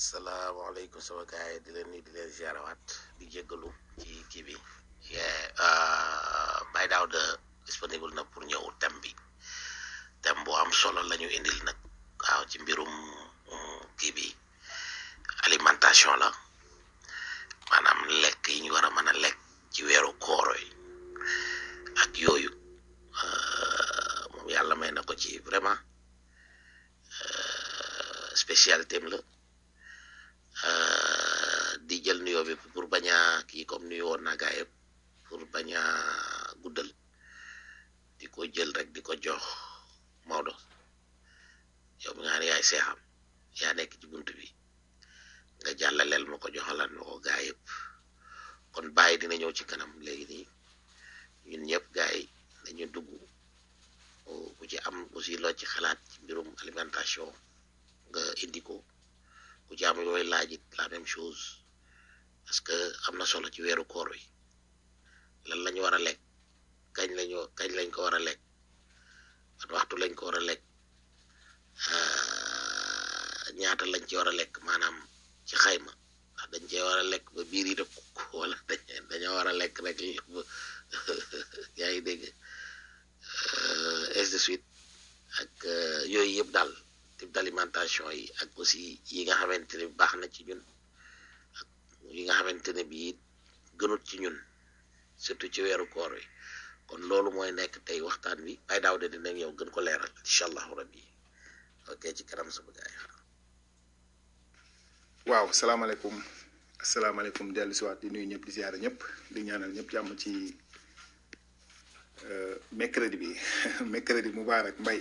salaamaaleykum sama gars yi di leen nuyu di leen ziarawaat di jéggalu ci kii bi Baye Daouda disponible na pour ñëw thème bi thème bu am solo la ñu indil nag waaw ci mbirum kii bi alimentation la maanaam lekk yi ñu war a mën a lekk ci weeru kooro yi ak yooyu moom yàlla may na ko ci vraiment spécialité am la di jël nuyoo bi pour bañ a kii comme nuyu woon naa gaa yëpp pour bañ a guddal di ko jël rek di ko jox Maodo yow mi nga xam ne yaay seexam yaa nekk ci bunt bi nga jàllaleel ma ko joxalan ma ko gaa yëpp kon bàyyi dina ñëw ci kanam léegi nii ñun ñëpp gaa yi dañu dugg ku ci am aussi loo ci xalaat ci mbirum alimentation nga indi ko ku ci am yooyu laaj it la même chose parce que am na solo ci weeru koor wi lan lañu war a lekk kañ lañu kañ lañ ko war a lekk ban waxtu lañ ko war a lekk ñaata lañ ci war a lekk maanaam ci xayma ndax dañ cee war a lekk ba biir yi def wala dañoo war a lekk rek yaa ngi dégg ainsi de suite ak yooyu yëpp daal type d'alimentation yi ak aussi yi nga xamante ne baax na ci ñun ak yi nga xamante ne bii gënut ci ñun surtout ci weeru koor wi kon loolu mooy nekk tey waxtaan bi ay daaw de dinañ yow gën ko leeral incha allahu rabbi ok ci kanam sama gaay waaw salaamaaleykum asalaamaaleykum dellu si waat di nuyu ñëpp di ziare ñëpp di ñaanal ñëpp jàmm ci mercredi bi mercredi mubarak mbay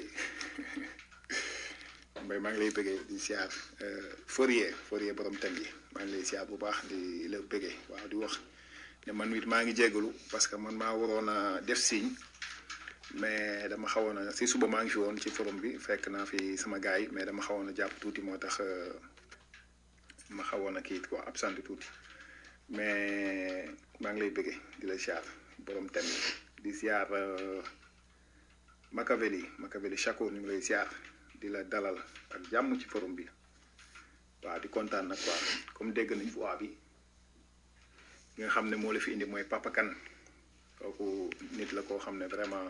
mbay maa ngi lay bëggee di siyaar Fourier Fourier borom thème yi maa ngi lay siyaar bu baax di la bëggee waaw di wax ne man it maa ngi jégalu parce que man maa waroon a def signe mais dama xawoon a si suba maa ngi fi woon ci forum bi fekk naa fi sama gars yi mais dama xawoon a jàpp tuuti moo tax ma xawoon a kii quoi absent tuuti mais maa ngi lay bëggee di la siyaar borom thème yi di siyaar Makaveli Makaveli Chakour ñu ngi lay siyaar. di la dalal ak jàmm ci forum bi waaw di kontaan nag quoi comme dégg nañ voix bi nga xam ne moo la fi indi mooy Papa Kane kooku nit la koo xam ne vraiment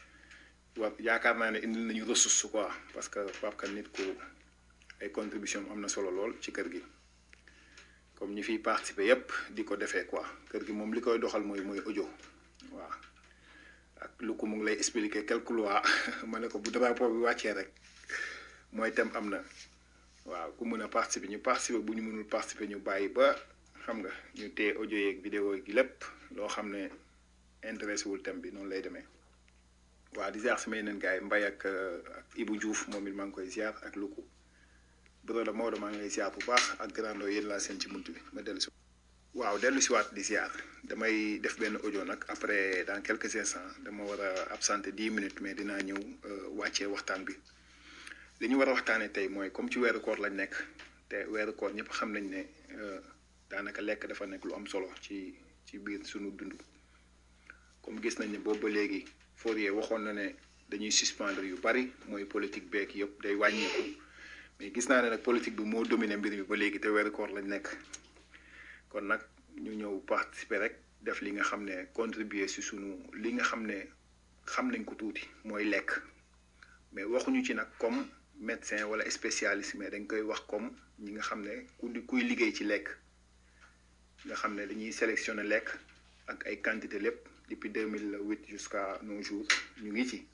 war yaakaar naa ne indil nañu ressource quoi parce que Papa Kane nit ku ay contribution am na solo lool ci kër gi comme ñi fiy participer yépp di ko defee quoi kër gi moom li koy doxal mooy mooy audio waaw ak lu ko mu ngi lay expliquer quelques lois ma ne ko bu drapeau bi wàccee rek mooy tem am na waaw ku mën a participer ñu participer bu ñu mënul participer ñu bàyyi ba xam nga ñu téye audio yeeg vidéo gi lépp loo xam ne intéressé wul thème bi noonu lay demee waaw di ziar sama yeneen gars yi Mbaye ak ak Ibou Diouf moom it maa ngi koy ziar ak Luku Broda Maodo maa ngi lay ziar bu baax ak grando yéen laa seen ci bunt bi ma dellu si waaw dellu si waat di ziar damay def benn audio nag après dans quelques instants dama war a absenté dix minutes mais dinaa ñëw wàccee waxtaan bi li ñu war a waxtaanee tey mooy comme ci weeru koor lañ nekk te weeru koor ñëpp xam nañ ne daanaka lekk dafa nekk lu am solo ci ci biir sunu dund comme gis nañ ne boobu ba léegi Fourier waxoon na ne dañuy suspendre yu bari mooy politique beeg yëpp day wàññeeku mais gis naa ne nag politique bi moo dominé mbir mi ba léegi te weeru koor lañ nekk kon nag ñu ñëw participer rek def li nga xam ne contribuer si sunu li nga xam ne xam nañ ko tuuti mooy lekk mais waxuñu ci nag comme. médecin wala spécialiste mais dañ koy wax comme ñi nga xam ne ku kuy liggéey ci lekk nga xam ne dañuy sélectionner lekk ak ay quantité lépp depuis 2008 jusqu'à nos jours ñu ngi ci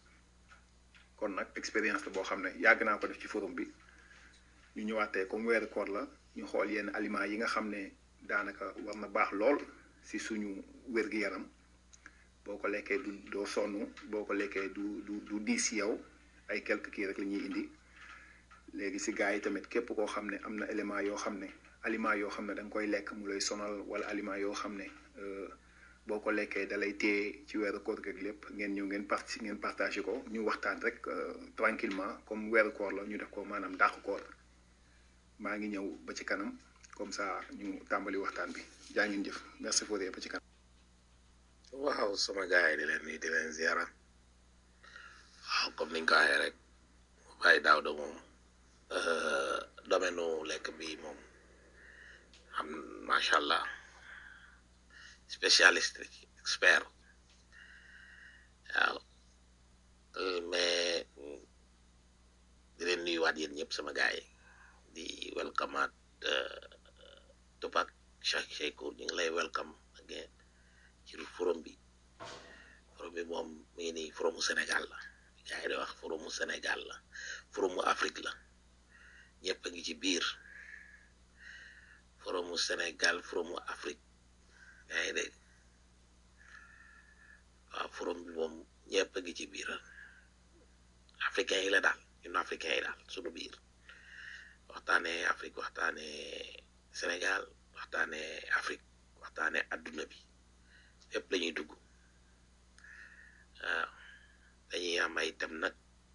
kon nag expérience la boo xam ne yàgg naa ko def ci forum bi ñu ñëwaatee comme weeru koor la ñu xool yenn aliments yi nga xam ne daanaka war na baax lool si suñu wér-gi-yaram boo ko lekkee du doo sonn boo ko lekkee du du du diis yow ay quelques kii rek la ñuy indi léegi si gars yi tamit képp koo xam ne am na élément yoo xam ne aliment yoo xam ne da nga koy lekk mu lay sonal wala aliment yoo xam ne boo ko lekkee dalay téye ci weeru koor gi lépp ngeen ñëw ngeen parti ngeen partagé ko ñu waxtaan rek tranquillement comme weeru koor la ñu def ko maanaam dàqu koor maa ngi ñëw ba ci kanam comme ça ñu tàmbali waxtaan bi jaa ngeen jëf merci Fourier ba ci kanam. waaw sama gars yi di leen nuyu di leen ziara waaw comme niñ ko waxee rek Baye Daouda moom domaine nu lekk bi moom am macha allah spécialiste expert waaw mais di leen nuyuwaat yéen ñëpp sama gaay yi di welcome at Tupac Cheikh Shakur ñu ngi lay welcome again ci forum bi forum bi moom mi ngi nii forumu Sénégal la gaay yi di wax forumu Sénégal la forumu Afrique la ñëpp a ngi ci biir forumu Sénégal forumu Afrique yaa ngi dégg waaw forum bi moom ñëpp a ngi ci biir africain yi la daal ñun africain yi daal sunu biir waxtaane Afrique waxtaane Sénégal waxtaane Afrique waxtaane adduna bi fépp la ñuy dugg waaw dañuy am ay thème nag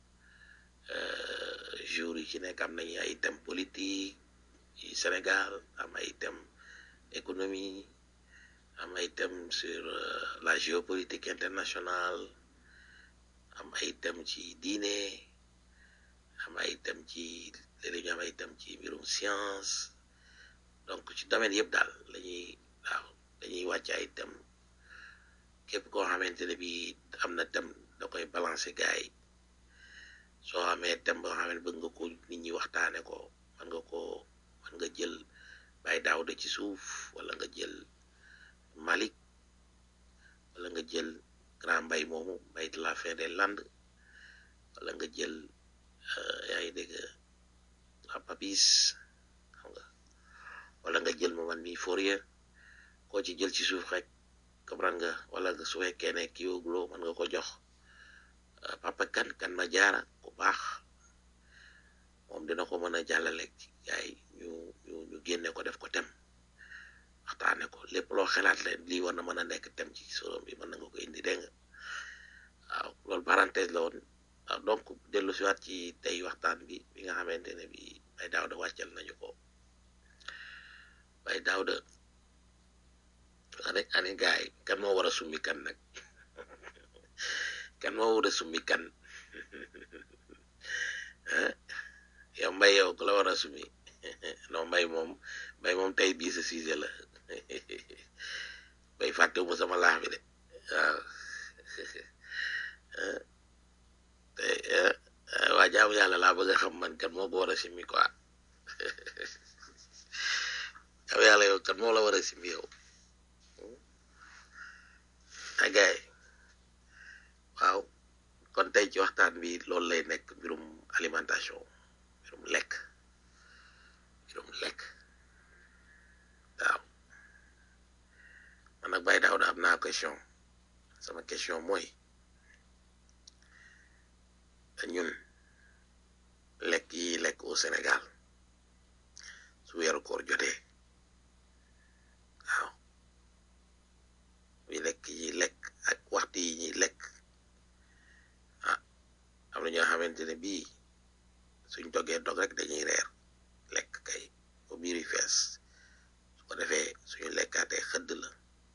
jour yi ci nekk am nañu ay thème politique yi Sénégal am ay thème économie am ay thème sur la géopolitique internationale am ay thème ci diine am ay thème ci léeg-léeg ñu am ay thème ci mbirum science donc ci domaine yëpp daal lañuy waaw dañuy wàcc ay thème képp koo xamante ne bi am na thème da koy balancer gars yi soo amee thème boo xam ne bëgg nga ko nit ñi waxtaane ko mën nga ko mën nga jël Baye Daouda ci suuf wala nga jël Malik wala nga jël grand mbay moomu mbay de la fin des landes wala nga jël yaa ngi dégg papis xam nga wala nga jël ma man mi Fourier koo ci jël ci suuf rek comprendre nga wala nga su fekkee ne kii wóogloo mën nga ko jox papa kan kan ma jaara ku baax moom dina ko mën a jàllale ci gaay ñu ñu ñu génne ko def ko tem waxtaane ko lépp loo xalaat leen lii war na mën a nekk tem ci solom bi mën na nga ko indi dégg nga waaw loolu parenthèse la woon waaw donc dellu siwaat ci tey waxtaan bi bi nga xamante ne bi Baye Daouda wàccal nañu ko Baye Daouda ane ane gaay kan moo war a summi kan nag kan moo war a summi kan yow mbay yow ku la war a summi non mbay moom mbay moom tey bii sa sujet la bay fàttewu ma sama laax bi de waaw tey waa jaamu yàlla laa bëgg a xam man kan moo ko war a simmi quoi jaamu yàlla yow kan moo la war a simmi yow agaay waaw kon tey ci waxtaan bi loolu lay nekk mbirum alimentation mbirum lekk mbirum lekk waaw man nag Baye Daouda am naa question sama question mooy ñun lekk yi lekk au Sénégal su weeru koor jotee waaw yi lekk yi lekk ak waxtu yi ñuy lekk ah am na ñoo xamante ne bii suñ dogee dog rek dañuy reer lekk kay ba biir yi fees su ko defee suñu lekkaatee xëdd la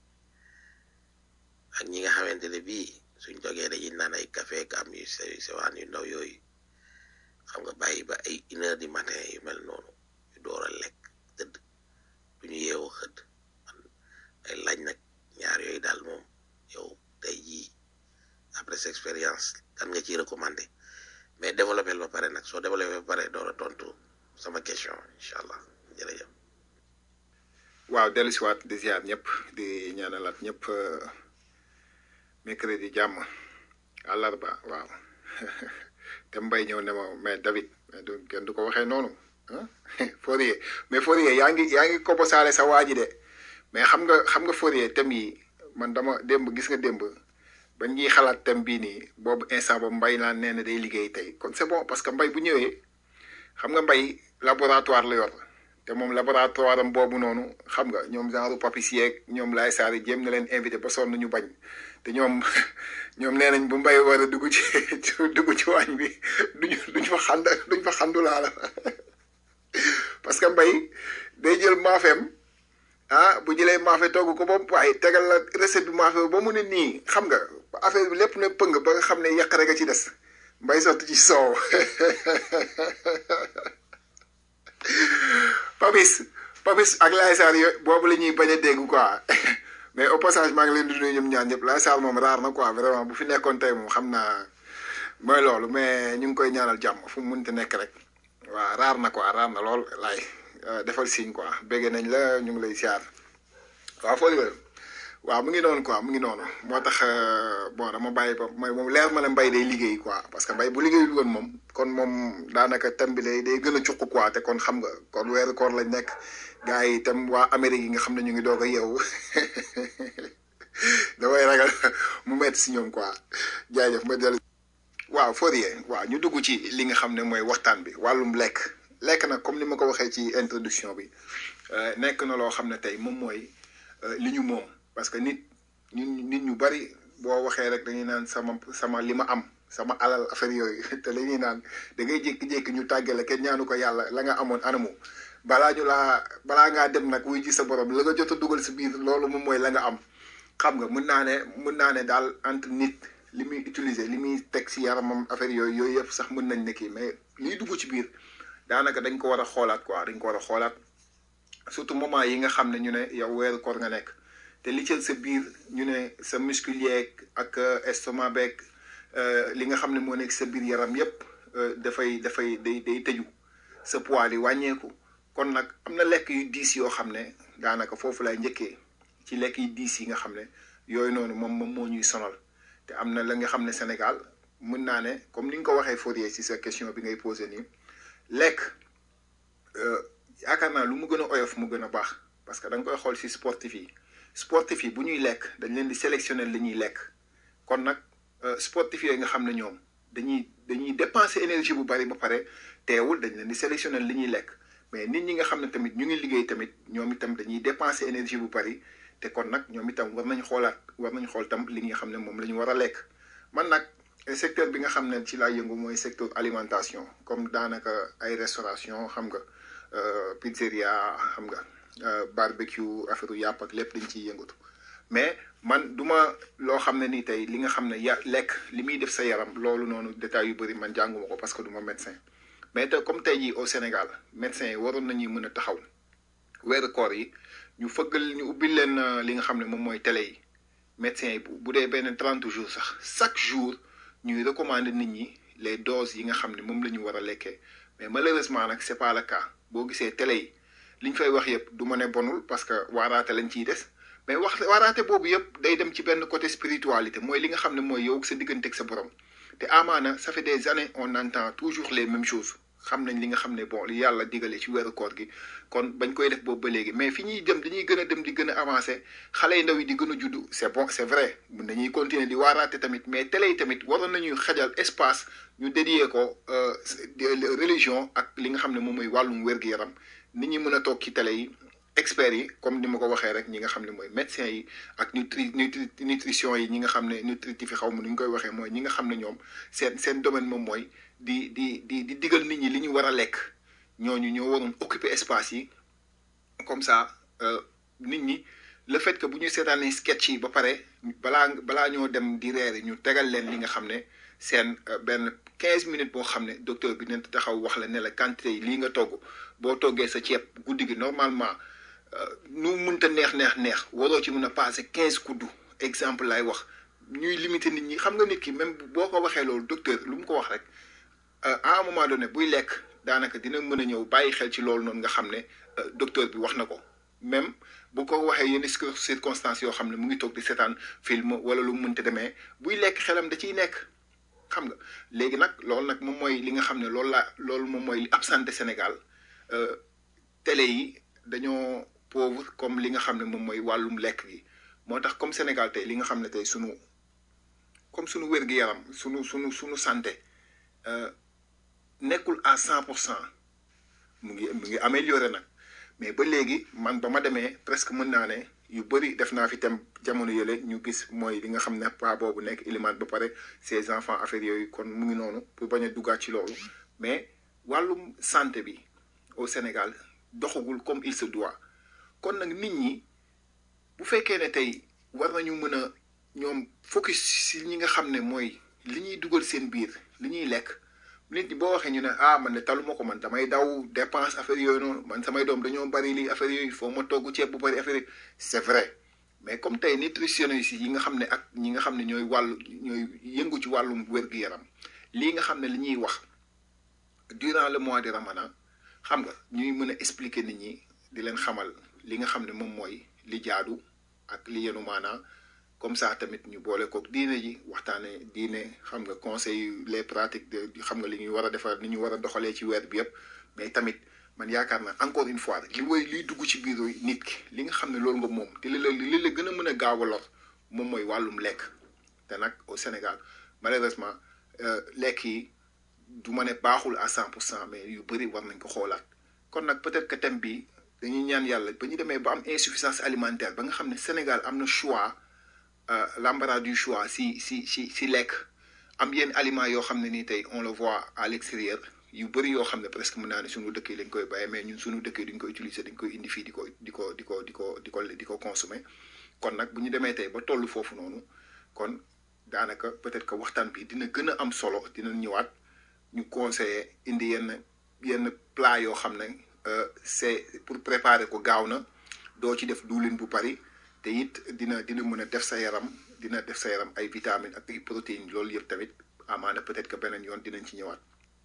ak ñi nga xamante ne bii suñ dogee dañuy naan ay café am yu sew sewaan yu ndaw yooyu xam nga bàyyi ba ay une heure du matin yu mel noonu ñu door a lekk tëdd duñu yeewu xëdd man ay laaj nag ñaar yooyu daal moom yow tey jii après cette expérience kan nga ciy recommandé mais développé ba pare nag soo développé ba pare door a tontu sama question incha allah jërëjëf. waaw dellu si waat di ziar ñëpp di ñaanalaat ñëpp mercredi jàmm àllarba waaw te mbay ñëw ne ma mais David mais du kenn du ko waxee noonu ah Fourier mais Fourier yaa ngi yaa ngi ko bosaale sa waa ji de mais xam nga xam nga Fourier thème yi man dama démb gis nga démb ba ñuy xalaat thème bii nii boobu instant boobu mbay naan nee na day liggéey tey kon c'est bon parce que mbay bu ñëwee xam nga mbay laboratoire la yor te moom laboratoire am boobu noonu xam nga ñoom genre papis yeeg ñoom laay saar yi jéem na leen invité ba sonn ñu bañ te ñoom ñoom nee nañ bu mbay war a dugg ci dugg ci waañ bi duñu duñ fa xand duñ fa xandu laa la parce que mbay day jël maafeem ah bu jëlee maafe togg ko ba waaye tegal la recette bi maafe ba mu ne nii xam nga affaire bi lépp ne pëng ba nga xam ne yàq rek a ci des mbay sotti ci soow papis Papis ak Laye Sarr yo boobu la ñuy bañ a dégg quoi mais au passage maa ngi leen di nuyu ñoom ñaar ñëpp Laye Sarr moom raar na quoi vraiment bu fi nekkoon tey moom xam naa mooy loolu mais ñu ngi koy ñaanal jàmm fu mu mënti nekk rek waaw raar na quoi raar na lool laay defal signe quoi bégg nañ la ñu ngi lay siyaar waaw foo waaw mu ngi noonu quoi mu ngi noonu moo tax bon dama bàyyi ba mooy moom leer ma ne mbay day liggéey quoi parce que mbay bu liggéeyul woon moom kon moom daanaka thème bi day day gën a cuq quoi te kon xam nga kon weeru koor lañ nekk gars yi itam waa Amérique yi nga xam ne ñu ngi doog a yeewu damay ragal mu metti si ñoom quoi jaajëf ma dellu. waaw Fourier waaw ñu dugg ci li nga xam ne mooy waxtaan bi wàllum lekk lekk nag comme ni ma ko waxee ci introduction bi nekk na loo xam ne tey moom mooy li ñu moom. parce que nit ñun nit ñu bari boo waxee rek dañuy naan sama sama li ma am sama alal affaire yooyu te la ñuy naan da ngay jékki-jékki ñu tàggale kenn ñaanu ko yàlla la nga amoon anamu balaa ñu laa balaa ngaa dem nag wuy ji sa borom la nga jot a dugal si biir loolu moom mooy la nga am xam nga mun naa ne mun naa ne daal entre nit li muy utiliser li muy teg si yaramam affaire yooyu yooyu yëpp sax mën nañ ne kii mais liy dugg ci biir daanaka dañ ko war a xoolaat quoi dañ ko war a xoolaat surtout moment yi nga xam ne ñu ne yow weeru koor nga nekk. te li ci sa biir ñu ne sa muscle yeeg ak estomac beeg li nga xam ne moo nekk sa biir yaram yépp dafay dafay day day tëju sa poids li wàññeeku kon nag am na lekk yu diis yoo xam ne daanaka foofu lay njëkkee ci lekk yu diis yi nga xam ne yooyu noonu moom moom moo ñuy sonal te am na la nga xam ne Sénégal mën naa ne comme ni nga ko waxee Fourier ci sa question bi ngay posé nii lekk yaakaar naa lu mu gën a oyof mu gën a baax parce que da nga koy xool ci sportif yi. sportif yi bu ñuy lekk dañ leen di sélectionner li ñuy lekk kon nag sportif yooyu nga xam ne ñoom dañuy dañuy dépenser énergie bu bari ba pare teewul dañ leen di sélectionner li ñuy lekk mais nit ñi nga xam ne tamit ñu ngi liggéey tamit ñoom itam dañuy dépenser énergie bu bari te kon nag ñoom itam war nañ xoolaat war nañ xool tam li nga xam ne moom la ñu war a lekk man nag secteur bi nga xam ne ci laa yëngu mooy secteur alimentation comme daanaka ay restauration xam nga pizzeria xam nga barbecue affaire yàpp ak lépp dañ ciy yëngatu mais man duma loo xam ne nii tey li nga xam ne ya lekk li muy def sa yaram loolu noonu détails yu bëri man jànguma ko parce que du ma médecin mais te comme tey jii au Sénégal médecins yi waroon nañuy mën a taxaw weeru koor yi ñu fëggal ñu ubbil leen li nga xam ne moom mooy télé yi médecins yi bu dee benn trente jours sax chaque jour ñuy recommander nit ñi les doses yi nga xam ne moom la ñu war a lekkee mais malheureusement nag c'est pas le cas boo gisee télé yi. li ñu fay wax yëpp du ma ne bonul parce que waaraate lañ ciy des mais wax waaraate boobu yëpp day dem ci benn côté spiritualité mooy li nga xam ne mooy yow sa diggante ak sa borom te amaana ça fait des années on entend toujours les mêmes choses xam nañ li nga xam ne bon li yàlla digale ci weeru koor gi kon bañ koy def boobu ba léegi mais fi ñuy dem dañuy gën a dem di gën a avancer xale yu ndaw yi di gën a juddu c'est bon c'est vrai mun nañuy continuer di waaraate tamit mais télé yi tamit waroon nañuy xajal espace ñu dédié ko religion ak li nga xam ne moom mooy wàllum wér-gu-yaram nit ñi mën a toog ci télé yi experts yi comme ni ma ko waxee rek ñi nga xam ne mooy médecins yi ak nutri nutrition yi ñi nga xam ne nutritif yi xaw ma nu ñu koy waxee mooy ñi nga xam ne ñoom seen seen domaine moom mooy di di di di digal nit ñi li ñu war a lekk ñooñu ñoo waroon occuper espace yi comme ça nit ñi le fait que bu ñu seetaanee sketch yi ba pare balaa balaa ñoo dem di reer ñu tegal leen li nga xam ne seen benn quinze minutes boo xam ne docteur bi dina taxaw wax la ne la quantité yi lii nga togg boo toggee sa ceeb guddi gi normalement nu mënta neex neex neex waroo ci mën a passer quinze kuddu exemple lay wax ñuy limiter nit ñi xam nga nit ki même boo ko waxee loolu docteur lu mu ko wax rek à un moment donné buy lekk daanaka dina mën a ñëw bàyyi xel ci loolu noonu nga xam ne docteur bi wax na ko même bu ko waxee yenn circonstances yoo xam ne mu ngi toog di seetaan film wala lu mu mënta demee buy lekk xelam da ciy nekk xam nga léegi nag loolu nag moom mooy li nga xam ne loolu la loolu moom mooy li absenté Sénégal télé yi dañoo pauvre comme li nga xam ne moom mooy wàllum lekk gi moo tax comme Sénégal tey li nga xam ne tey sunu comme sunu wér-gu-yaram sunu sunu sunu santé nekkul à cent pour cent mu ngi mu ngi amélioré nag mais ba léegi man ba ma demee presque mën naa ne yu bëri def naa fi tam jamono yële ñu gis mooy li nga xam ne pas boobu nekk ilimaan ba pare ses enfants affaires yooyu kon mu ngi noonu pour bañ a duggaat ci loolu mais wàllum santé bi au Sénégal doxagul comme il se doit kon nag nit ñi bu fekkee ne tey war nañu mën a ñoom focus si ñi nga xam ne mooy li ñuy dugal seen biir li ñuy lekk nit ñi boo waxee ñu ne ah man de taluma ko man damay daw dépense affaire yooyu noonu man samay doom dañoo bari lii affaire yooyu foo ma togg ceeb bu bari affaire yi c'est vrai mais comme tey nutritionniste yi nga xam ne ak ñi nga xam ne ñooy wàllu ñooy yëngu ci wàllum wér-gu-yaram lii nga xam ne li ñuy wax durant le mois de ramadan xam nga ñuy mën a expliquer nit ñi di leen xamal li nga xam ne moom mooy li jaadu ak li yenu maanaa comme ça tamit ñu boole kook diine ji waxtaane diine xam nga conseil les pratiques de xam nga li ñuy war a defar ni ñu war a doxalee ci weer bi yëpp mais tamit man yaakaar naa encore une fois li woy liy dugg ci biir nit ki li nga xam ne loolu nga moom te li la li la gën a mën a gaaw a lor moom mooy wàllum lekk te nag au Sénégal malheureusement lekk yi du ma ne baaxul à cent pour cent mais yu bëri war nañ ko xoolaat kon nag peut-être que thème bi dañuy ñaan yàlla ba ñu demee ba am insuffisance alimentaire ba nga xam ne Sénégal am na choix l'embarras du choix si si si si lekk am yenn aliments yoo xam ne nii tey on le voit à l'extérieur yu bëri yoo xam ne presque mën naa ne suñu dëkk yi lañ koy bàyyee mais ñun suñu dëkk yi duñ ko utiliser dañ koy indi fii di ko di ko di ko di ko di ko di ko consommer kon nag bu ñu demee tey ba tollu foofu noonu kon daanaka peut-être que waxtaan bi dina gën a am solo dina ñëwaat ñu conseiller indi yenn yenn plat yoo xam ne c'est pour préparer ko gaaw na doo ci def duulin bu bari te it dina dina mën a def sa yaram dina def sa yaram ay vitamines ak ay protéines loolu yëpp tamit amaana peut-être que beneen yoon dinañ ci ñëwaat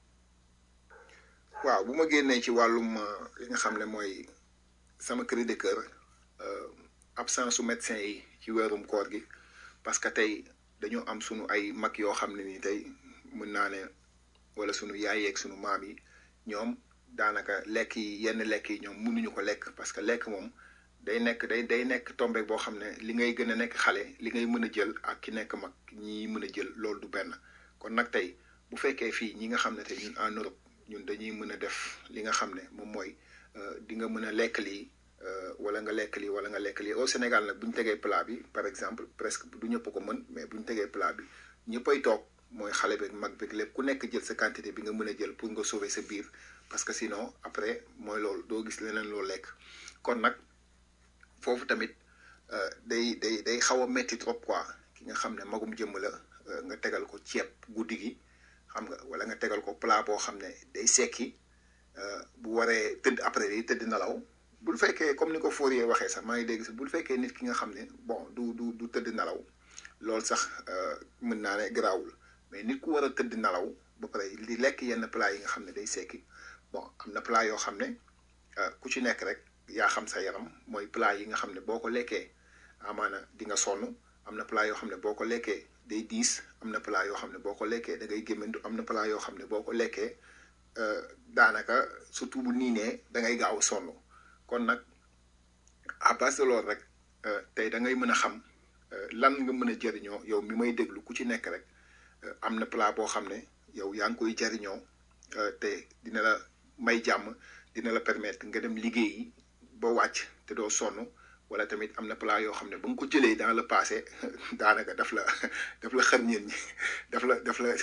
waaw bu ma génnee ci wàllum li nga xam ne mooy sama cri de cœur absence su médecin yi ci weerum koor gi parce que tey dañoo am sunu ay mag yoo xam ne nii tey mën naa ne wala sunu yaay yeeg sunu maam yi ñoom daanaka lekk yi yenn lekk yi ñoom mënuñu ko lekk parce que lekk moom day nekk day day nekk tombé boo xam ne li ngay gën a nekk xale li ngay mën a jël ak ki nekk mag ñi mën a jël loolu du benn kon nag tey bu fekkee fii ñi nga xam ne tey ñun en Europe ñun dañuy mën a def li nga xam ne moom mooy di nga mën a lekk lii wala nga lekk lii wala nga lekk lii au Sénégal nag bu ñu tegee plat bi par exemple presque du ñëpp ko mën mais bu ñu tegee plat bi ñëppay toog mooy xale beeg mag beeg lépp ku nekk jël sa quantité bi nga mën a jël pour nga sauver sa biir parce que sinon après mooy loolu doo gis leneen loo lekk kon nag foofu tamit day day day xaw a metti trop quoi ki nga xam ne magum jëmm la nga tegal ko ceeb guddi gi xam nga wala nga tegal ko plat boo xam ne day sekki bu waree tëdd après yi tëdd nelaw bul fekkee comme ni ko Fourier waxee sax maa ngi dégg sax bul fekkee nit ki nga xam ne bon du du du tëdd nelaw loolu sax mën naa ne garaawul mais nit ku war a tëdd nelaw ba pare di lekk yenn plat yi nga xam ne day sekki bon am na plat yoo xam ne ku ci nekk rek yaa xam sa yaram mooy plat yi nga xam ne boo ko lekkee amaana di nga sonn am na plat yoo xam ne boo ko lekkee day diis am na plat yoo xam ne boo ko lekkee da ngay gémmantu am na plat yoo xam ne boo ko lekkee daanaka surtout bu niinee da ngay gaaw sonn kon nag à base de loolu rek tey da ngay mën a xam lan nga mën a jëriñoo yow mi may déglu ku ci nekk rek am na plat boo xam ne yow yaa ngi koy jëriñoo te dina la may jàmm dina la permettre nga dem liggéeyi ba wàcc te doo sonn wala tamit am na plat yoo xam ne ba nga ko jëlee dans le passé daanaka daf la daf la xër ñeen ñi daf la daf la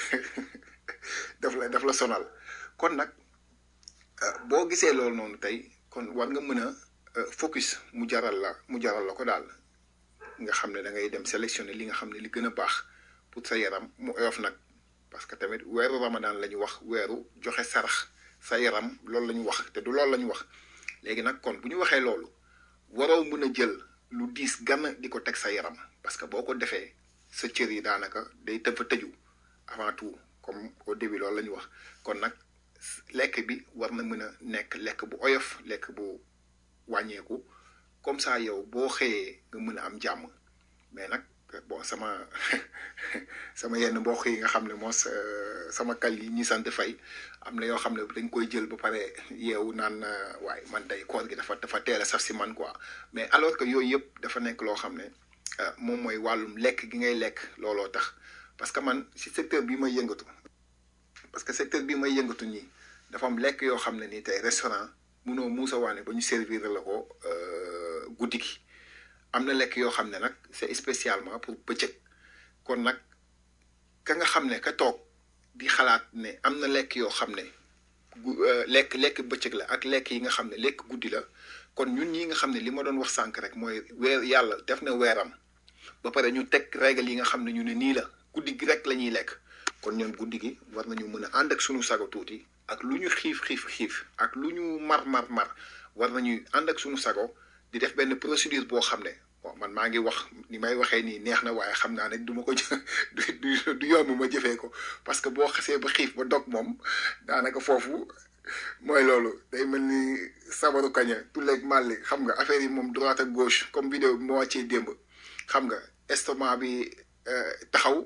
daf la daf la sonal kon nag boo gisee loolu noonu tey kon war nga mën a focus mu jaral la mu jaral la ko daal nga xam ne da ngay dem sélectionner li nga xam ne li gën a baax pour sa yaram mu oyof nag parce que tamit weeru ramadan la ñu wax weeru joxe sarax sa yaram loolu la ñu wax te du loolu la ñu wax léegi nag kon bu ñu waxee loolu waroo mën a jël lu diis gann di ko teg sa yaram parce que boo ko defee sa cër yi daanaka day tëfa tëju avant tout comme au début loolu la ñu wax kon nag lekk bi war na mën a nekk lekk bu oyof lekk bu wàññeeku comme ça yow boo xëyee nga mën a am jàmm mais nag bon sama sama yenn mbokk yi nga xam ne moos sama kal yi ñi sant fay am na yoo xam ne dañ koy jël ba pare yeewu naan waaye man day koor gi dafa dafa teel a saf si man quoi mais alors que yooyu yëpp dafa nekk loo xam ne moom mooy wàllum lekk gi ngay lekk looloo tax parce que man si secteur bi may yëngatu parce que secteur bi may yëngatu nii dafa am lekk yoo xam ne nii tey restaurant munoo muusa waane ba ñu servir la ko guddi gi am na lekk yoo xam ne nag c'est spécialement pour bëccëg kon nag ka nga xam ne ka toog di xalaat ne am na lekk yoo xam ne lekk lekk bëccëg la ak lekk yi nga xam ne lekk guddi la kon ñun ñi nga xam ne li ma doon wax sànq rek mooy weer yàlla def na weeram ba pare ñu teg règle yi nga xam ne ñu ne nii la guddi gi rek la ñuy lekk kon ñun guddi gi war nañu mën a ànd ak sunu sago tuuti ak lu ñu xiif xiif xiif ak lu ñu mar mar mar war nañuy ànd ak sunu sago di def benn procédure boo xam ne bon man maa ngi wax ni may waxee nii neex na waaye xam naa ne du ma ko du du du yomb ma jëfee ko parce que boo xasee ba xiif ba dog moom daanaka foofu mooy loolu day mel ni sabaru kaña tulleeg màlli xam nga affaire yi moom droite ak gauche comme vidéo bi moo wàccee démb xam nga estomac bi taxaw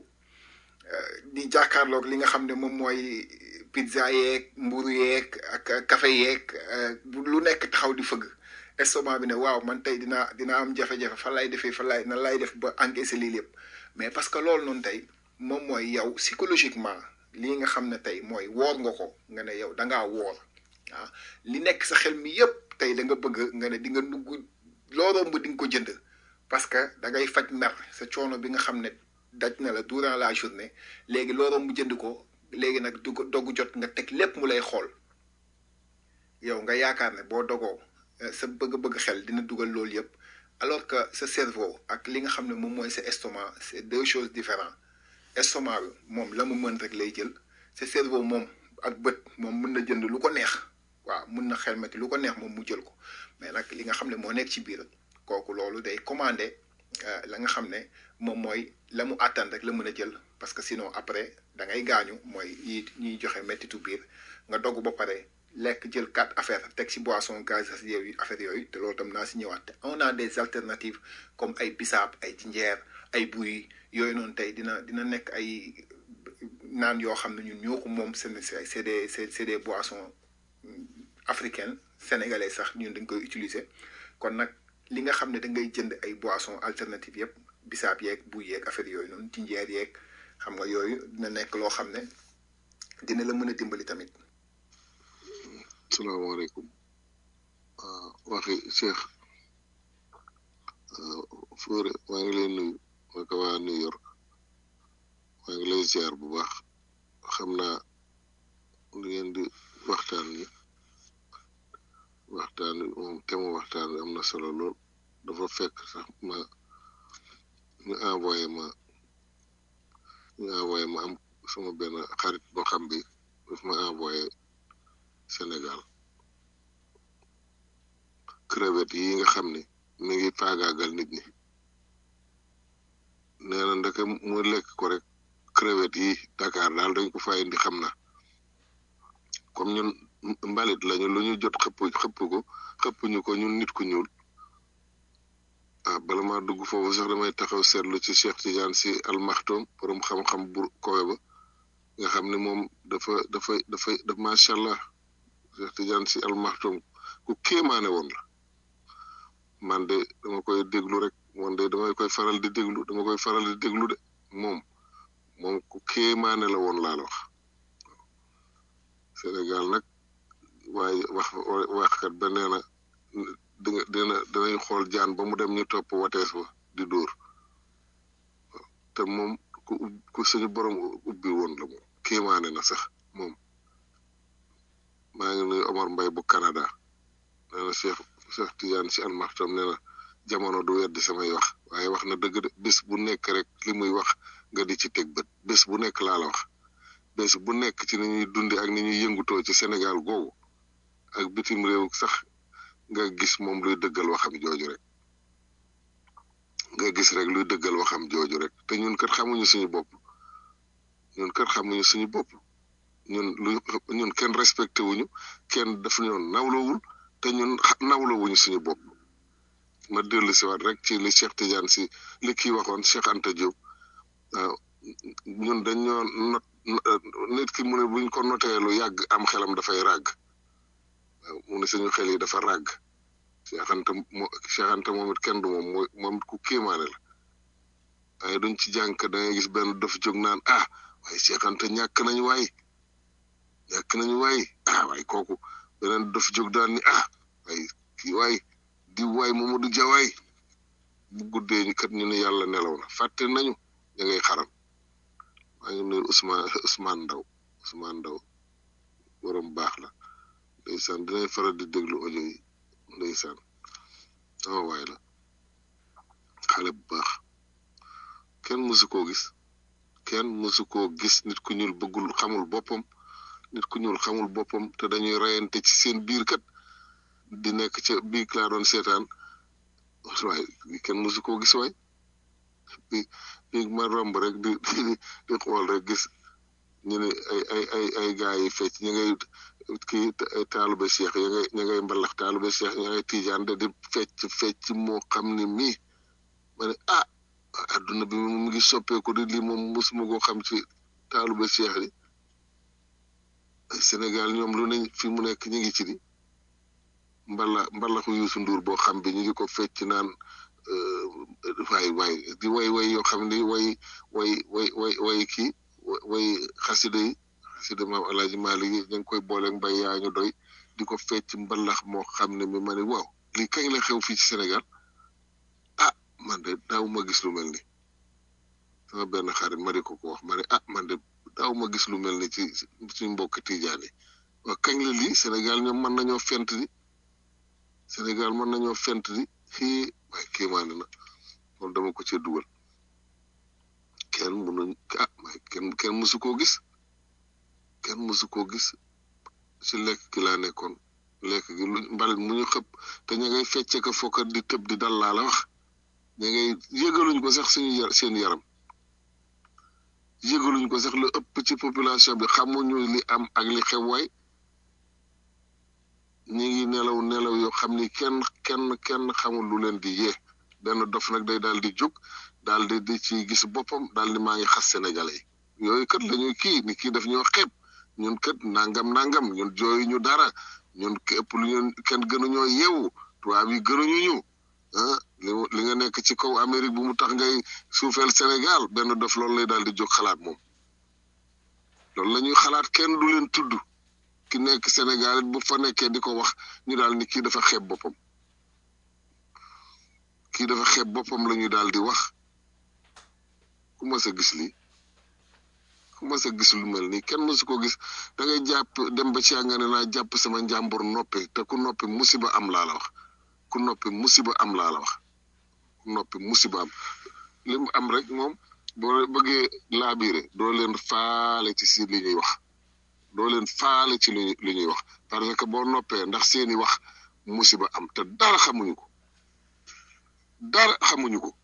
di jàkkaarloog li nga xam ne moom mooy pizza yeeg mburu yeeg ak café yeeg lu nekk taxaw di fëgg estomac bi ne waaw man tey dinaa dinaa am jafe-jafe fan laay defee fan laay nan laay def ba encaisser lii lépp mais parce que loolu noonu tey moom mooy yow psychologiquement lii nga xam ne tey mooy woor nga ko nga ne yow da ngaa woor ah li nekk sa xel mi yépp tey da nga bëgg nga ne di nga dugg loo romb di nga ko jënd parce que da ngay faj mer sa coono bi nga xam ne daj na la durant la journée léegi loo romb jënd ko léegi nag du dogu jot nga teg lépp mu lay xool yow nga yaakaar ne boo dogoo sa bëgg-bëgg xel dina dugal loolu yëpp alors que sa cerveau ak li nga xam ne moom mooy sa estomac c'est deux choses différentes estomac bi moom la mu mën rek lay jël sa cerveau moom ak bët moom mën na jënd lu ko neex waaw mën na xelmati lu ko neex moom mu jël ko mais nag li nga xam ne moo nekk ci biir kooku loolu day commandé la nga xam ne moom mooy la mu àttan rek la mën a jël parce que sinon après da ngay gaañu mooy yi ñuy joxe mettitu biir nga dogg ba pare lekk jël quatre affaires teg ci boisson gazeuse yooyu affaire yooyu te loolu tam naa si ñëwaat te on a des alternatives comme ay bisaab ay jinjeer ay buy yooyu noonu tey dina dina nekk ay naan yoo xam ne ñun ñoo ko moom seen c'est des c'est des boissons africaines sénégalais sax ñun dañ koy utiliser kon nag li nga xam ne da ngay jënd ay boissons alternatives yëpp bisaab yeeg buy yeeg affaire yooyu noonu jinjeer yeeg xam nga yooyu dina nekk loo xam ne dina la mën a dimbali tamit. salaamaaleykum waxi Cheikh Fodé maa ngi lay nuyu ma ko waa New York maa ngi lay ziar bu baax xam naa li ngeen di waxtaan ni waxtaan moom thème waxtaan bi am na solo lool dafa fekk sax ma ñu envoyé ma ñu envoyé ma am sama benn xarit boo xam bi daf ma envoyé Sénégal crevette yi nga xam ne mi ngi faagaagal nit ñi nee na ndeke mu lekk ko rek crevette yi Dakar daal dañ ko fa indi xam na comme ñun mbalit lañu lu ñu jot xëpp xëpp ko xëpp ñu ko ñun nit ku ñuul ah bala maa dugg foofu sax damay taxaw seetlu ci Cheikh Tidiane si almaxtoom borom xam-xam bu kowe ba nga xam ne moom dafa dafa dafa daf macha allah Cheikh Tidiane si almaxtoom ku kéemaane woon la man de dama koy déglu rek man de damay koy faral di déglu dama koy faral di déglu de moom moom ku kéemaane la woon laa la wax Sénégal nag waaye wax waxkat ba nee na dina dina dinañ xool jaan ba mu dem ñu topp watees ba di dóor te moom ku ku suñu borom ubbi woon la moom kéemaane na sax moom maa ngi nuyu Omar Mbaye bu Canada nee na Cheikh Cheikh Tidiane si almaxtam nee na jamono du weddi samay wax waaye wax na dëgg de bés bu nekk rek li muy wax nga di ci teg bët bés bu nekk laa la wax bés bu nekk ci ni ñuy dundi ak ni ñuy yëngutoo ci Sénégal googu ak bitim réew sax nga gis moom luy dëggal waxam jooju rek nga gis rek luy dëggal waxam jooju rek te ñun kat xamuñu suñu bopp ñun kat xamuñu suñu bopp ñun lu ñun kenn respecté wuñu kenn daf ñoo nawlowul te ñun nawlowuñu suñu bopp ma dellu si waat rek ci li Cheikh Tidiane si li kii waxoon Cheikh Anta Diop waaw ñun dañoo not nit ki mu ne buñ ko notee lu yàgg am xelam dafay ràgg waaw mu ne suñu xel yi dafa ràgg Cheikh Anta moo Cheikh Anta moom it kenn du moom mooy moom ku kéemaane la waaye duñ ci jànk da ngay gis benn dof jóg naan ah waaye Cheikh Anta ñàkk nañu waay ñàkk nañu waay ah waay kooku beneen dof jóg daan ni ah waay kii waay di waay Mamadou Dia waay bu guddee ñu kat ñu ne yàlla nelaw na fàtte nañu ña ngay xaram maa ngi nuyu Ousmane Ousmane Ndaw Ousmane Ndaw borom baax la ndeysaan dinañ faral di déglu audio yi ndeysaan sama waay la xale bu baax kenn mësu koo gis kenn mësu koo gis nit ku ñuul bëggul xamul boppam nit ku ñuul xamul boppam te dañuy reyante ci seen biir kat di nekk ca bii laa doon seetaan waaye kenn mësu koo gis waay bi bi ma romb rek di di xool rek gis ñu ne ay ay ay ay gars yi fecc ñu ngay kii taalube cheikh ya ngay ña ngay mbalax taalube cheikh ña ngay tijaan de di fecc fecc moo xam ne mii ma ne ah adduna bi mu ngi soppeeku di lii moom mosuma koo xam ci taalube cheikh yi Sénégal ñoom lu ne fi mu nekk ñu ngi ci di mbala mbalaxu Youssou Ndour boo xam bi ñu ngi ko fecc naan waay waay di way way yoo xam ni way way way way way kii way xasida yi xasida maam alaaji Maalik yi ñu ngi koy boole mbay yaa ñu doy di ko fecc mbalax moo xam ne mi ma ne waaw lii kañ la xew fii ci Sénégal ah man de daaw ma gis lu mel ni sama benn xarit ma di ko ko wax ma ne ah man de daaw ma gis lu mel ni ci suñ mbokk tijaan yi waaw kañ la lii Sénégal ñoom mën nañoo fent di Sénégal mën nañoo fent di xii waaye kéemaane na loolu dama ko cee dugal kenn mënuñ ah waaye kenn kenn mësu koo gis kenn mësu koo gis ci lekk gi laa nekkoon lekk gi lu mbalit mu ñu xëpp te ña ngay fecce ko fokkat di tëb di dal laa la wax ña ngay yëgaluñ ko sax suñu yar seen yaram yëgaluñ ko sax lu ëpp ci population bi xamuñu li am ak li xew waay ñi ngi nelaw nelaw yoo xam ni kenn kenn kenn xamul lu leen di yee benn dof nag day daal di jóg daal di di ci gis boppam daal di maa ngi xas sénégalais yi yooyu kat lañuy kii ni kii daf ñoo xeeb ñun kat nangam nangam ñun jooyu ñu dara ñun képp lu ñun kenn gënuñoo yeewu tubaab yi gënuñu ñu ah li li nga nekk ci kaw Amérique bu mu tax ngay suufeel Sénégal benn dof loolu lay daal di jóg xalaat moom loolu la ñuy xalaat kenn du leen tudd ki nekk Sénégal bu fa nekkee di ko wax ñu daal ni kii dafa xeeb boppam kii dafa xeeb boppam la ñu daal di wax ku mas a gis lii ku mas a gis lu mel nii kenn mësu ko gis da ngay jàpp dem ba ci nga ne naa jàpp sama njàmbur noppi te ku noppi musiba am laa la wax ku noppi musiba am laa la wax ku noppi musiba am li mu am rek moom boo bëggee laabiire doo leen faale ci si li ñuy wax doo leen faale ci li li ñuy wax parce que boo noppee ndax seeni wax musiba am te dara xamuñu ko dara xamuñu ko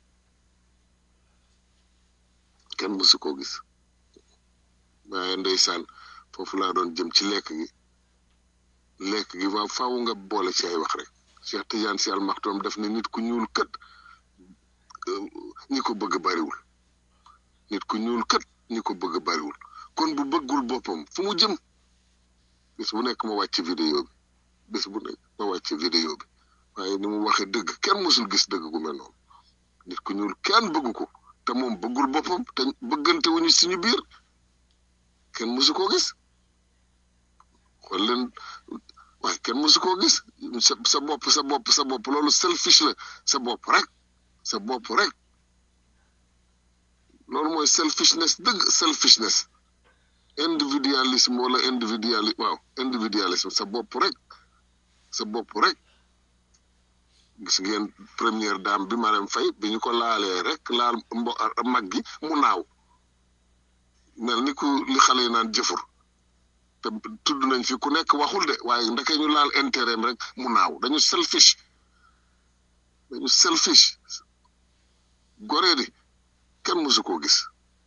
kenn mësu koo gis waaye ndeysaan foofu laa doon jëm ci lekk gi lekk gi waaw faaw nga boole ci ay wax rek Cheikh Tidiane Sy Al Maktoum def ne nit ku ñuul kët ñi ko bëgg bariwul nit ku ñuul kët ñi ko bëgg bariwul kon bu bëggul boppam fu mu jëm bés bu nekk ma wàcc vidéo bi bés bu nekk ma wàcc vidéo bi waaye ni mu waxee dëgg kenn mësul gis dëgg gu mel noonu nit ku ñuul kenn bëggu ko te moom bëggul boppam te bëggante wuñu suñu biir kenn mësu koo gis xool leen waaye kenn mësu koo gis sa sa bopp sa bopp sa bopp loolu selfish la sa bopp rek sa bopp rek loolu mooy selfishness dëgg selfishness individualisme wala individuali waaw individualisme sa bopp rek sa bopp rek gis ngeen première dame bi Marème Faye bi ñu ko laalee rek laal mbo mag gi mu naaw mel ni ku li xale yi naan jëfur te tudd nañ fi ku nekk waxul de waaye ndeke ñu laal intérêt rek mu naaw dañu selfish dañu selfish goree di kenn mësu koo gis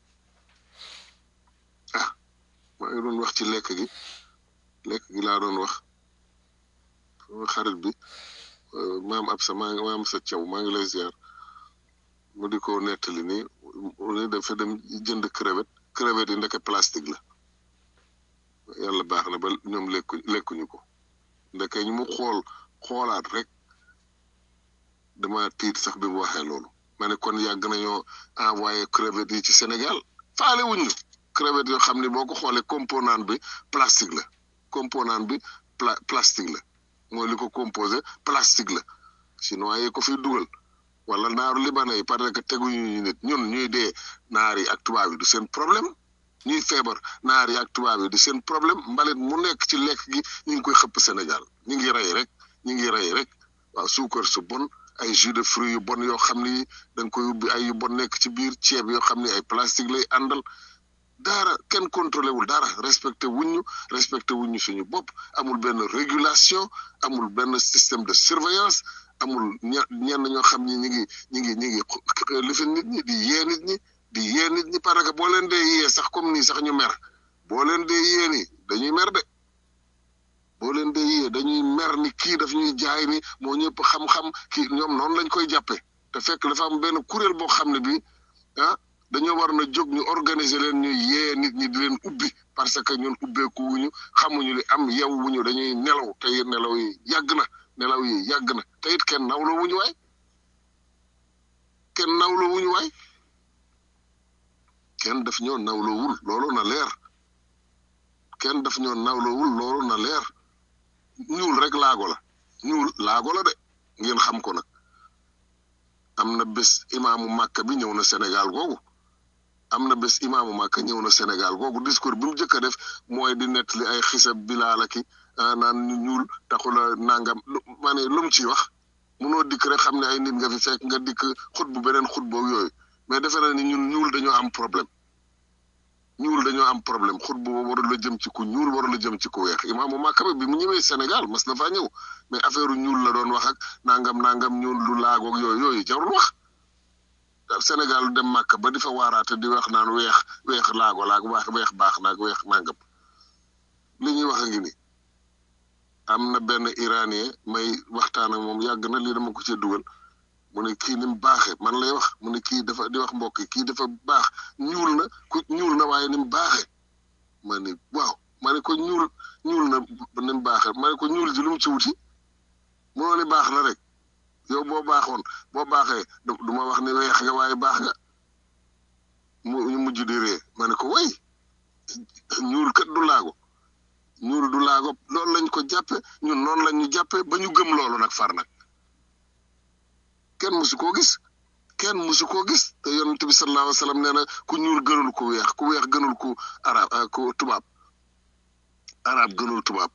ah maa ngi doon wax ci lekk gi lekk gi laa doon wax sama xarit bi maam ab sa maa ngi maam sa caw maa ngi lay ziar mu di ko nettali nii mu ne dafa dem jënd crevette crevette yi ndeke plastique la yàlla baax na ba ñoom lekku lekkuñu ko ndeke ñu mu xool xoolaat rek dama tiit sax bi mu waxee loolu ma ne kon yàgg nañoo envoyé crevette yi ci Sénégal faale wuñu crevette yoo xam ne boo ko xoolee composant bi plastique la composant bi pla plastique la mooy li ko composé plastique la chinois yi ko fi dugal wala naaru libanais yi parce que teguñu ñu nit ñun ñuy dee naar yi ak tubaab yi du seen problème ñuy feebar naar yi ak tubaab yi du seen problème mbalit mu nekk ci lekk gi ñu ngi koy xëpp Sénégal ñu ngi rey rek ñu ngi rey rek waaw suukar su bon ay jus de fruits yu bon yoo xam ni da nga koy ubbi ay yu bon nekk ci biir ceeb yoo xam ni ay plastique lay àndal dara kenn contrôlé wul dara respecté wuñu respecté wuñu suñu bopp amul benn régulation amul benn système de surveillance amul ña ñenn ñoo xam ni ñi ngi ñi ngi ñi ngi lifin nit ñi di yee nit ñi di yee nit ñi parce que boo leen dee yee sax comme nii sax ñu mer boo leen dee yee ni dañuy mer de boo leen dee yee dañuy mer ni kii daf ñuy jaay ni moo ñëpp xam-xam kii ñoom noonu lañ koy jàppee te fekk dafa am benn kuréel boo xam ne bi ah dañoo war na jóg ñu organiser leen ñu yee nit ñi di leen ubbi parce que ñun ubbeeku wuñu xamuñu li am yew wuñu dañuy nelaw te nelaw yi yàgg na nelaw yi yàgg na te it kenn nawloo wuñu waay kenn nawloo wuñu waay kenn daf ñoo nawloowul loolu na leer kenn daf ñoo nawloowul loolu na leer ñuul rek laago la ñuul laago la de ngeen xam ko nag am na bés imaamu màkka bi ñëw na Sénégal googu am na bés imaamu màkka ñëw na Sénégal googu discours bi mu njëkk a def mooy di nettali ay xisab bilaala ki naan ñu ñuul taxula nangam ma ne lu mu ciy wax munoo dikk rek xam ne ay nit nga fi fekk nga dikk xut bu beneen xut boobu yooyu mais defe na ni ñun ñuul dañoo am problème ñuul dañoo am problème xut bu warul la jëm ci ku ñuul warul la jëm ci ku weex imaamu Màkka bi mu ñëwee Sénégal mas na faa ñëw mais affaire ñuul la doon wax ak nangam nangam ñuul lu laagoog yooyu yooyu jarul wax Sénégal dem Màkka ba di fa waaraate di wax naan weex weex laago laag wax weex baax naag weex nangam li ñuy wax a ngi ni am na benn iranien may waxtaan ak moom yàgg na lii dama ko ci dugal mu ne kii ni mu baaxee man lay wax mu ne kii dafa di wax mbokk yi kii dafa baax ñuul na ku ñuul na waaye ni mu baaxee ma ne waaw ma ne ko ñuul ñuul na ni mu baaxee ma ne ko ñuul ji lu mu ci wuti moo ni baax na rek yow boo baaxoon boo baaxee du ma wax ni weex nga waaye baax nga mu ñu mujj di ree ma ne ko way ñuul kat du laago ñuul du laago loolu lañ ko jàppe ñun noonu lañ ñu jàppe ba ñu gëm loolu nag far nag kenn musu koo gis kenn musu koo gis te yonent bi sallallahu alayhi wa sallam nee na ku ñuul gënul ku weex ku weex gënul ku arab ku tubaab arab gënul tubaab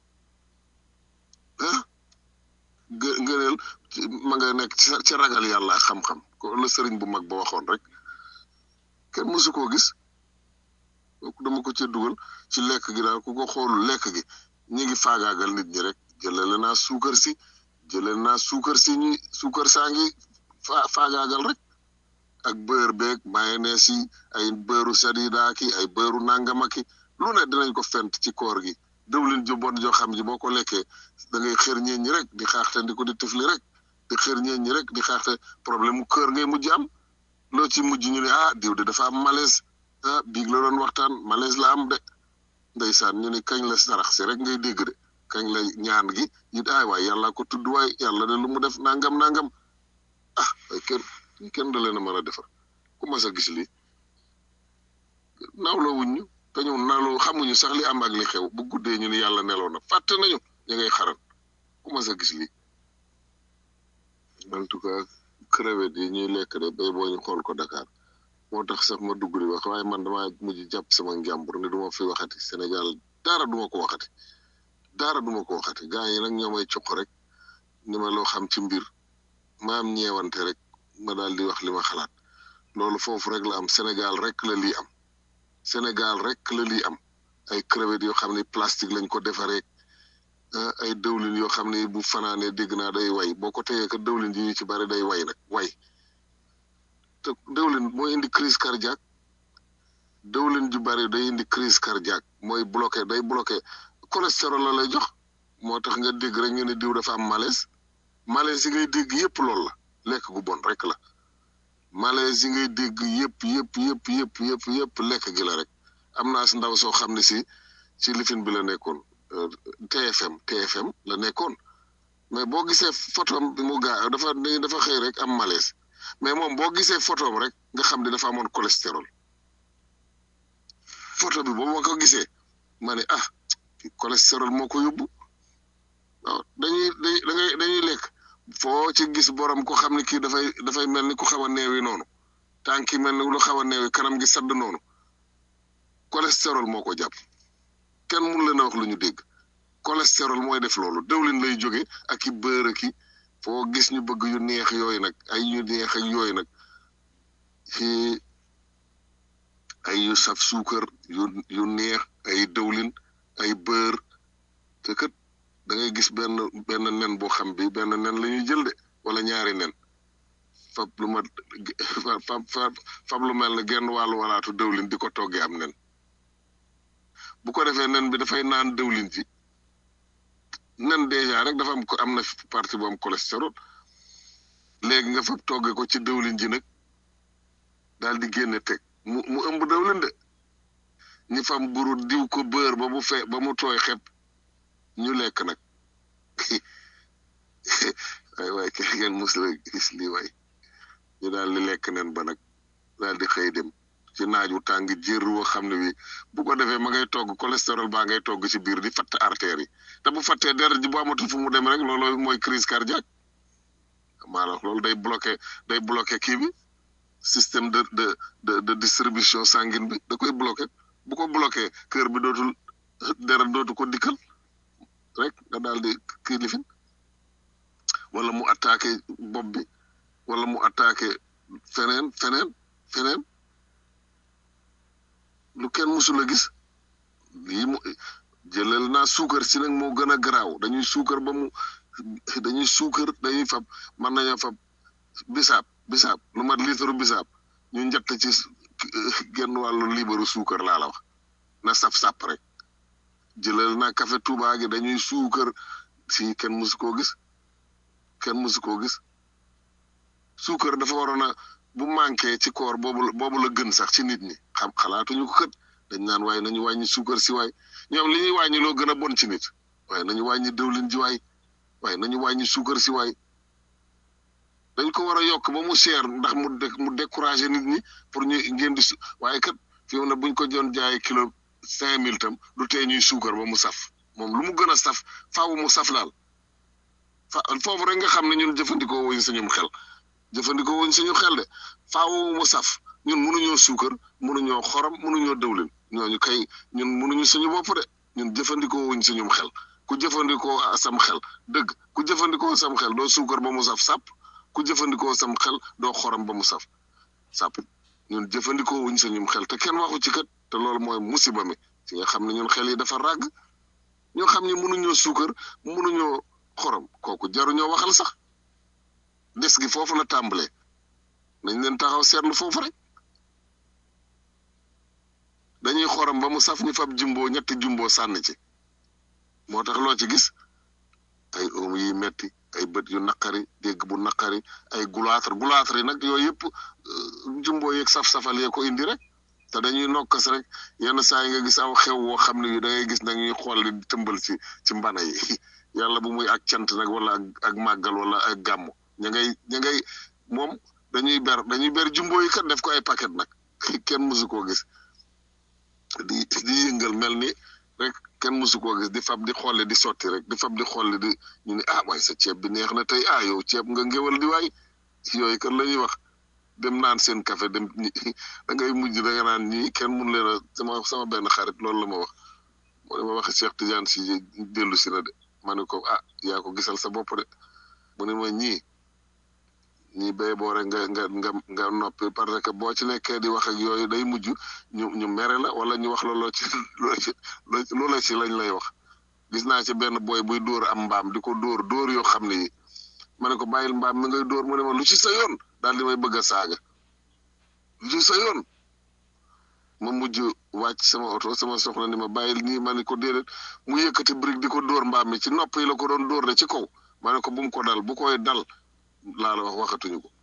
ah gë ngëneel ma nga nekk ci ragal yàlla xam-xam ko la sëriñ bu mag ba waxoon rek kenn musu koo gis dama ko ci dugal ci lekk gi daal ku ko xoolu lekk gi ñi ngi faagaagal nit ñi rek jëlale naa suukar si jëlal naa suukar si ñi suukar saa ngi fa faagaagal rek ak beurre beeg mayonnaise yi ay beurru sadida ki ay beurru nangama ki lu ne dinañ ko fent ci koor gi dëwlin ju bon joo xam ji boo ko lekkee da ngay xër ñeen ñi rek di xaaxte di ko di tifli rek di xër ñeen ñi rek di xaaxte problème mu kër ngay mujj am loo ci mujj ñu ne ah diw de dafa am malaise ah biig la doon waxtaan malaise la am de ndeysaan ñu ne kañ la sarax si rek ngay dégg de kañ la ñaan gi it ay waay yàlla ko tudd waay yàlla de lu mu def nangam nangam ah ay kenn kenn da leen a mën a defar ku mas a gis lii nawloo wuñ ñu te ñu nawloo xamuñu sax li am ak li xew bu guddee ñu ni yàlla neloo na fàtte nañu ñu ngay xaran ku mas a gis lii en tout cas crevette yi ñuy lekk de bay boo ñu xool ko Dakar moo tax sax ma dugg di wax waaye man dama mujj jàpp sama njàmbur ne duma fi waxati Sénégal dara duma ko waxati dara duma ko waxati gaa yi nag ñoo may cuq rek ni ma loo xam ci mbir ma am ñeewante rek ma daal di wax li ma xalaat loolu foofu rek la am Sénégal rek la lii am Sénégal rek la lii am ay crevettes yoo xam ne plastique lañ ko defaree ay dëwlin yoo xam ne bu fanaanee dégg naa day way boo ko tegee ka dëwlin yi ñu ci bari day way nag way te dëwlin mooy indi crise cardiaque dëwlin ju bari day indi crise cardiaque mooy bloqué day bloqué cholestérol la lay jox moo tax nga dégg rek ñu ne diw dafa am malaise malaise yi ngay dégg yëpp loolu la lekk gu bon rek la malaise yi ngay dégg yëpp yëpp yëpp yëpp yëpp yëpp lekk gi la rek am naa si ndaw soo xam ne si ci lifin bi la nekkoon TFM TFM la nekkoon mais boo gisee photom bi mu gaa dafa dafa xëy rek am malaise mais moom boo gisee photom rek nga xam ne dafa amoon cholestérol photo bi boobu ma ko gisee ma ne ah cholestérol moo ko yóbbu waaw dañuy da ngay dañuy lekk foo ci gis borom ko xam ne kii dafay dafay mel ni ku xaw a neewi noonu tànk yi mel ni lu xaw a neewi kanam gi sadd noonu cholestérol moo ko jàpp kenn mun leen a wax lu ñu dégg cholestérol mooy def loolu dëwlin lay jóge ak i beurre ki foo gis ñu bëgg yu neex yooyu nag ay yu neex ak yooyu nag ci ay yu saf suukar yu yu neex ay dëwlin ay bër te kat da ngay gis benn benn nen boo xam bi benn nen la ñuy jël de wala ñaari nen fab lu ma fab fab fab lu mel ne genn wàllu walaatu dëwlin di ko toggee am nen bu ko defee nen bi dafay naan dëwlin ci nen dèjà rek dafa am ko am na partie bu am cholestérol léegi nga fab togge ko ci dëwlin ji nag daal di génne teg mu mu ëmb dëwlin de ñi fam buru diw ko bër ba mu fe ba mu tooy xepp ñu lekk nag waay waay kenn ngeen mus la gis lii waay ñu daal di lekk nen ba nag daal di xëy dem ci naaj wu tàng jër woo xam ne wi bu ko defee ma ngay togg cholestérol baa ngay togg ci biir di fatt artères yi te bu fattee deret ji bu amatul fu mu dem rek loolu mooy crise cardiaque maanaam loolu day bloqué day bloqué kii bi système de de de de distribution sanguine bi da koy bloqué bu ko bloqué cœur bi dootul deret dootu ko dikkal rek nga daal di kii lifin wala mu attaqué bopp bi wala mu attaqué feneen feneen feneen lu kenn musul a gis lii mu jëlal naa suukar si nag moo gën a garaaw dañuy suukar ba mu dañuy suukar dañuy fab mën nañoo fab bisaab bisaab lu mat litre bisaab ñu njett ci genn wàllu libaru suukar laa la wax na saf-sàpp rek jëlal naa café Touba gi dañuy suukar si kenn musu koo gis kenn musu koo gis suukar dafa waroon a bu manqué ci koor boobu boobu la gën sax ci nit ñi xam xalaatuñu ko kët dañ naan waaye nañu wàññi suukar si waay ñoom li ñuy wàññi loo gën a bon ci nit waaye nañu wàññi dëwlin ji waay waaye nañu wàññi suukar si waay dañ ko war a yokk ba mu seer ndax mu dé mu découragé nit ñi pour ñu ngeen di su waaye kat fi mu ne buñ ko doon jaay kilo cinq mille tam du tee ñuy suukar ba mu saf moom lu mu gën a saf faaw mu saf daal fa foofu rek nga xam ne ñun jëfandikoo wuñ suñum xel jëfandikoo wuñ suñu xel de faaw mu saf ñun mënuñoo suukar mënuñoo xorom mënuñoo dëwlin ñooñu kay ñun mënuñu suñu bopp de ñun jëfandikoo wuñ suñum xel ku jëfandikoo sam xel dëgg ku jëfandikoo sam xel doo suukar ba mu saf sàpp ku jëfandikoo sam xel doo xorom ba mu saf sàpp ñun jëfandikoo wuñ suñum xel te kenn waxu ci kat te loolu mooy musiba mi ci nga xam ne ñun xel yi dafa ràgg ñoo xam ne mënuñoo suukar mënuñoo xorom kooku jaruñoo waxal sax des gi foofu la tàmbalee nañ leen taxaw seetlu foofu rek dañuy xorom ba mu saf ñu fab jumbo ñetti jumbo sànni ci moo tax loo ci gis ay oom yi metti ay bët yu naqari dégg bu naqari ay gulaatar gulaatar yi nag yooyu yëpp jumbo yeeg saf-safal yee ko indi rek te dañuy nokkas rek yenn saa yi nga gis aw xew woo xam ne yu da ngay gis nag ñuy xool di tëmbal ci ci mbana yi yàlla bu muy ak cant nag wala ak ak màggal wala ak gàmmu ña ngay ña ngay moom dañuy ber dañuy ber jumbo yi kat def ko ay paquet nag kenn mësu koo gis di di yëngal mel ni rek kenn mësu koo gis di fab di xolle di sotti rek di fab di xolle di ñu ne ah waaye sa ceeb bi neex na tey ah yow ceeb nga ngéwal di waay yooyu kan la ñuy wax dem naan seen café dem da ngay mujj da nga naan ñii kenn mun leen a sama sama benn xarit loolu la ma wax moo ne ma waxe Cheikh Tidiane si dellu si na de ma ne ko ah yaa ko gisal sa bopp de mu ne ma ñii ñii béy boo rek nga nga nga nga noppi parce que boo ci nekkee di wax ak yooyu day mujj ñu ñu mere la wala ñu wax looloo ci loola ci lañ lay wax gis naa ci benn boy buy dóor am mbaam di ko dóor dóor yoo xam ne yi ma ne ko bàyyil mbaam mi ngay dóor mu ne ma lu ci sa yoon daal di may bëgg a saaga lu ci sa yoon ma mujj wàcc sama oto sama soxna ni ma bàyyil nii ma ne ko déedéet mu yëkkati brique di ko dóor mbaam mi ci nopp yi la ko doon dóor de ci kaw ma ne ko bu mu ko dal bu koy dal laa la wax waxatuñu ko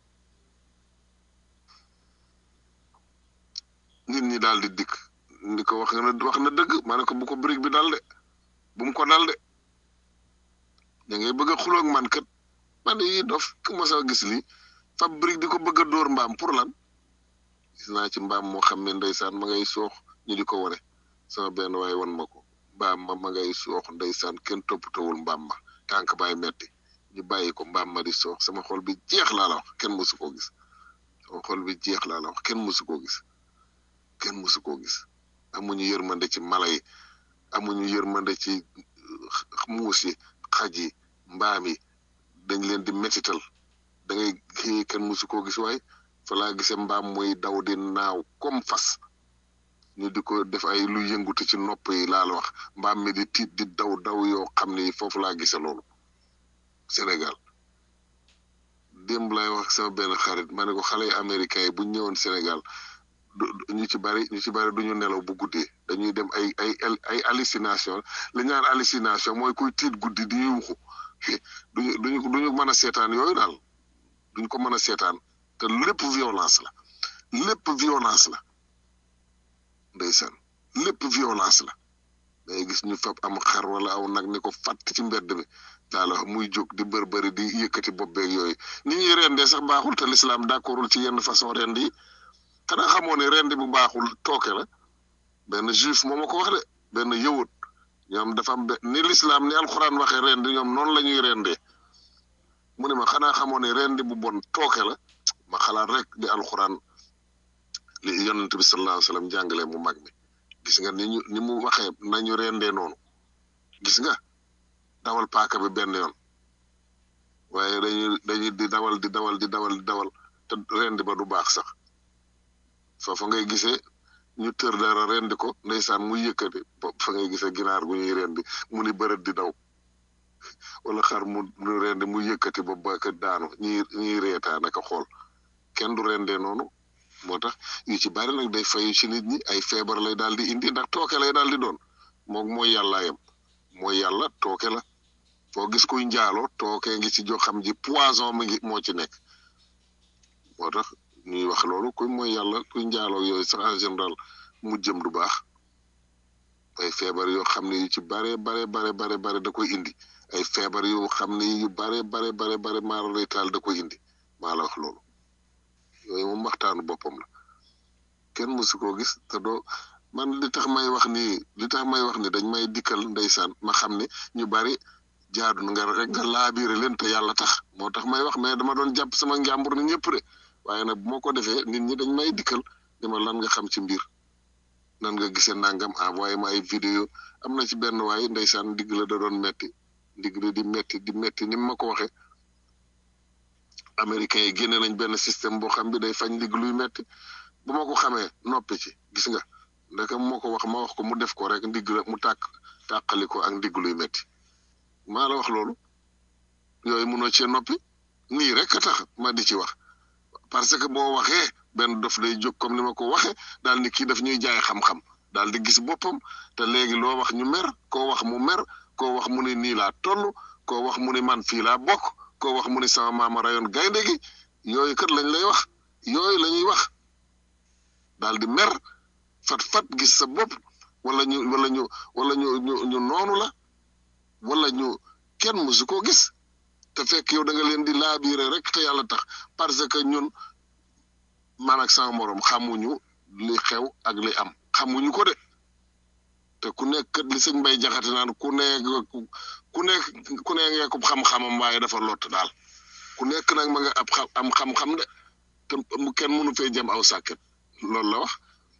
nit ñi daal di dikk ndi ko wax na wax na dëgg ma ne ko bu ko brique bi dal de bu mu ko dal de da ngay bëgg a xuloog man kat man yi dof ku ma sa gis lii fab brique di ko bëgg a dóor mbaam pour lan gis naa ci mbaam moo xam ne ndeysaan ma ngay soox ñu di ko wane sama benn waay wan ma ko mbaam ma ma ngay soox ndeysaan kenn toppatawul mbaam ma tànk baay metti ñu bàyyi ko mbaam ma di soox sama xol bi jeex laa la wax kenn mësu koo gis sama xol bi jeex laa la wax kenn mësu koo gis kenn mësu koo gis amuñu yërmande ci mala yi amuñu yërmande ci muus yi xaj yi mbaam yi dañ leen di métital da ngay xëy kenn musu koo gis waay fa laa gisee mbaam muy daw di naaw comme fas ñu di ko def ay lu yëngutu ci nopp yi laa la wax mbaam mi di tiit di daw daw yoo xam ni foofu laa gisee loolu Sénégal démb lay wax sama benn xarit ma ne ko xale yi américains yi bu ñu ñëwoon Sénégal ñu ci bari ñu ci bari duñu nelaw bu guddee dañuy dem ay ay ay hallucination li ñaan hallucination mooy kuy tiit guddi di yuuxu duñu duñu duñu mën a seetaan yooyu daal duñu ko mën a seetaan te lépp violence la lépp violence la ndeysaan lépp violence la day gis ñu fab am xar wala aw nag ni ko fàtt ci mbedd mi daal muy jóg di bër bëri di yëkkati bopp beeg yooyu ni ñuy rendee sax baaxul te l'islam d'accordul ci yenn façon rend yi xanaa xamoo ne rendi bu baaxul tooke la benn juif moo ma ko wax de benn yëwut ñoom dafa am ni l'islam ni alxuraan waxee rendi ñoom noonu la ñuy rendee mu ne ma xanaa xamoo ne rendi bu bon tooke la ma xalaat rek di alxuraan li yonent bi sallallahu alayhi wasallam jàngale mu mag mi gis nga ni ñu ni mu waxee nañu rendee noonu gis nga dawal paaka bi benn yoon waaye dañuy dañuy di dawal di dawal di dawal di dawal te rendi ba du baax sax foofa ngay gisee ñu tër dara rendi ko ndeysaan muy yëkkati fa ngay gisee ginaar gu ñuy rendi mu ni bërët di daw wala xar mu mu rendi mu yëkkati ba ba ka daanu ñi ñuy reetaa naka xool kenn du rendee noonu moo tax yu ci bari nag day fayu ci nit ñi ay feebar lay daal di indi ndax tooke lay daal di doon moom mooy yàllaayam mooy yàlla tooke la foo gis kuy njaaloo tooke ngi ci joo xam ji poison mi ngi moo ci nekk moo tax ñuy wax loolu kuy mooy yàlla kuy njaaloo yooyu sax en général mu jëm du baax ay feebar yoo xam ne yu ci bare bare bare bare bare da koy indi ay feebar yu xam ne yu bare bare bare bare maara lay taal da koy indi maa la wax loolu yooyu moom waxtaanu boppam la kenn mësu koo gis te doo man li tax may wax ni li tax may wax ni dañ may dikkal ndeysaan ma xam ne ñu bari jaadu na nga rek nga laabiire leen te yàlla tax moo tax may wax mais dama doon jàpp sama njàmbur ni ñëpp de waaye nag bu ma ko defee nit ñi dañ may dikkal ni ma lan nga xam ci mbir nan nga gisee nangam envoyé ma ay vidéo am na ci benn waay ndeysaan ndigg la da doon metti ndigg la di metti di metti ni ma ko waxee américains yi génne nañ benn système boo xam bi day fañ ndigg luy metti bu ma ko xamee noppi ci gis nga ndaka moo ko wax ma wax ko mu def ko rek ndigg la mu tàkk tàqali ko ak ndigg luy metti maa la wax loolu yooyu mënoo cee noppi nii rek a tax ma di ci wax parce que boo waxee benn dof day jóg comme ni ma ko waxee daal ni kii daf ñuy jaay xam-xam daal di gis boppam te léegi loo wax ñu mer koo wax mu mer koo wax mu ne nii laa toll koo wax mu ne man fii laa bokk koo wax mu ne sama maama rayoon gaynde gi yooyu kat lañ lay wax yooyu la ñuy wax daal di mer fat fat gis sa bopp wala ñu wala ñu wala ñu ñu ñu noonu la wala ñu kenn mësu koo gis te fekk yow da nga leen di laabiire rek te yàlla tax parce que ñun man ak sama morom xamuñu li xew ak li am xamuñu ko de te ku nekk kat li sëñ Mbay Jaxate naan ku nekk ku nekk ku nekk ngee ko xam-xamam waaye dafa lott daal ku nekk nag ma nga ab xam am xam-xam de te mu kenn mënu fee jëm aw sàkket loolu la wax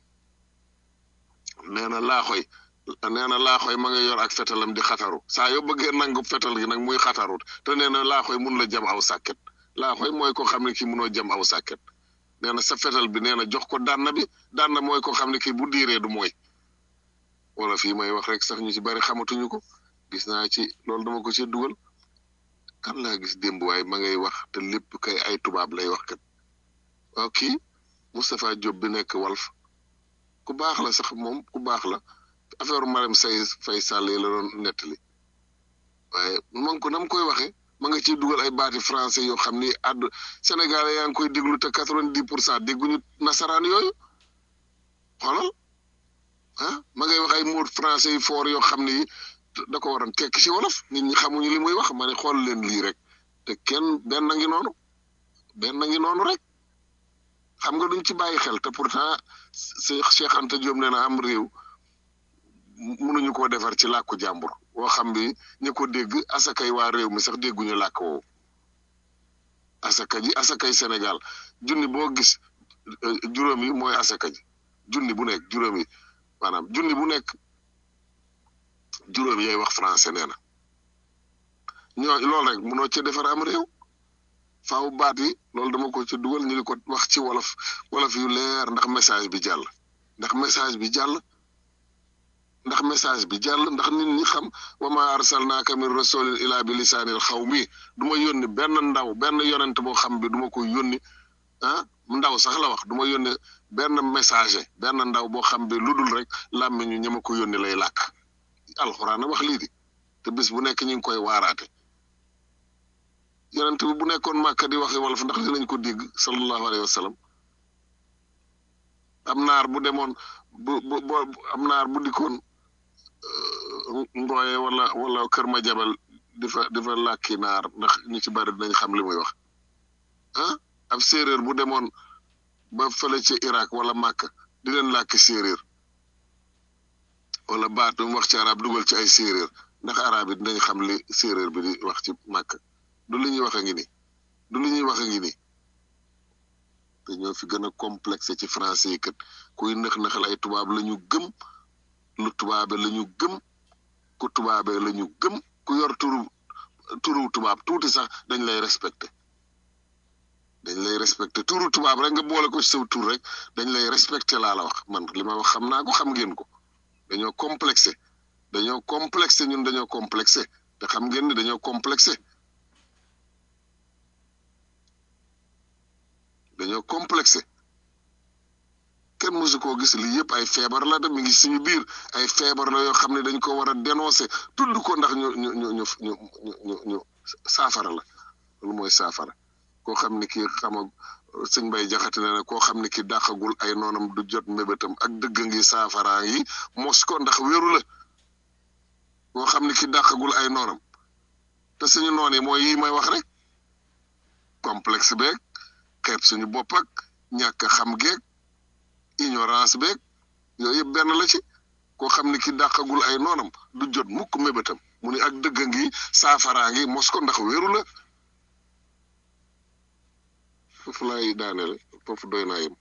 nee na laaxoy nee na laaxoy ma nga yor ak fetalam di xataru saa yoo bëggee nangu fetal gi nag muy xatarut te nee na laaxoy mun la jëm aw sàkket laaxoy mooy ko xam ne kii munoo jëm aw sàkket nee na sa fetal bi nee na jox ko dànn bi dànn mooy ko xam ne kii bu diiree du mooy wala fii may wax rek sax ñu ci bari xamatuñu ko gis naa ci loolu dama ko ci dugal kan laa gis démb waaye ma ngay wax te lépp kay ay tubaab lay wax kat waaw kii Moustapha Diop bi nekk Walf ku baax la sax moom ku baax la affaire Marème Say Fay Sall yi la doon nettali waaye ma ngi ko nam koy waxee ma nga ciy dugal ay baati français yoo xam ni àdd Sénégalais yaa ngi koy déglu te quatre-vingt-dix pour cent dégguñu nasaraan yooyu xoolal ah ma ngay wax ay mots français yu fort yoo xam ni da ko waroon tekki ci wolof nit ñi xamuñu li muy wax ma ne xool leen lii rek te kenn benn ngi noonu benn ngi noonu rek xam nga duñ ci bàyyi xel te pourtant Cheikh Anta Diop nee na am réew mënuñu koo defar ci làkku jàmbur woo xam bi ñu ko dégg asakay waa réew mi sax dégguñu làkk woowu asaka ji asakay Sénégal junni boo gis juróom yi mooy asaka ji junni bu nekk juróom yi maanaam junni bu nekk juróom yay wax français nee na ñoo loolu rek mënoo ci defar am réew faaw baat yi loolu dama ko ci dugal ñu di ko wax ci wolof wolof yu leer ndax message bi jàll ndax message bi jàll ndax message bi jàll ndax nit ñi xam wa ma arsalnaaka min rasulin ila bi lisaanil xaw mi du ma yónni benn ndaw benn yonent boo xam bi du ma ko yónni ah ndaw sax la wax du ma yónni benn messager benn ndaw boo xam bi lu dul rek làmmiñu ñi ma ko yónni lay làkk alxuraan a wax lii di te bis bu nekk ñu ngi koy waaraate yonent bi bu nekkoon màkka di waxi wolof ndax dinañ ko dégg sallallahu alayhi wa sallam am naar bu demoon bu bu bu am naar bu dikkoon ngooye wala wala kër ma jabal di fa di fa làkki naar ndax ñu ci bari dinañ xam li muy wax ah ab séeréer bu demoon ba fële ci Irak wala Màkka di leen làkki séeréer wala baat mu wax ci arab dugal ci ay séeréer ndax arab yi dinañ xam li séeréer bi di wax ci Màkka du li ñuy wax a ngi ni du li ñuy wax a ngi ni te ñoo fi gën a complexe ci français yi kat kuy nëx-nëxal ay tubaab la ñu gëm lu tubaabe la ñu gëm ku tubaabe la ñu gëm ku yor turu turu tubaab tuuti sax dañ lay respecté dañ lay respecté turu tubaab rek nga boole ko ci saw tur rek dañ lay respecté laa la wax man li ma wax xam naa ko xam ngeen ko dañoo complexé dañoo complexé ñun dañoo complexé te xam ngeen ni dañoo complexé dañoo complexé kenn mësu koo gis lii yëpp ay feebar la de mi ngi suñu biir ay feebar la yoo xam ne dañ ko war a dénoncé tudd ko ndax ñu ñu ñu ñu ñu ñu ñu saafara la loolu mooy saafara koo xam ne kii xama sëñ bay jaxate ne ne koo xam ne kii dàqagul ay noonam du jot mébétam ak dëgg ngi saafara yi mos ko ndax wéru la koo xam ne kii dàqagul ay noonam te suñu noon yi mooy yi may wax rek complexe beeg xeeb suñu bopp ak ñàkk xam geeg ignorance beeg yooyu yëpp benn la ci koo xam ne ki dàqagul ay noonam du jot mukk mébétam mu ni ak dëgg ngi saafaraa ngi mos ko ndax wéru la foofu laay daaneel foofu doy naa yem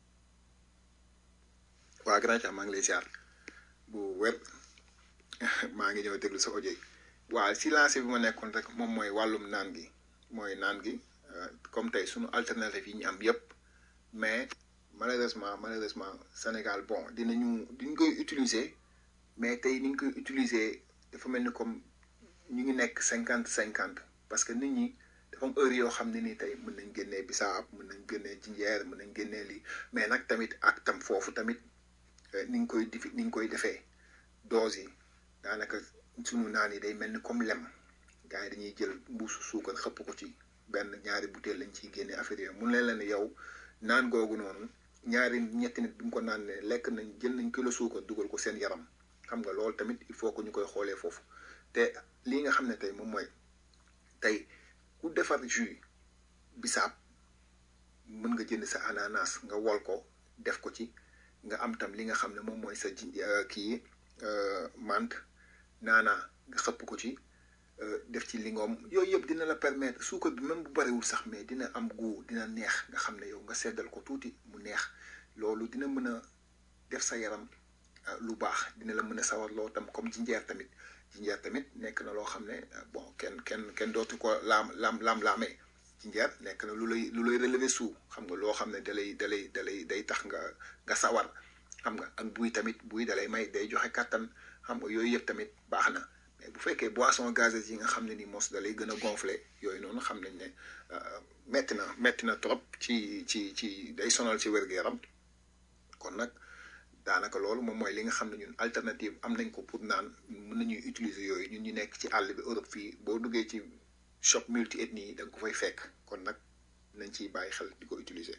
waa grand maa ngi lay siyaar bu wér maa ngi ñëw déglu sa audio yi waaw si lancé bi ma nekkoon rek moom mooy wàllum naan gi mooy naan gi comme tey suñu alternative yi ñu am yépp mais malheureusement malheureusement Sénégal bon dinañu diñ koy utiliser mais tey ni ñu koy utiliser dafa mel ni comme ñu ngi nekk cinquante cinquante parce que nit ñi dafa am heure yoo xam ne ni tey mën nañ génnee bisaab mën nañ génnee jinjeer mën nañ génnee lii mais nag tamit ak tam foofu tamit ni ñu koy difi ni ñu koy defee dose yi daanaka sunu naan yi day mel ni comme lem gars yi dañuy jël mbuusu suukar xëpp ko ci benn ñaari butéel lañ ciy génne affaire yooyu mun leen la ne yow naan googu noonu ñaari ñetti nit bi nga ko naan ne lekk nañ jël nañ kilo suukar dugal ko seen yaram xam nga loolu tamit il faut que ñu koy xoolee foofu te lii nga xam ne tey moom mooy tey ku defar jus bisaab mën nga jënd sa ananas nga wol ko def ko ci nga am tam li nga xam ne moom mooy sa ji kii mant naanaa nga xëpp ko ci def ci lingoom yooyu yëpp dina la permettre suukar bi même bu bariwul sax mais dina am goût dina neex nga xam ne yow nga seddal ko tuuti mu neex loolu dina mën a def sa yaram lu baax dina la mën a sawar loo tam comme jinjeer tamit jinjeer tamit nekk na loo xam ne bon kenn kenn kenn dootu ko laam laam laam laamee jinjeer nekk na lu lay lu lay relever suu xam nga loo xam ne dalay dalay dalay day tax nga nga sawar xam nga ak buy tamit buy dalay may day joxe kàttan xam nga yooyu yëpp tamit baax na mais bu fekkee boisson gazeuse yi nga xam ne ni mos da lay gën a gonflé yooyu noonu xam nañ ne metti na metti na trop ci ci ci day sonal ci wér-gu-yaram kon nag daanaka loolu moom mooy li nga xam ne ñun alternative am nañ ko pour naan mën nañuy utiliser yooyu ñun ñu nekk ci àll bi Europe fii boo duggee ci shop multi ethnie yi da nga ko fay fekk kon nag nañ ciy bàyyi xel di ko utiliser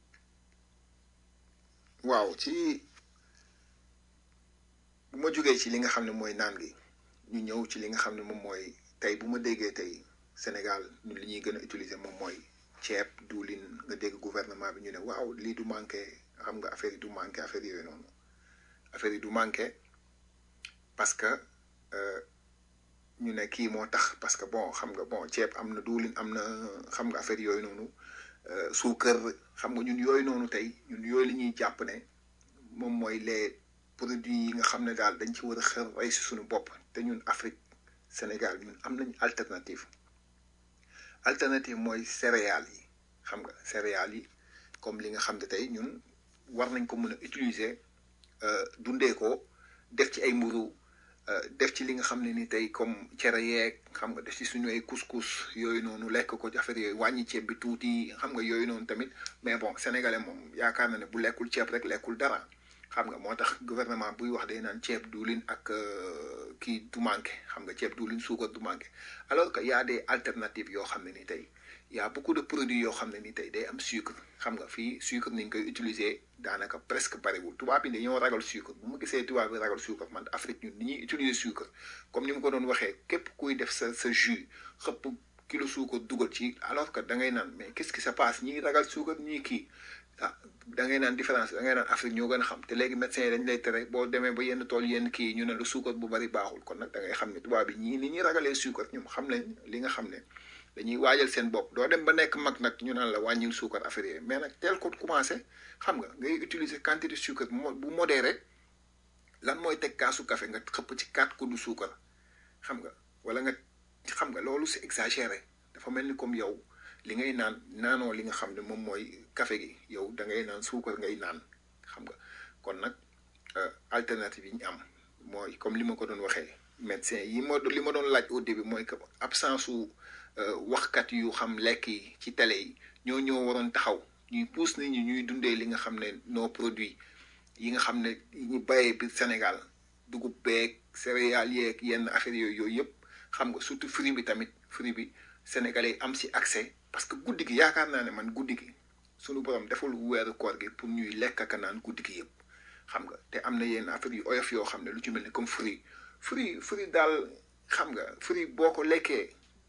waaw ci bu ma jógee ci li nga xam ne mooy naan gi ñu ñëw ci li nga xam ne moom mooy tey bu ma déggee tey Sénégal ñun li ñuy gën a utiliser moom mooy ceeb diwlin nga dégg gouvernement bi ñu ne waaw lii du manqué xam nga affaire yi du manqué affaire yooyu noonu affaire yi du manqué parce que ñu ne kii moo tax parce que bon xam nga bon ceeb am na diwlin am na xam nga affaire yooyu noonu suukar xam nga ñun yooyu noonu tey ñun yooyu li ñuy jàpp ne moom mooy les produits yi nga xam ne daal dañ ci war a xër rey si suñu bopp te ñun Afrique Sénégal ñun am nañ alternative alternative mooy céréales yi xam nga céréales yi comme li nga xam ne tey ñun war nañ ko mën a utiliser dundee ko def ci ay mburu def ci li nga xam ne ni tey comme cere yeeg xam nga def ci suñu ay couscous yooyu noonu lekk ko ci affaire yooyu wàññi ceeb bi tuuti xam nga yooyu noonu tamit mais bon sénégalais moom yaakaar na ne bu lekkul ceeb rek lekkul dara xam nga moo tax gouvernement buy wax day naan ceeb diwlin ak kii du manqué xam nga ceeb diwlin suukar du manqué alors que y a des alternatives yoo xam ne ni tey y a beaucoup de produits yoo xam ne ni tey day am sucre xam nga fii sucre ni ñu koy utiliser daanaka presque bariwul tubaab bi dañoo ragal sucre bu ma gisee tubaab bi ragal sucre man Afrique ñun ni ñuy utiliser sucre comme ni ma ko doon waxee képp kuy def sa sa jus xëpp kilo suukar dugal ci alors que da ngay naan mais qu'est-ce qui se passe ñii ragal suukar ñii kii ah da ngay naan différence da ngay naan Afrique ñoo gën a xam te léegi médecins yi dañ lay tere boo demee ba yenn tool yenn kii ñu ne la suukar bu bari baaxul kon nag da ngay xam ne tubaab bi ñii ni ñuy ragalee suukar ñoom xam nañ li nga xam ne dañuy waajal seen bopp doo dem ba nekk mag nag ñu naan la wàññil suukar affaire yi mais nag teel ko commencé xam nga ngay utiliser quantité suukar bu modéré lan mooy teg kaasu café nga xëpp ci quatre kuddu suukar xam nga wala nga xam nga loolu c'est exagéré dafa mel ni comme yow li ngay naan naanoo li nga xam ne moom mooy café gi yow da ngay naan suukar ngay naan xam nga kon nag alternative yi ñu am mooy comme li ma ko doon waxee médecin yi ma li ma doon laaj au début mooy que absence su waxkat yu xam lekk yi ci télé yi ñoo ñoo waroon taxaw ñuy pousse nit ñi ñuy dundee li nga xam ne nos produits yi nga xam ne ñu bayee biir Sénégal dugub beeg céréales yeeg yenn affaire yooyu yooyu yëpp xam nga surtout fruit bi tamit fruit bi sénégalais am si accès parce que guddi gi yaakaar naa ne man guddi gi sunu borom deful weeru koor gi pour ñuy lekk ak naan guddi gi yëpp xam nga te am na yenn affaire yu oyof yoo xam ne lu ci mel ni comme fruit fruit fruit daal xam nga fruit boo ko lekkee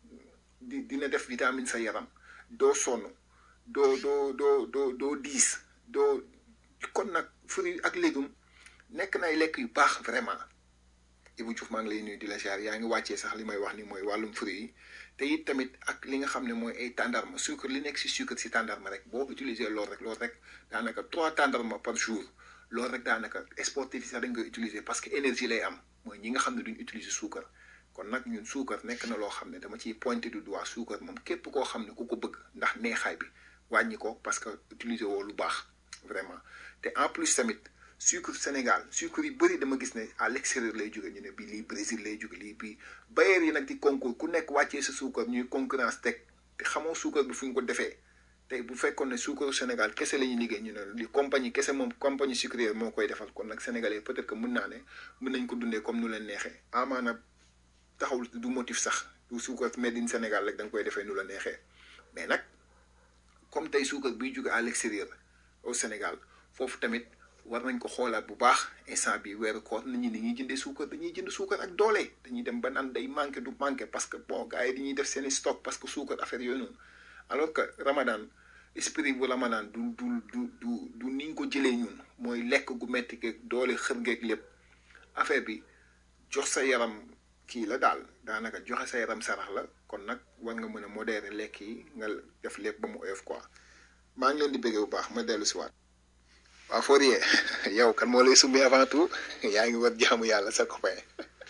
di dina def vitamine sa yaram doo sonn doo doo doo doo doo diis doo kon nag fruit ak légume nekk na ay lekk yu baax vraiment Ibou Diouf maa ngi lay nuyu di la ziar yaa ngi wàccee sax li may wax ni mooy wàllum fruit yi te it tamit ak li nga xam ne mooy ay tàndarma sucre li nekk si sucre si tàndarma rek boo utiliser loolu rek loolu rek daanaka trois tàndarma par jour loolu rek daanaka sportif yi sax dañ koy utiliser parce que énergie lay am mooy ñi nga xam ne duñ utiliser suukar kon nag ñun suukar nekk na loo xam ne dama ciy pointé du doigt suukar moom képp koo xam ne ku ko bëgg ndax neexaay bi wàññi ko parce que utiliser woo lu baax vraiment te en plus tamit sucre Sénégal sucre yu bëri dama gis ne à l'extérieur lay jóge ñu ne bii lii Brésil lay jóge lii bii bailleurs yi nag di concours ku nekk wàccee sa suukar ñuy concurrence teg te xamoo suukar bi fu ñu ko defee tey bu fekkoon ne suukaru Sénégal kese la ñuy liggéey ñu ne li compagnie kese moom compagnie sucrière moo koy defal kon nag sénégalais peut-être que mën naa ne mën nañ ko dundee comme nu leen neexee amaana taxawul du motif sax du suukar made in Sénégal rek da nga koy defee nu la neexee mais nag comme tey suukar biy jóge à l'extérieur au Sénégal foofu tamit war nañ ko xoolaat bu baax instant bi weeru koor nit ñi dañuy jëndee suukar dañuy jënd suukar ak doole dañuy dem ba naan day manqué du manqué parce que bon gars yi dañuy def seeni stock parce que suukar affaire yooyu noonu alors que Ramadan esprit bu Ramadan du du du du du niñ ko jëlee ñun mooy lekk gu metti geeg doole xër geeg lépp affaire bi jox sa yaram kii la daal daanaka joxe sa yaram sarax la kon nag war nga mën a modérer lekk yi nga def lépp ba mu oyof quoi maa ngi leen di bëggee bu baax ma dellu si waat waaw Fourier yow kan moo lay summi avant tout yaa ngi war jaamu yàlla sa copain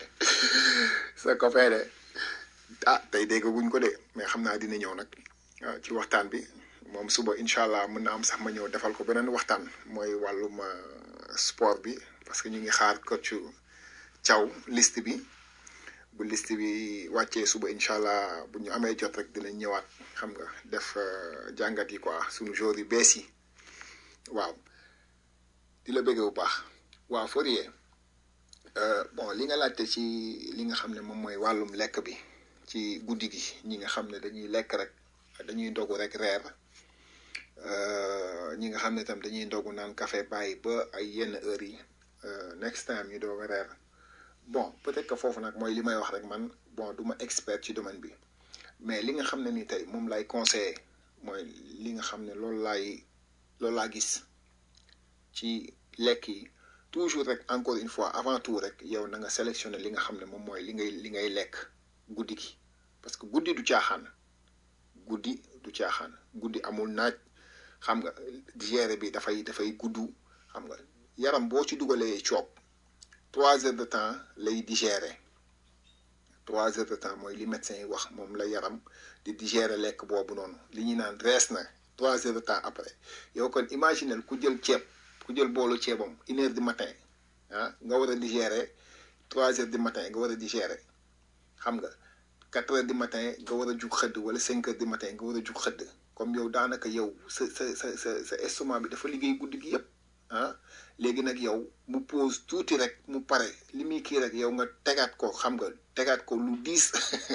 sa copain de ah tey dégg guñ ko de mais xam naa dina ñëw nag waaw ci waxtaan bi moom suba incha allah mën na am sax ma ñëw defal ko beneen waxtaan mooy wàllum sport bi parce que ñu ngi xaar coach Thiaw liste bi bu liste bi wàccee suba incha allah bu ñu amee jot rek dinañ ñëwaat xam nga def jàngat yi quoi suñu jour yu bees yi waaw. di la bëgg bu baax waaw Fourier bon li nga laajte ci li nga xam ne moom mooy wàllum lekk bi ci guddi gi ñi nga xam ne dañuy lekk rek dañuy ndogu rek reer ñi nga xam ne tam dañuy ndogu naan café bàyyi ba ay yenn heures yi next time ñu doog a reer bon peut-être que foofu nag mooy li may wax rek man bon du ma expert ci domaine bi mais li nga xam ne ni tey moom lay conseiller mooy li nga xam ne loolu laay loolu laa gis ci lekk yi toujours rek encore une fois avant tout rek yow na nga sélectionner li nga xam ne moom mooy li ngay li ngay lekk guddi gi parce que guddi du caaxaan guddi du caaxaan guddi amul naaj xam nga digérer bi dafay dafay gudd xam nga yaram boo ci dugalee coob trois heures de temps lay digérer trois heures de temps mooy li médecin yi wax moom la yaram di digérer lekk boobu noonu li ñuy naan rees na trois heures de temps après yow kon imaginel ku jël ceeb ku jël boolu ceebam une heure du matin ah nga war a digérer trois heures du matin nga war a digérer xam nga quatre heures du matin nga war a jug xëdd wala cinq heures du matin nga war a jug xëdd comme yow daanaka yow sa sa sa sa sa estomac bi dafa liggéey guddi gi yëpp ah léegi nag yow mu pause tuuti rek mu pare li muy kii rek yow nga tegaat ko xam nga tegaat ko lu diis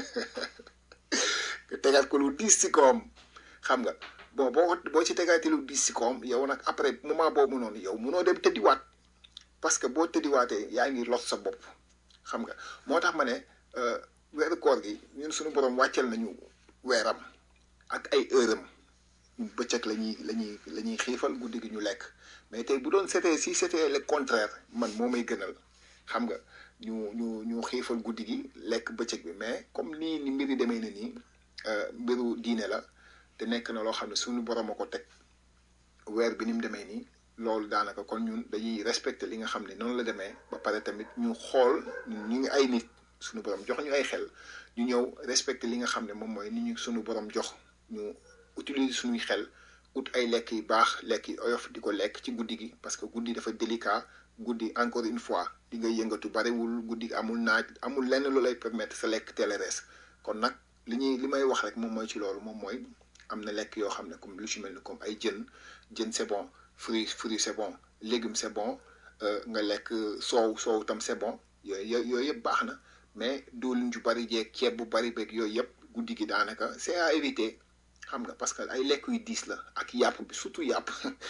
nga tegaat ko lu diis ci kawam xam nga bon boo boo ci tegaatee lu diis ci kawam yow nag après moment boobu noonu yow munoo dem tëddiwaat parce que boo tëddiwaatee yaa ngi lot sa bopp xam nga moo tax ma ne weeru koor gi ñun suñu borom wàcceel nañu weeram ak ay heure am bëccëg la ñuy la ñuy la ñuy xiifal guddi gi ñu lekk mais tey bu doon c'était si c'était le contraire man moo may gënal xam nga ñu ñu ñu xiifal guddi gi lekk bëccëg bi mais comme nii ni mbir yi demee na nii mbiru diine la te nekk na loo xam ne suñu borom a ko teg weer bi ni mu demee nii loolu daanaka kon ñun dañuy respecter li nga xam ne noonu la demee ba pare tamit ñu xool ñu ngi ay nit suñu borom jox ñu ay xel ñu ñëw respecter li nga xam ne moom mooy ni ñu suñu borom jox ñu utiliser suñuy xel ut ay lekk yu baax lekk yu oyof di ko lekk ci guddi gi parce que guddi dafa délicat guddi encore une fois di nga yëngatu bariwul guddi amul naaj amul lenn lu lay permettre sa lekk teel a rees kon nag li ñuy li may wax rek moom mooy ci loolu moom mooy am na lekk yoo xam ne comme lu ci mel ni comme ay jën jën c'est bon fruits fruits c'est bon légumes c'est bon nga lekk soow soow tam c'est bon yooyu yooyu yëpp baax na mais diwlin ju bari jeeg ceeb bu bari beeg yooyu yëpp guddi gi daanaka c'est à éviter xam nga parce que ay lekk yu diis la ak yàpp bi surtout yàpp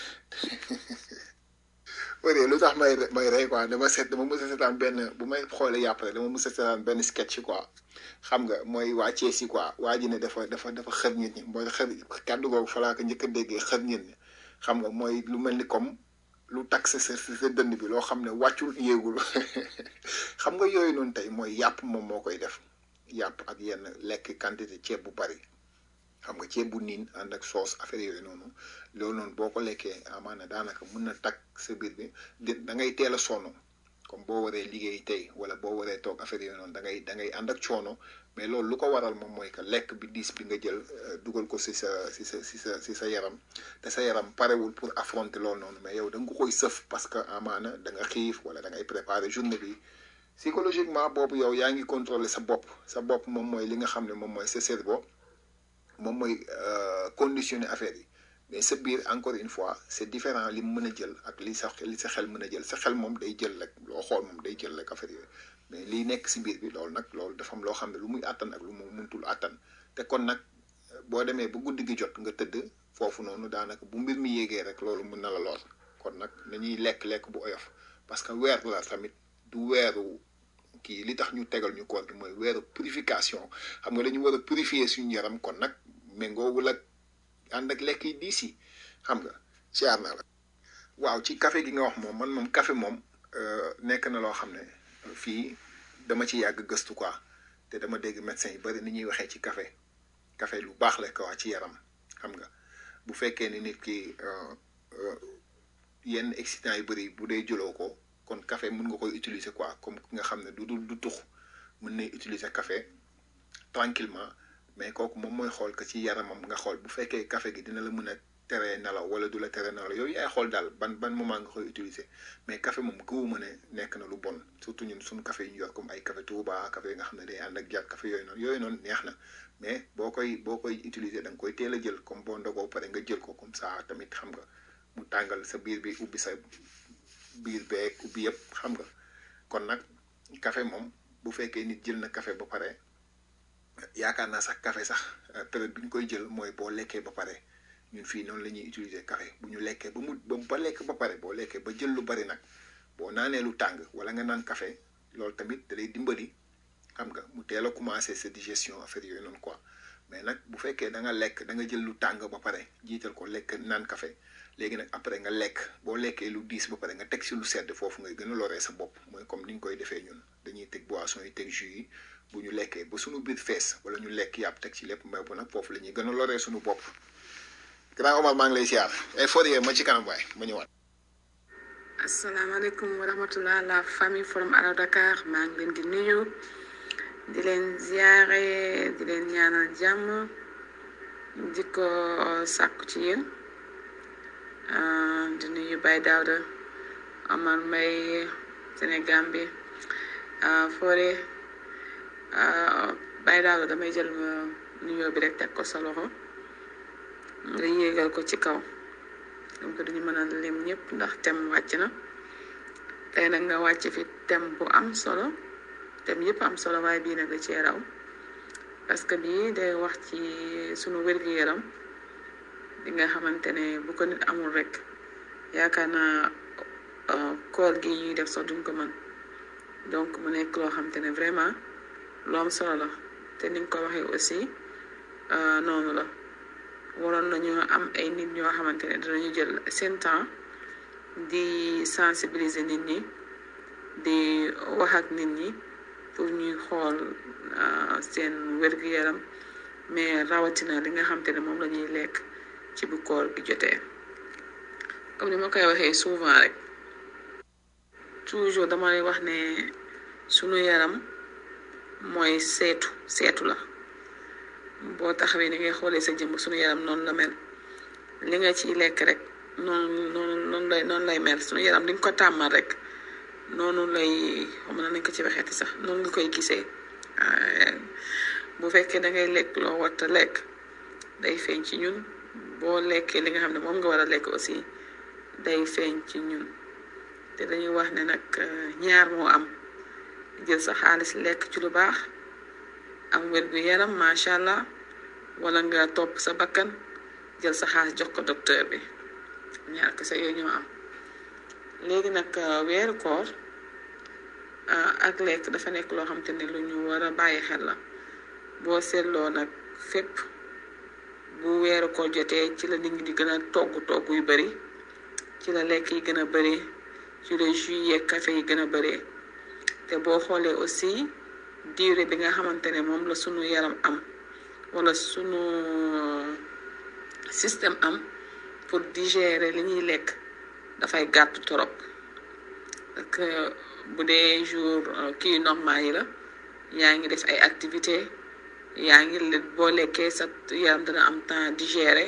wëree lu tax may may rey quoi dama seet dama mës a seetaan benn bu may xoolee yàpp rek dama mës a seetaan benn sketch quoi xam nga mooy waa Thiès yi quoi waa ji ne dafa dafa dafa xër nit ñi mooy xër kàddu googu fa laa ko njëkk a déggee xër nit ñi xam nga mooy lu mel ni comme lu tax sa sa sa dënd bi loo xam ne wàccul yéegul xam nga yooyu noonu tey mooy yàpp moom moo koy def yàpp ak yenn lekk quantité ceeb bu bari xam nga ceeb bu niin ànd ak soos affaire yooyu noonu loolu noonu boo ko lekkee amaana daanaka mun na takk sa biir bi di da ngay teel a sonn comme boo waree liggéey tey wala boo waree toog affaire yooyu noonu da ngay da ngay ànd ak coono mais loolu lu ko waral moom mooy que lekk bi diis bi nga jël dugal ko si sa si sa si sa si sa yaram te sa yaram parewul pour affronter loolu noonu mais yow da nga ko koy sëf parce que amaana da nga xiif wala da ngay préparer journée bi psychologiquement boobu yow yaa ngi contrôler sa bopp sa bopp moom mooy li nga xam ne moom mooy sa cerveau moom mooy conditionner affaire yi mais sa biir encore une fois c'est différent li mu mën a jël ak li sa li sa xel mën a jël sa xel moom day jël rek loo xool moom day jël rek affaire yooyu mais liy nekk si biir bi loolu nag loolu dafa am loo xam ne lu muy àttan ak lu mu muntul àttan te kon nag boo demee ba guddi gi jot nga tëdd foofu noonu daanaka bu mbir mi yéegee rek loolu mun na la lool kon nag nañuy lekk-lekk bu oyof parce que weer la tamit du weeru kii li tax ñu tegal ñu koor gi mooy weeru purification xam nga dañu war a purifier suñu yaram kon nag méngoowul ak ànd ak lekk yi diis yi xam nga siyaar naa la waaw ci café gi nga wax moom man moom café moom nekk na loo xam ne fii dama ci yàgg gëstu quoi te dama dégg médecin yi bari ni ñuy waxee ci café café lu baax la quoi ci yaram xam nga bu fekkee ni nit ki yenn excitant yu bari bu dee jëloo ko kon café mën nga koy utiliser quoi comme ki nga xam ne du du du tux mën nay utiliser café tranquillement mais kooku moom mooy xool que ci yaramam nga xool bu fekkee café gi dina la mën a teree nelaw wala du la tere nelaw yooyu yaay xool daal ban ban moment nga koy utiliser mais café moom gëwuma ne nekk na lu bon surtout ñun suñu café yi ñu yor comme ay café Touba café yi nga xam ne day ànd ak jar café yooyu noonu yooyu noonu neex na mais boo koy boo koy utiliser da nga koy teel a jël comme boo ndogoo pare nga jël ko comme ça tamit xam nga mu tàngal sa biir bi ubbi sa biir beeg ubbi yëpp xam nga kon nag café moom bu fekkee nit jël na café ba pare yaakaar naa sax café sax période bi ñu koy jël mooy boo lekkee ba pare ñun fii noonu la ñuy utiliser café bu ñu lekkee ba mu ba ba lekk ba pare boo lekkee ba jël lu bari nag boo naanee lu tàng wala nga naan café loolu tamit da lay dimbali xam nga mu teel a commencer sa digestion affaire yooyu noonu quoi mais nag bu fekkee da nga lekk da nga jël lu tàng ba pare jiital ko lekk naan café léegi nag après nga lekk boo lekkee lu diis ba pare nga teg si lu sedd foofu ngay gën a loree sa bopp mooy comme ni ñu koy defee ñun dañuy teg boisson yi teg jus yi bu ñu lekkee ba suñu biir fees wala ñu lekk yàpp teg ci lépp mbay bu nag foofu la ñuy gën a loree suñu bopp grand Omar maa ngi lay siyaar ay Fourier ma ci kanam waay ma ñëwaat. asalaamaaleykum wa rahmatulah la famille forum Allo Dakar maa ngi leen di nuyu di leen ziare di leen ñaanal jàmm di ko sàkku ci yéen di nuyu Baye Daouda Amar Mbaye Sénégal bi Fodé Baye Daouda damay jël nuyoo bi rek teg ko sa loxo nga yéegal ko ci kaw donc duñu mën a lim ñëpp ndax tem wàcc na tey nag nga wàcc fi tem bu am solo tem yëpp am solo waaye bii nag da cee raw parce que bii day wax ci sunu wér-gu-yaram bi nga xamante ne bu ko nit amul rek yaakaar naa koor gi ñuy def sax duñ ko mën donc mu nekk loo xamante ne vraiment lu am solo la te ni nga ko waxee aussi noonu la waroon nañu am ay nit ñoo xamante ne dinañu jël seen temps di sensibiliser nit ñi di wax ak nit ñi pour ñuy xool seen wér-gu-yaram mais rawatina li nga xamante ne moom la ñuy lekk ci bu koor gi jotee comme ni ma koy waxee souvent rek toujours dama lay wax ne sunu yaram mooy seetu seetu la boo taxawee ni ngay xoolee sa jëmm sunu yaram noonu la mel li nga ciy lekk rek noonu noonu noonu lay noonu lay mel sunu yaram di nga ko tàmmal rek noonu lay xam na nañ ko ci waxeeti sax noonu nga koy gisee bu fekkee da ngay lekk loo warta lekk day feeñ ci ñun boo lekkee li nga xam ne moom nga war a lekk aussi day feeñ ci ñun te dañuy wax ne nag ñaar moo am jël sa xaalis lekk ci lu baax am wér gu yaram macha allah wala nga topp sa bakkan jël sa xaalis jox ko docteur bi ñaar kese yooyu ñoo am léegi nag weeru koor ak lekk dafa nekk loo xam te ne lu ñu war a bàyyi xel la boo seetloo nag fépp bu weeru koor jotee ci la nit ñi di gën a togg togg yu bari ci la lekk yi gën a bari ci la jus yeeg café yi gën a bari te boo xoolee aussi durée bi nga xamante ne moom la sunu yaram am wala sunu système am pour digérer li ñuy lekk dafay gàtt torop parce que bu dee jour kii normal yi la yaa ngi def ay activité yaa ngi boo lekkee sa yaram dana am temps digérer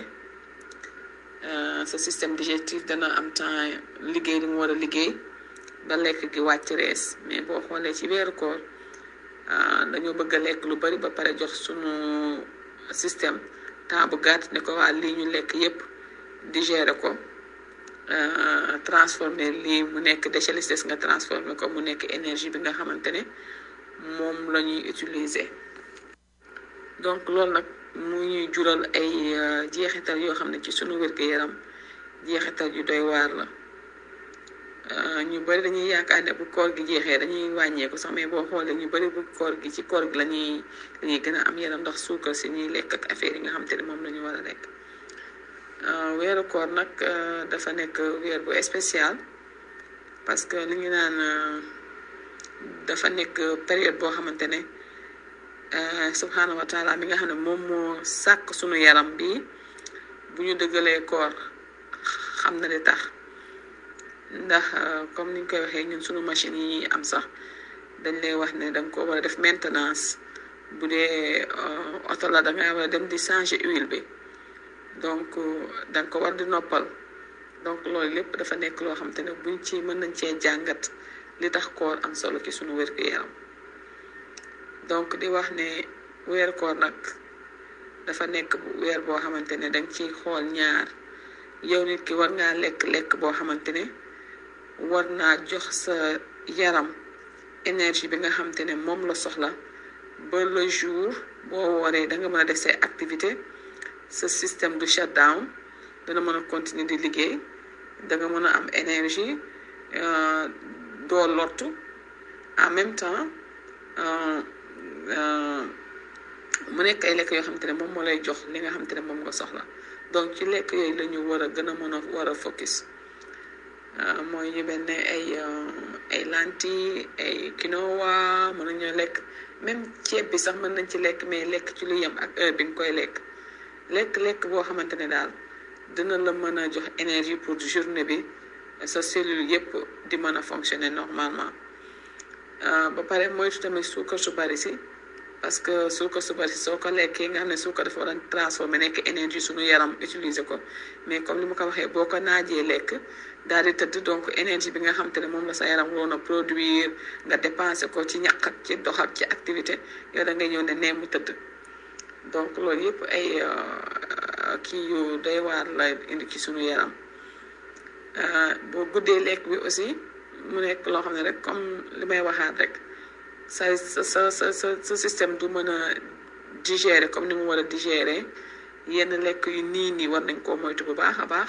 sa système digestif dana am temps liggéey li mu war a liggéey ba lekk gi wàcc rees mais boo xoolee ci weeru koor dañoo bëgg a lekk lu bari ba pare jox sunu système temps bu gàtt ne ko waa lii ñu lekk yépp digérer ko transformer lii mu nekk déchet li des nga transformer ko mu nekk énergie bi nga xamante ne moom la ñuy utiliser donc loolu nag mu ñuy jural ay jeexital yoo xam ne ci sunu wér-gu-yaram jeexital yu doy waar la ñu bari dañuy yaakaar ne bu koor gi jeexee dañuy wàññeeku sax mais boo xoolee ñu bari bu koor gi ci koor gi lañuy lañuy gën a am yaram ndax suukar si ñuy lekk ak affaire yi nga xamante ne moom la ñu war a lekk weeru koor nag dafa nekk weer bu spécial parce que li ñu naan dafa nekk période boo xamante ne subhanahu wa taala mi nga xam ne moom moo sàkk sunu yaram bi bu ñu dëggalee koor xam na li tax ndax comme ni ñu koy waxee ñun sunu machine yi ñuy am sax dañ lay wax ne danga ko war a def maintenance bu dee oto la danga war a dem di changer huile bi donc danga ko war di noppal donc loolu lépp dafa nekk loo xam te ne buñ ci mën nañ cee jàngat li tax koor am solo ci sunu wér-gu-yaram donc di wax ne weer koor nag dafa nekk weer boo xamante ne danga ciy xool ñaar yow nit ki war ngaa lekk lekk boo xamante ne war naa jox sa yaram énergie bi nga xamante ne moom la soxla ba le jour boo waree da nga mën a def say activité sa système du shutdown dana mën a continuer di liggéey da nga mën a am énergie doo lottu en même temps mu nekk ay lekk yoo xamante ne moom moo lay jox li nga xamante ne moom nga soxla donc ci lekk yooyu la ñu war a gën a mën a war a focus mooy ñu mel ne ay ay lentilles ay quinoa mën nañoo lekk même ceeb bi sax mën nañ ci lekk mais lekk ci lu yem ak heure bi nga koy lekk lekk-lekk boo xamante ne daal dina la mën a jox énergie pour journée bi sa cellule yépp di mën a fonctionner normalement ba pare moytu tamit suukar su bari si parce que suukar su bari soo ko lekkee nga xam ne suukar dafa war a transformé nekk énergie suñu yaram utiliser ko mais comme ni ma ko waxee boo ko naajee lekk daal di tëdd donc énergie bi nga xam te ne moom la sa yaram waroon a produire nga dépensé ko ci ñaq ak ci dox ak ci activité yow da ngay ñëw ne nee mu tëdd donc loolu yëpp ay kii yu doy waar la indi ci suñu yaram boo guddee lekk bi aussi mu nekk loo xam ne rek comme li may waxaat rek sa sa sa sa sa système du mën a digérer comme ni mu war a digérer yenn lekk yu nii nii war nañ koo moytu bu baax a baax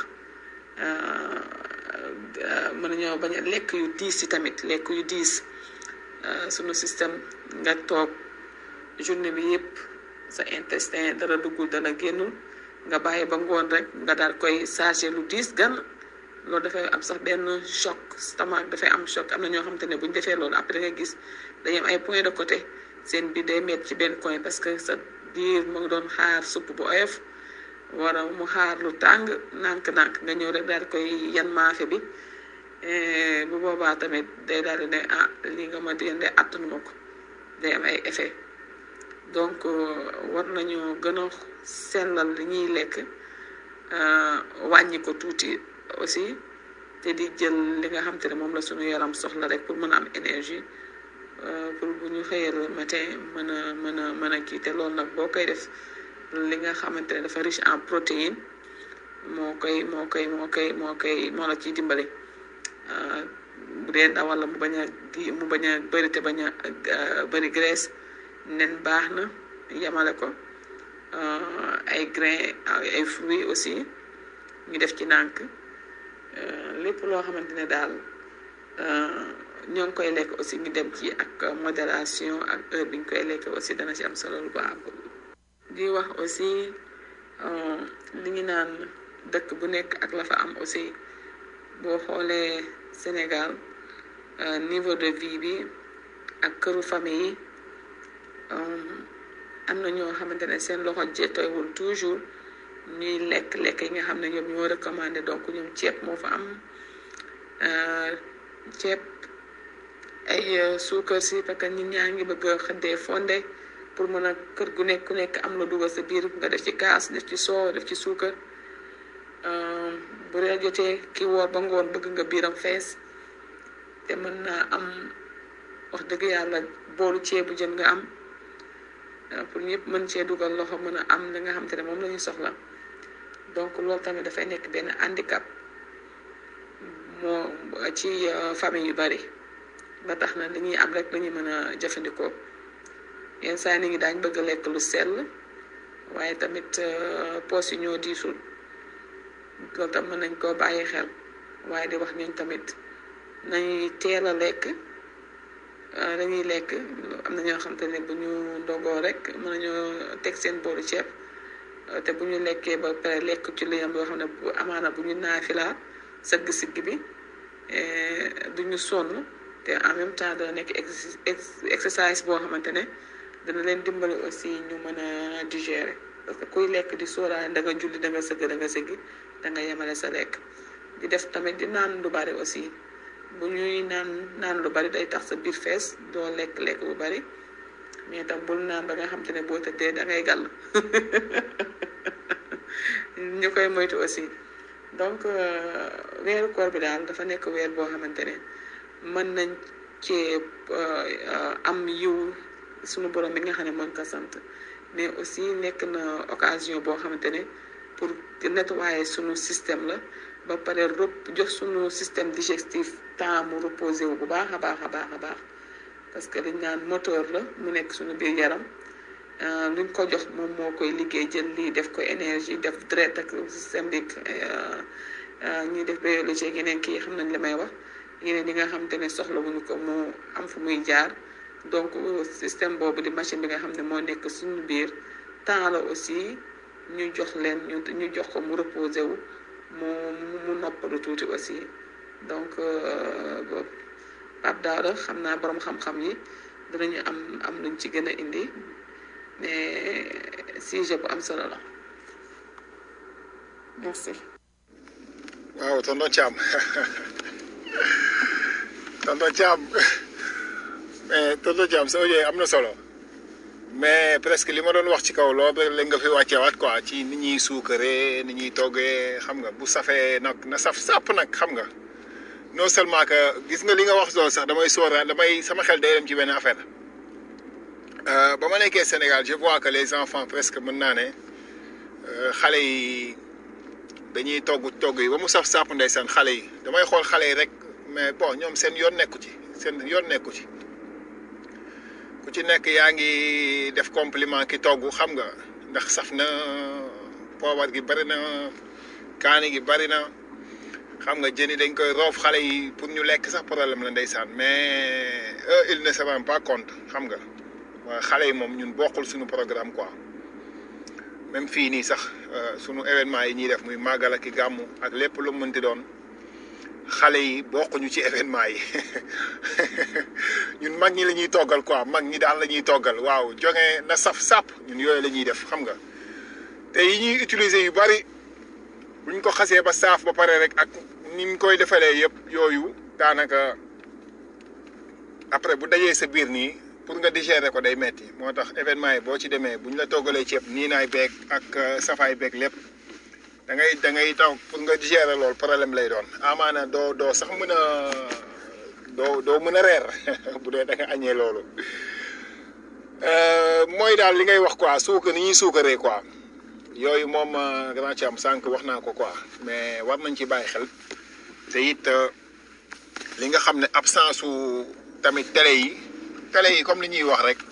mën nañoo bañ a lekk yu diis yi tamit lekk yu diis sunu système nga toog journée bi yëpp sa intestin dara duggul dara génnul nga bàyyi ba ngoon rek nga daal koy chargé lu diis gan loolu dafay am sax benn choc stomac dafay am choc am na ñoo xamante ne bu ñu defee loolu après nga gis dañuy am ay point de côté seen biir day met ci benn coin parce que sa biir mu ngi doon xaar supp bu oyof wara mu xaar lu tàng nànk-nànk nga ñëw rek daal di koy yan maafe bi bu boobaa tamit day daal di ne ah lii nga ma yende attanuma ko day am ay effet donc war nañu gën a sellal li ñuy lekk wàññi ko tuuti aussi te di jël li nga xam te ne moom la suñu yaram soxla rek pour mën a am énergie pour bu ñu xëyee le matin mën a mën a mën a kii te loolu nag boo koy def li nga xamante ne dafa riche en protéine moo koy moo koy moo koy moo koy moo la ciy dimbali bu dee ndawal la mu bañ a di mu bañ a bëri te bañ a bëri graisse nen baax na yamale ko ay grain ay fruits aussi ñu def ci nànk lépp loo xamante ne daal ñoo ngi koy lekk aussi ñu dem ci ak modération ak heure bi ñu koy lekk aussi dana ci am solo lu baax di wax aussi li ñu naan dëkk bu nekk ak la fa am aussi boo xoolee Sénégal niveau de vie bi ak këru famille yi am na ñoo xamante ne seen loxo jettoywul toujours ñuy lekk lekk yi nga xam ne ñoom ñoo recommandé donc ñoom ceeb moo fa am ceeb ay suukar si parce que nit ñaa ngi bëgg a xëddee fonde pour mën a kër gu nekk ku nekk am la dugal sa biir nga def ci kaas def ci soow def ci suukar bu reer jotee ki woor ba ngoon bëgg nga biiram fees te mën naa am wax dëgg yàlla boolu ceebu jën nga am pour ñëpp mën cee dugal loxo mën a am li nga xam te ne moom la ñu soxla donc loolu tamit dafay nekk benn handicap moo ci famille yu bari ba tax na li ñuy am rek la ñuy mën a jëfandikoo yenn saa nit ñi daañ bëgg a lekk lu sell waaye tamit poos yi ñoo diisul loolu tam mën nañ koo bàyyi xel waaye di wax ñooñ tamit nañuy teel a lekk dañuy lekk am na ñoo xam te ne bu ñu ndogoo rek mën nañoo teg seen boolu ceeb te bu ñu lekkee ba pare lekk ci lu yam yoo xam ne bu amaana bu ñu naafilaa sëgg sigg bi du ñu sonn te en même temps dana nekk exercice boo xamante ne dana leen dimbali aussi ñu mën a digérer parce que kuy lekk di sóoraale da nga julli da nga sëgg da nga sëgg da nga yemale sa lekk di def tamit di naan lu bari aussi bu ñuy naan naan lu bari day tax sa biir fees doo lekk lekk bu bari mais tam bul naan ba nga xam te ne boo tëddee da ngay gàll ñu koy moytu aussi donc weeru koor bi daal dafa nekk weer boo xamante ne mën nañ cee am yiw suñu borom bi nga xam ne mën ko sant mais aussi nekk na occasion boo xamante ne pour nettoyer suñu système la ba pare rep jox suñu système digestif temps mu reposé wu bu baax a baax a baax a baax parce que dañ naan moteur la mu nekk suñu biir yaram luñ ko jox moom moo koy liggéey jël lii def ko énergie def deret ak système bi ñuy def biologie ak yeneen kii xam nañ li may wax yeneen yi nga xamante ne soxla wuñu ko mu am fu muy jaar donc système boobu di machine bi nga xam ne moo nekk suñu biir temps la aussi ñu jox leen ñu ñu jox ko mu reposé wu mu mu noppalu tuuti aussi donc Pape Daouda xam naa borom xam-xam yi dinañu am am luñ ci gën a indi mais sujet bu am solo la merci. waaw tonton Thiam tonton Thiam mais tonton Thiam sa audio am na solo mais presque li ma doon wax ci kaw loolu la nga fi wàcceewaat quoi ci ni ñuy suukaree ni ñuy toggee xam nga bu safee nag na saf sàpp nag xam nga non seulement que gis nga li nga wax loolu sax damay sóora damay sama xel day dem ci benn affaire ba ma nekkee Sénégal je vois que les enfants presque mën naa ne xale yi dañuy togg togg yi ba mu saf sàpp ndeysaan xale yi damay xool xale yi rek mais bon ñoom seen yoon nekku ci seen yoon nekku ci ku ci nekk yaa ngi def compliment ki togg xam nga ndax saf na poobar gi bari na kaani gi bari na xam nga jën yi dañ koy roof xale yi pour ñu lekk sax problème la ndeysaan mais eux ils ne se rendent pas compte xam nga waa xale yi moom ñun bokkul suñu programme quoi même fii nii sax suñu événement yi ñuy def muy màggal ak i gàmmu ak lépp lu mënti doon xale yi bokkuñu ci événement yi ñun mag ñi la ñuy toggal quoi mag ñi daal la ñuy toggal waaw joŋe na saf sàpp ñun yooyu la ñuy def xam nga te yi ñuy utiliser yu bari buñ ko xasee ba saaf ba pare rek ak ni ñu koy defalee yëpp yooyu daanaka après bu dajee sa biir nii pour nga digérer ko day metti moo tax événement yi boo ci demee buñ la toggalee ceeb nii naay beeg ak safaay beeg lépp da ngay da ngay taw pour nga digérer loolu problème lay doon amaana doo doo sax mën a doo doo mën a reer bu dee da nga añee loolu mooy daal li ngay wax quoi suukar ni ñuy suukaree quoi yooyu moom grand ci am sànq wax naa ko quoi mais war nañ ci bàyyi xel te it li nga xam ne absence su tamit télé yi télé yi comme li ñuy wax rek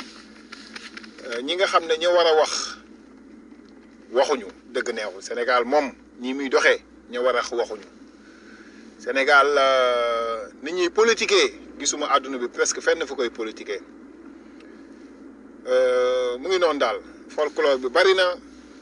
ñi nga xam ne ñoo war a wax waxuñu dëgg neexul Sénégal moom ñi muy doxee ña war a waxuñu Sénégal ni ñuy politiquer gisuma àdduna bi presque fenn fu koy politiquer mu ngi noonu daal folklore bi bari na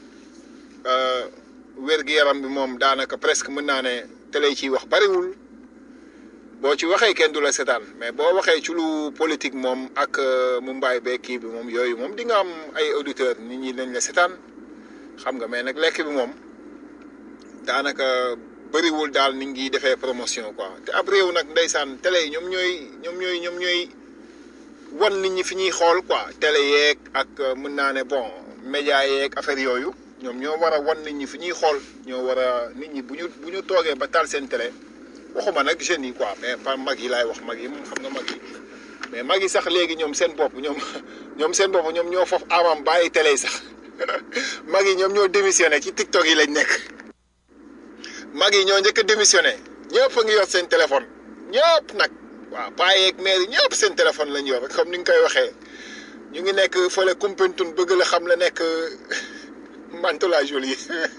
wér-gu-yaram bi moom daanaka presque mën naa ne télé yi ciy wax bariwul boo ci waxee kenn du la setaan mais boo waxee ci lu politique moom ak mu mbaay bee kii bi moom yooyu moom di nga am ay auditeurs nit ñi dañ la setaan xam nga mais nag lekk bi moom daanaka bëriwul daal nit ngi defee promotion quoi te ab réew nag ndeysaan télé yi ñoom ñooy ñoom ñooy ñoom ñooy wan nit ñi fi ñuy xool quoi télé yeeg ak mën naa ne bon média yeeg affaire yooyu ñoom ñoo war a wan nit ñi fi ñuy xool ñoo war a nit ñi bu ñu bu ñu toogee ba taal seen télé waxuma nag jeunes yi quoi mais pas mag yi laay wax mag yi moom xam nga mag yi mais mag yi sax léegi ñoom seen bopp ñoom ñoom seen bopp ñoom ñoo foofu amam bàyyi télé yi sax mag yi ñoom ñoo démissionné ci TikTok yi lañ nekk mag yi ñoo njëkk a démissionné ñëpp a ngi yor seen téléphone ñëpp nag waaw paa yeeg maire yi ñëpp seen téléphone lañ yor comme ni nga koy waxee ñu ngi nekk fële Koumpentoum bëgg la xam la nekk Mantes-la Jolie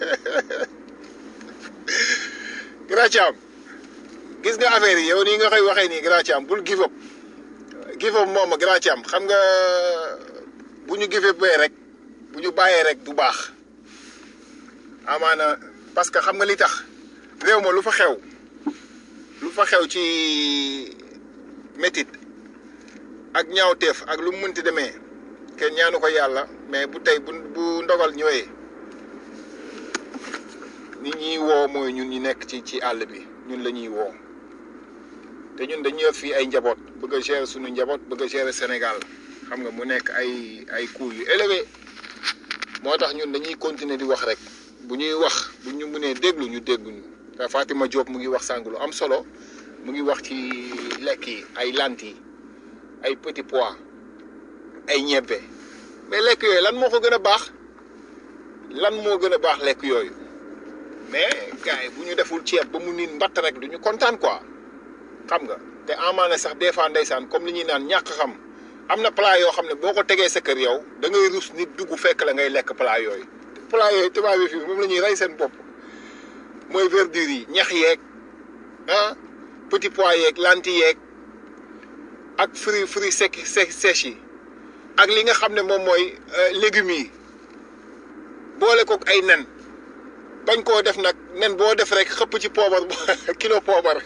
Grand Thiam gis nga affaire yi yow nii nga koy waxee nii Grand Thiam bul give up give up moom Grand Thiam xam nga bu ñu give up bee rek bu ñu bàyyee rek du baax amaana parce que xam nga li tax réew ma lu fa xew lu fa xew ci métit ak ñaawteef ak lu mu mënti demee kenn ñaanu ko yàlla mais bu tey bu bu ndogal ñëwee nit ñuy woo mooy ñun ñu nekk ci ci àll bi ñun la ñuy woo te ñun dañu yor fii ay njaboot bëgg a gérer suñu njaboot bëgg a gérer Sénégal xam nga mu nekk ay ay coûts yu élevé moo tax ñun dañuy continuer di wax rek bu ñuy wax bu ñu mënee déglu ñu dégluñu te Fatima Diop mu ngi wax sàng lu am solo mu ngi wax ci lekk yi ay lentilles ay petits pois ay ñebbe mais lekk yooyu lan moo ko gën a baax lan moo gën a baax lekk yooyu mais gars yi bu ñu deful ceeb ba mu niin mbatt rek du ñu kontaan quoi xam nga te amaana sax des fois ndeysaan comme li ñuy naan ñàkk xam am na plat yoo xam ne boo ko tegee sa kër yow da ngay rus nit dugg fekk la ngay lekk plat yooyu plat yooyu tubaab yi fii moom la ñuy rey seen bopp mooy verdure yi ñax yeeg ah petit pois yeeg lentilles yeeg ak fruits fruits secs sèches yi ak li nga xam ne moom mooy légumes yi boole kook ay nen bañ koo def nag nen boo def rek xëpp ci poobar kilo poobar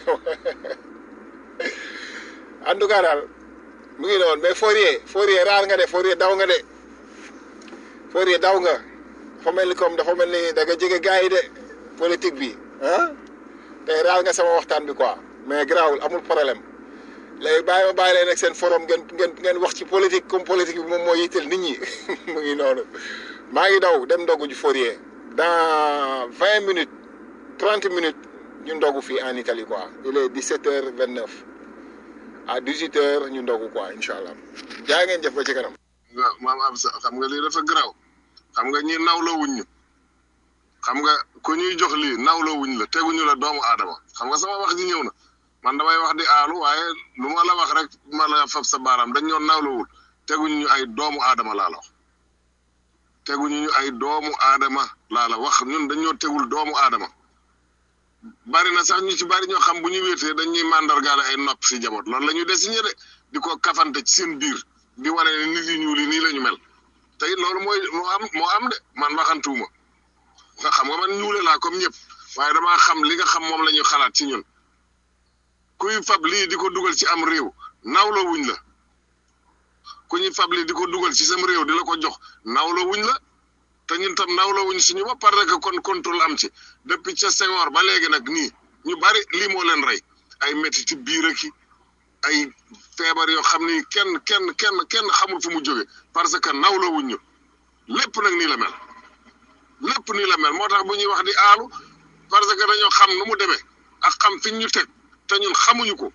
en tout cas daal mu ngi noonu mais Fourier Fourier raar nga de Fourier daw nga de Fourier daw nga dafa mel ni comme dafa mel ni da nga jege gars yi de politique bi ah tey raar nga sama waxtaan bi quoi mais garaawul amul problème léegi bàyyi ma bàyyi leen ak seen forum ngeen ngeen ngeen wax ci politique comme politique bi moom moo yitteel nit ñi mu ngi noonu maa ngi daw dem ndogu ji Fourier dans vingt minutes trente minutes ñu ndogu fii en Italie quoi il est dix sept heures vingt neuf à dix huit heures ñu ndogu quoi incha allah jaa ngeen jëf ba ci kanam. waaw maam am sa xam nga lii dafa garaaw xam nga ñi nawloo wuñ ñu xam nga ku ñuy jox lii nawloo wuñ la teguñu la doomu aadama xam nga sama wax ji ñëw na man damay wax di aalu waaye lu ma la wax rek ma la fab sa baaraam dañ ñoo nawloowul teguñu ñu ay doomu aadama laa la wax teguñu ñu ay doomu aadama laa la wax ñun dañoo tegul doomu aadama bari na sax ñu ci bari ñoo xam bu ñu wéetee dañuy màndargaale ay nopp si jaboot loolu la ñu désigné de di ko kafante ci seen biir di wane ne nit yi ñuul yi nii la ñu mel tey loolu mooy moo am moo am de man waxantuuma nga xam nga man ñuule laa comme ñëpp waaye damaa xam li nga xam moom la ñu xalaat ci ñun kuy fab lii di ko dugal ci am réew nawloo wuñ la ku ñuy fab lii di ko dugal ci sam réew di la ko jox nawloo wuñ la te ñun tam nawloo wuñ suñu ba parce que kon contrôle am ci depuis ca Senghor ba léegi nag nii ñu bari lii moo leen rey ay métti ci biir ak ay feebar yoo xam ni kenn kenn kenn kenn xamul fu mu jóge parce que nawloo wuñ ñu lépp nag nii la mel lépp nii la mel moo tax bu ñuy wax di aalu parce que dañoo xam nu mu demee ak xam fi ñu teg te ñun xamuñu ko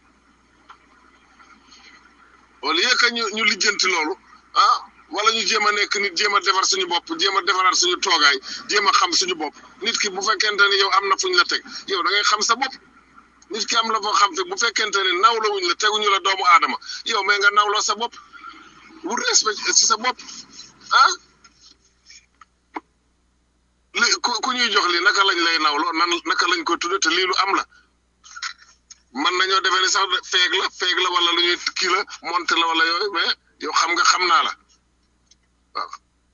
au lieu que ñu ñu lijjanti loolu ah wala ñu jéem a nekk nit jéem a defar suñu bopp jéem a defaraat suñu toogaay jéem a xam suñu bopp nit ki bu fekkente ne yow am na fuñ la teg yow da ngay xam sa bopp nit ki am la foo xam te bu fekkente ne nawloo wuñ la teguñu la doomu aadama yow mais nga nawloo sa bopp wut respect ci sa bopp ah li ku ku ñuy jox li naka lañ lay nawloo nan naka lañ ko tudde te lii lu am la man nañoo defee ni sax feeg la feeg la wala lu ñuy kii la monte la wala yooyu mais yow xam nga xam naa la waaw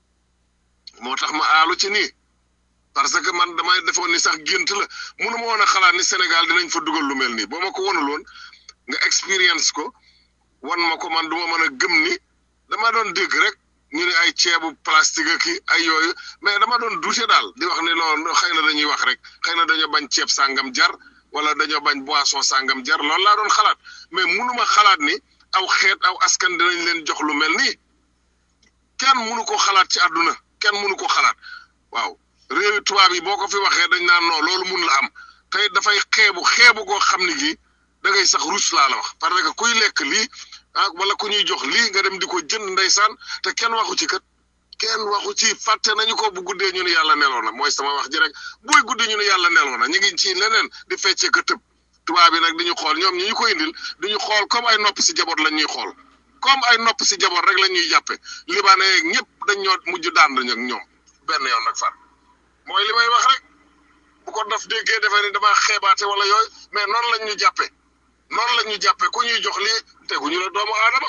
moo tax ma aalu ci nii parce que man damay defoon ni sax gént la munu ma woon a xalaat ni Sénégal dinañ fa dugal lu mel nii boo ma ko wonuloon nga expérience ko wan ma ko man du ma mën a gëm ni dama doon dégg rek ñu ne ay ceebu plastique ak ay yooyu mais dama doon duute daal di wax ni loolu xëy na dañuy wax rek xëy na dañoo bañ ceeb sàngam jar wala dañoo bañ boisson sàngam jar loolu laa doon xalaat mais munuma xalaat ni aw xeet aw askan dinañ leen jox lu mel nii kenn munu ko xalaat ci àdduna kenn munu ko xalaat waaw réewi tubaab yi boo ko fi waxee dañ naan non loolu mun la am tey dafay xeebu xeebu koo xam ni gii da ngay sax rus laa la wax parce que kuy lekk lii ah wala ku ñuy jox lii nga dem di ko jënd ndeysaan te kenn waxu ci kat kenn waxu ci fàtte nañu ko bu guddee ñu ne yàlla neloo na mooy sama wax ji rek buy guddee ñu ne yàlla neloo na ñu ngi ci leneen di feccee ka tëb tubaab yi nag di ñu xool ñoom ñi ñu ko indil di ñu xool comme ay nopp si jaboot lañ ñuy xool comme ay nopp si jaboot rek la ñuy jàppe libanais yeeg ñëpp dañ ñoo mujj daan ak ñoom benn yoon nag far mooy li may wax rek bu ko daf déggee defee ni damaa xeebaate wala yooyu mais noonu lañ ñu jàppe noonu lañ ñu jàppe ku ñuy jox lii teguñu la doomu aadama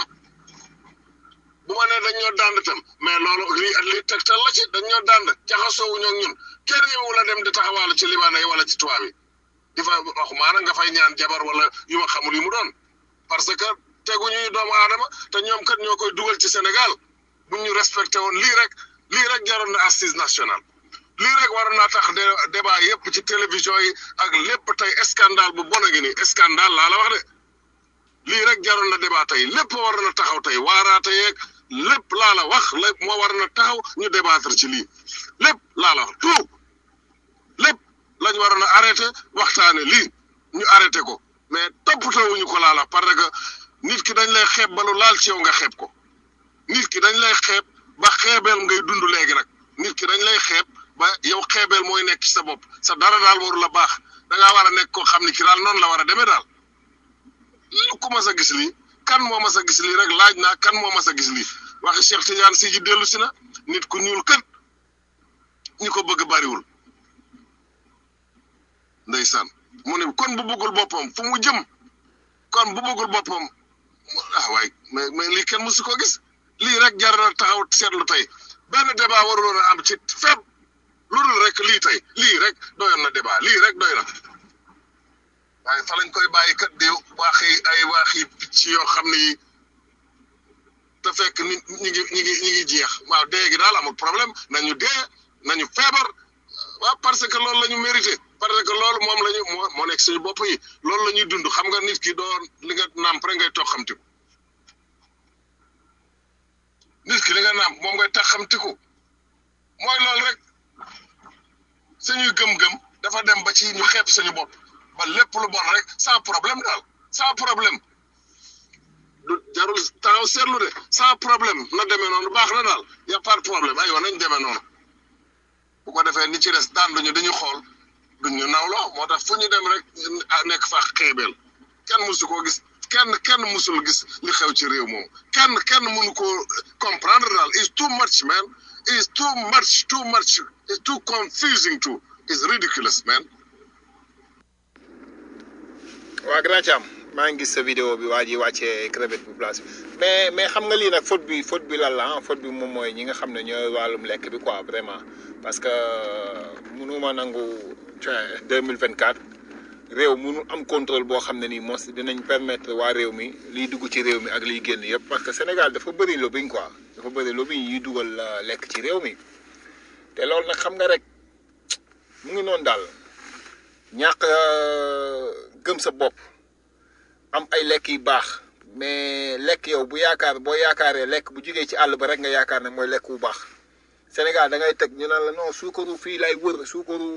bu ma nee dañ ñoo dànd tam mais loolu lii lii tegtal la ci dañ ñoo dànd jaxasoowuñu ak ñun kenn ñëwu la dem di taxawaalu ci libaane yi wala ci tubaab yi di fa wax maanaam nga fay ñaan jabar wala yu ma xamul yu mu doon parce que teguñu doomu aadama te ñoom kat ñoo koy dugal ci Sénégal bu ñu respecté woon lii rek lii rek jaroon na assise nationale lii rek waroon naa tax débat yëpp ci télévision yi ak lépp tey scandale bu bon a ngi nii scandale laa la wax de lii rek jaroon na débat tey lépp waroon na taxaw tey waaraate yeeg lépp laa la wax lépp moo war na taxaw ñu débattre ci lii lépp laa la wax tout lépp lañ waroon a arrêté waxtaane lii ñu arrêté ko mais toppatoowuñu ko laa la parce que nit ki dañ lay xeeb ba lu laal ci yow nga xeeb ko nit ki dañ lay xeeb ba xeebeel ngay dund léegi nag nit ki dañ lay xeeb ba yow xeebeel mooy nekk ci sa bopp sa dara daal waru la baax da ngaa war a nekk koo xam ni ki daal noonu la war a demee daal lu ko mas a gis lii kan moo mas a gis lii rek laaj naa kan moo mas a gis lii waxi Cheikh Tidiane si ji dellu si na nit ku ñuul kët ñi ko bëgg bariwul ndeysaan mu ne kon bu bëggul boppam fu mu jëm kon bu bëggul boppam ah waay mais mais lii kenn mësu ko gis lii rek jar na taxaw seetlu tey benn débat waruloon a am ci fépp lu dul rek lii tey lii rek doyoon na débat lii rek doy na waaye fa lañ koy bàyyi kat di waaxi ay waaxi picc yoo xam ni te fekk ni ñi ngi ñi ngi ñi ngi jeex waaw dee gi daal amul problème nañu dee nañu feebar waaw parce que loolu la ñu mérité parce que loolu moom la ñu moo moo nekk suñu bopp yi loolu la ñuy dund xam nga nit ki doo li nga nàmp rek ngay toog xamtiku nit ki li nga nàmp moom ngay tax xamtiku mooy loolu rek suñuy gëm-gëm dafa dem ba ci ñu xeeb suñu bopp ba lépp lu bon rek sans problème daal sans problème du jarul taxaw seetlu de sans problème na demee noonu baax na daal y a pas de problème aywa nañ demee noonu bu ko defee ni ci des daan duñu dañu xool duñu nawloo moo tax fu ñu dem rek nekk fa xeebeel kenn musu koo gis kenn kenn musul gis li xew ci réew moom kenn kenn mënu koo comprendre daal is too much man is too much too much is too confusing too is ridiculous man waa grand Thiam maa ngi gis sa vidéo bi waa ji wàccee crevette bu place bi mais mais xam nga lii nag faute bi faute bi lan la ah faute bi moom mooy ñi nga xam ne ñooy wàllum lekk bi quoi vraiment parce que mënuma nangu deux mille vingt quatre réew mënu am contrôle boo xam ne nii mos dinañ permettre waa réew mi liy dugg ci réew mi ak liy génn yëpp parce que Sénégal dafa bëri lobbying quoi dafa bëri lobbying yuy dugal lekk ci réew mi te loolu nag xam nga rek mu ngi noonu daal ñàkk gëm sa bopp am ay lekk yu baax mais lekk yow bu yaakaar boo yaakaaree lekk bu jugee ci àll ba rek nga yaakaar ne mooy lekk bu baax Sénégal da ngay teg ñu naan la non suukaru fii lay wër suukaru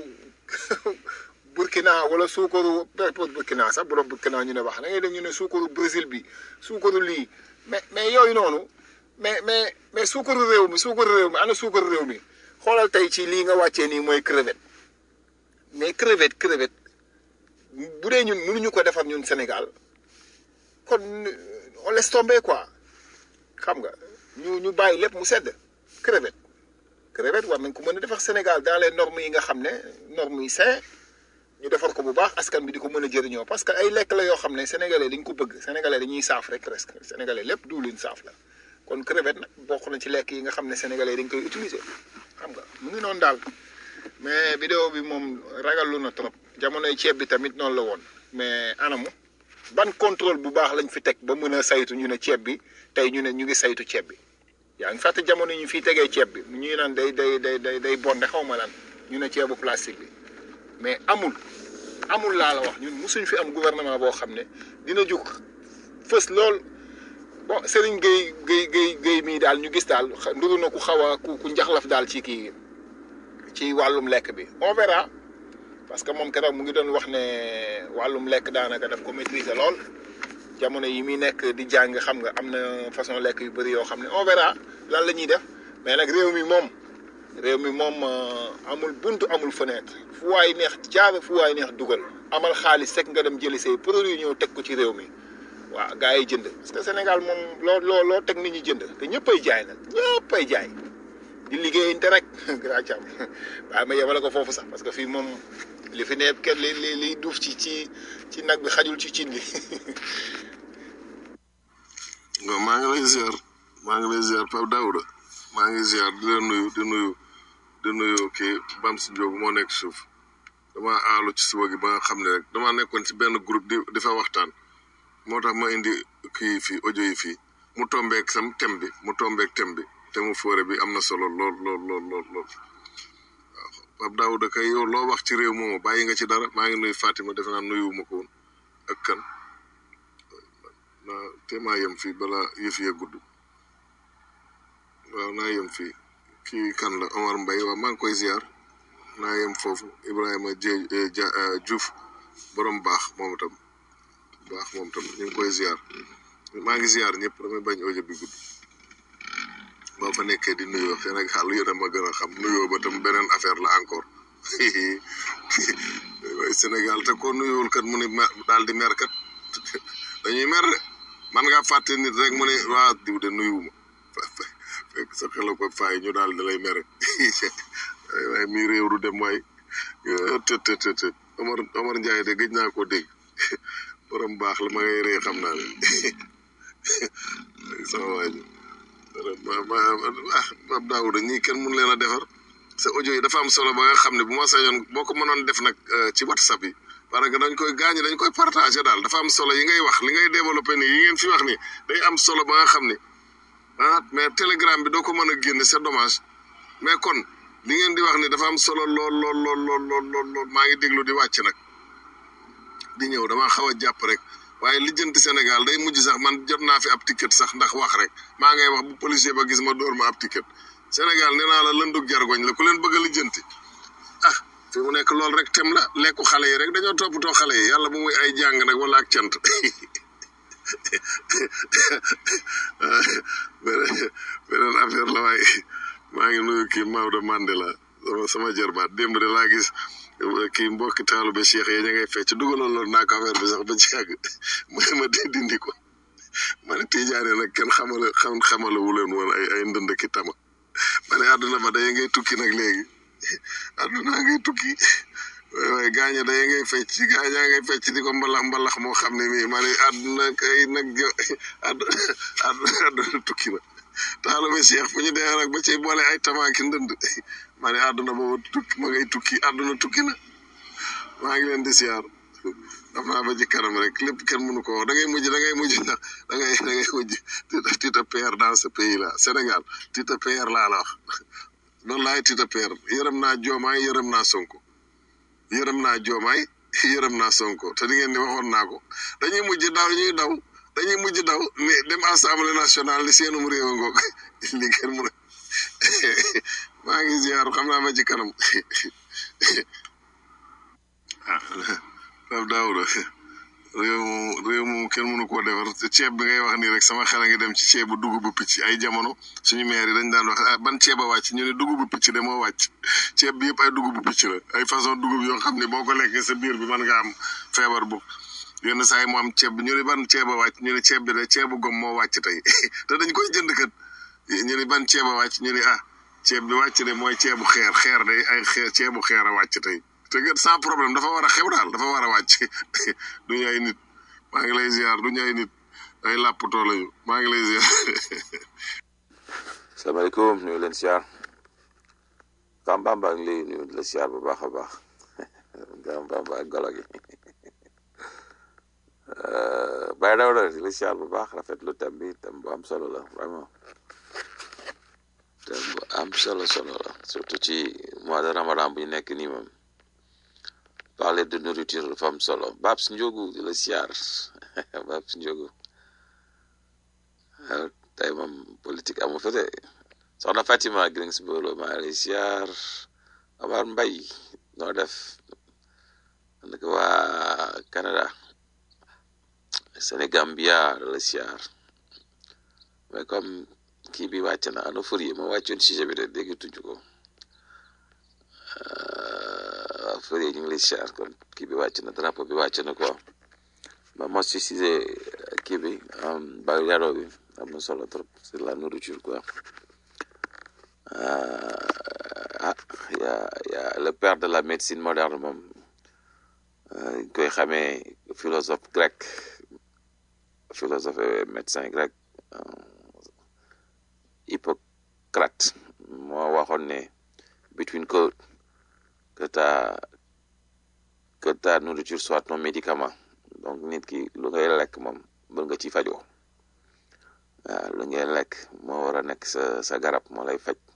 Burkina wala suukaru Burkina sax bu doon Burkina ñu ne wax da ngay dégg ñu ne suukaru Brésil bi suukaru lii mais mais yooyu noonu mais mais mais suukaru réew mi suukaru réew mi ana suukaru réew mi xoolal tey ci lii nga wàccee nii mooy crevette mais crevette crevette bu dee ñun mënuñu ko defar ñun Sénégal kon on laisse tomber quoi xam nga ñu ñu bàyyi lépp mu sedd crevette crevette war nañ ko mën a defar Sénégal dans les normes yi nga xam ne normes yi sain ñu defar ko bu baax askan bi di ko mën a jëriñoo parce que ay lekk la yoo xam ne sénégalais dañ ko bëgg sénégalais dañuy saaf rek presque sénégalais lépp duwlin saaf la kon crevette nag bokk na ci lekk yi nga xam ne sénégalais dañ koy utiliser xam nga mu ngi noonu daal mais vidéo bi moom ragalu na trop jamonoy ceeb bi tamit noonu la woon mais anamu ban contrôle bu baax lañ fi teg ba mën a saytu ñu ne ceeb bi tey ñu ne ñu ngi saytu ceeb bi yaa ngi fàtte jamono yi ñu fiy tegee ceeb bi ñuy naan day day day day day bonde xaw ma lan ñu ne ceebu plastique bi mais amul amul laa la wax ñun musuñ fi am gouvernement boo xam ne dina jug fës lool bon Serigne Gueye Gueye Gueye Gueye mii daal ñu gis daal nduru na ku xaw a ku ku njaxlaf daal ci kii ci wàllum lekk bi on verra parce que moom keroog mu ngi doon wax ne wàllum lekk daanaka daf ko maîtriser lool jamono yi muy nekk di jàng xam nga am na façon lekk yu bëri yoo xam ne on verra lan la ñuy def mais nag réew mi moom réew mi moom amul buntu amul fenêtre fu waay neex jaar fu waay neex dugal amal xaalis rek nga dem jëli say produit ñëw teg ko ci réew mi waaw gars yi jënd parce que Sénégal moom loo loo loo teg nit ñi jënd te ñëppay jaay nag ñëppay jaay di liggéeyante rek grand cam waaye ma yemale ko foofu sax parce que fii moom li fi nekk kenn li li liy duuf ci ci ci nag bi xajul ci cin li waaw maa ngi lay ziar maa ngi lay ziar Pape Daouda maa ngi ziar di la nuyu di nuyu di nuyu kii Bams Ndiogu moo nekk suuf dama aalu ci suba gi ba nga xam ne rek dama nekkoon ci benn groupe di di fa waxtaan moo tax ma indi kii fii audio yi fii mu tombeek sam tem bi mu tombeek tem bi te mu foore bi am na solo lool lool lool lool lool waaw Pape Daouda kay yow loo wax ci réew moomu bàyyi nga ci dara maa ngi nuyu Fatima defe naa nuyuwuma ko woon ak kan na te maa yem fii bala yëf yee gudd waaw naa yem fii kii kan la Omar Mbaye waaw maa ngi koy ziar naa yem foofu Ibrahima Dieng Dia Diouf borom baax moom itam baax moom itam ñu ngi koy ziar maa ngi ziar ñëpp damay bañ audio bi gudd boo fa nekkee di nuyoo Sénégal yéen a ma gën a xam nuyoo ba tam beneen affaire la encore waaye Sénégal te ko nuyoowul kat mu ne daal di mer kat dañuy mer de man ngaa fàtte nit rek mu ne waa diw de nuyuwuma fekk sa xel ko faay ñu daal di lay mere waaye mi réew du dem waay të të të të Omar Omar Ndiaye de gëj naa koo dégg borom baax la ma ngay ree xam naa ne sama waa ji ma ma ah Pape Daouda ñii kenn mun leen a defar sa audio yi dafa am solo ba nga xam ne bu ma sañoon boo ko mënoon def nag ci whatsapp yi parce que dañ koy gaañ dañ koy partagé daal dafa am solo yi ngay wax li ngay développé nii yi ngeen fi wax ni day am solo ba nga xam ne ah mais telegram bi doo ko mën a génne c'est dommage mais kon li ngeen di wax ni dafa am solo lool lool lool lool lool lool lool maa ngi déglu di wàcc nag di ñëw dama xaw a jàpp rek waaye lijjanti Sénégal day mujj sax man jot naa fi ab ticket sax ndax wax rek maa ngay wax bu policier ba gis ma dóor ma ab ticket Sénégal nee naa la lëndug jargoñ la ku leen bëgg a lijjanti ah fi mu nekk loolu rek tem la lekku xale yi rek dañoo toppatoo xale yi yàlla bu muy ay jàng nag wala ak cant beneen beneen affaire la waaye maa ngi nuyu kii Maodo Mandela sama sama jërbaat démb de laa gis kii mbokki taalu ba Cheikh yi ña ngay fecc dugaloon loolu naa ko affaire bi sax ba ci yàgg mooy ma di dindi ko ma ne Tijaane nag kenn xamale xam xamale wu leen woon ay ay ndënd ki tama ma ne àdduna ba day ngay tukki nag léegi àdduna ngay tukki waaye waaye gaaña day ngay fecc gaañaa ngay fecc di ko mbalax mbalax moo xam ne mii ma ne àdduna kay nag jo àdduna àdduna tukki na taalu ba Cheikh fu ñu dee nag ba ci boole ay tamaaki ndënd ma ne àdduna boobu tukki ma ngay tukki àdduna tukki na maa ngi leen di siyaar xam naa ba ci kanam rek lépp kenn mënu ko wax da ngay mujj da ngay mujj da ngay da ngay mujj tu te perds dans ce pays là Sénégal tu te perds laa la wax noonu laay tu te perds yërëm naa joomaay yërëm naa sonko yërëm naa joomaay yërëm naa sonko te di ngeen ni waxoon naa ko dañuy mujj daw ñuy daw dañuy mujj daw ne dem assemblée nationale li seenum réew a ngoog li kenn mën a maa ngi ziar xam naa ba ci kanam ah Pape Daouda réew moom réew moom kenn mënu koo defar ceeb bi ngay wax nii rek sama xel a ngi dem ci ceebu dugubu picc ay jamono suñu maire yi dañ daan wax ah ban ceeb a wàcc ñu ne dugubu picc de moo wàcc ceeb bi yëpp ay dugubu picc la ay façon dugub yoo xam ne boo ko lekkee sa biir bi mën nga am feebar bu yenn saa yi mu am ceeb bi ñu ne ban ceeb a wàcc ñu ne ceeb bi de ceebu gom moo wàcc tey te dañ koy jënd kat ñu ne ban ceeb a wàcc ñu ne ah ceeb bi wàcc de mooy ceebu xeer xeer de ay xeer ceebu xeer a wàcc tey te gën sans problème dafa war a xew daal dafa war a wàcc du ñu ay nit maa ngi lay ziar du ñu ay nit ay làppatoo lañu maa ngi lay ziar. salaamaaleykum nuyu leen siyaar Kambamba ngi lay nuyu la siyaar bu baax a baax Kambamba ak golo gi Baye Dawda di la siyaar bu baax rafetlu thème bi thème bu am solo la vraiment thème bu am solo solo la surtout ci mois de ramadan bu ñu nekk nii moom parler de nourriture dafa am solo Babs Ndiogu di la siyaar Babs Ndiogu tey moom politique amu fa de soxna Fatima Greensboro maa ngi lay siyaar Amar Mbay noo def nag waa Canada Sénégambia la siyaar mais comme kii bi wàcc na ano fër yi ma wàccoon sujet bi de dégg tuñu ko waaw fër yi ñu ngi lay siyaar kon kii bi wàcc na drapeau bi wàcc na quoi ma mos si sujet kii bi bayu yaro bi am na solo trop c'est la nourriture quoi ah ya ya le père de la médecine moderne moom ñu koy xamee philosophe grec philosophe et médecin grec Hippocrate moo waxoon ne between que que ta que ta nourriture soit ton médicament donc nit ki lu ngay lekk moom mën nga ci fajoo waaw lu ngay lekk moo war a nekk sa sa garab moo lay faj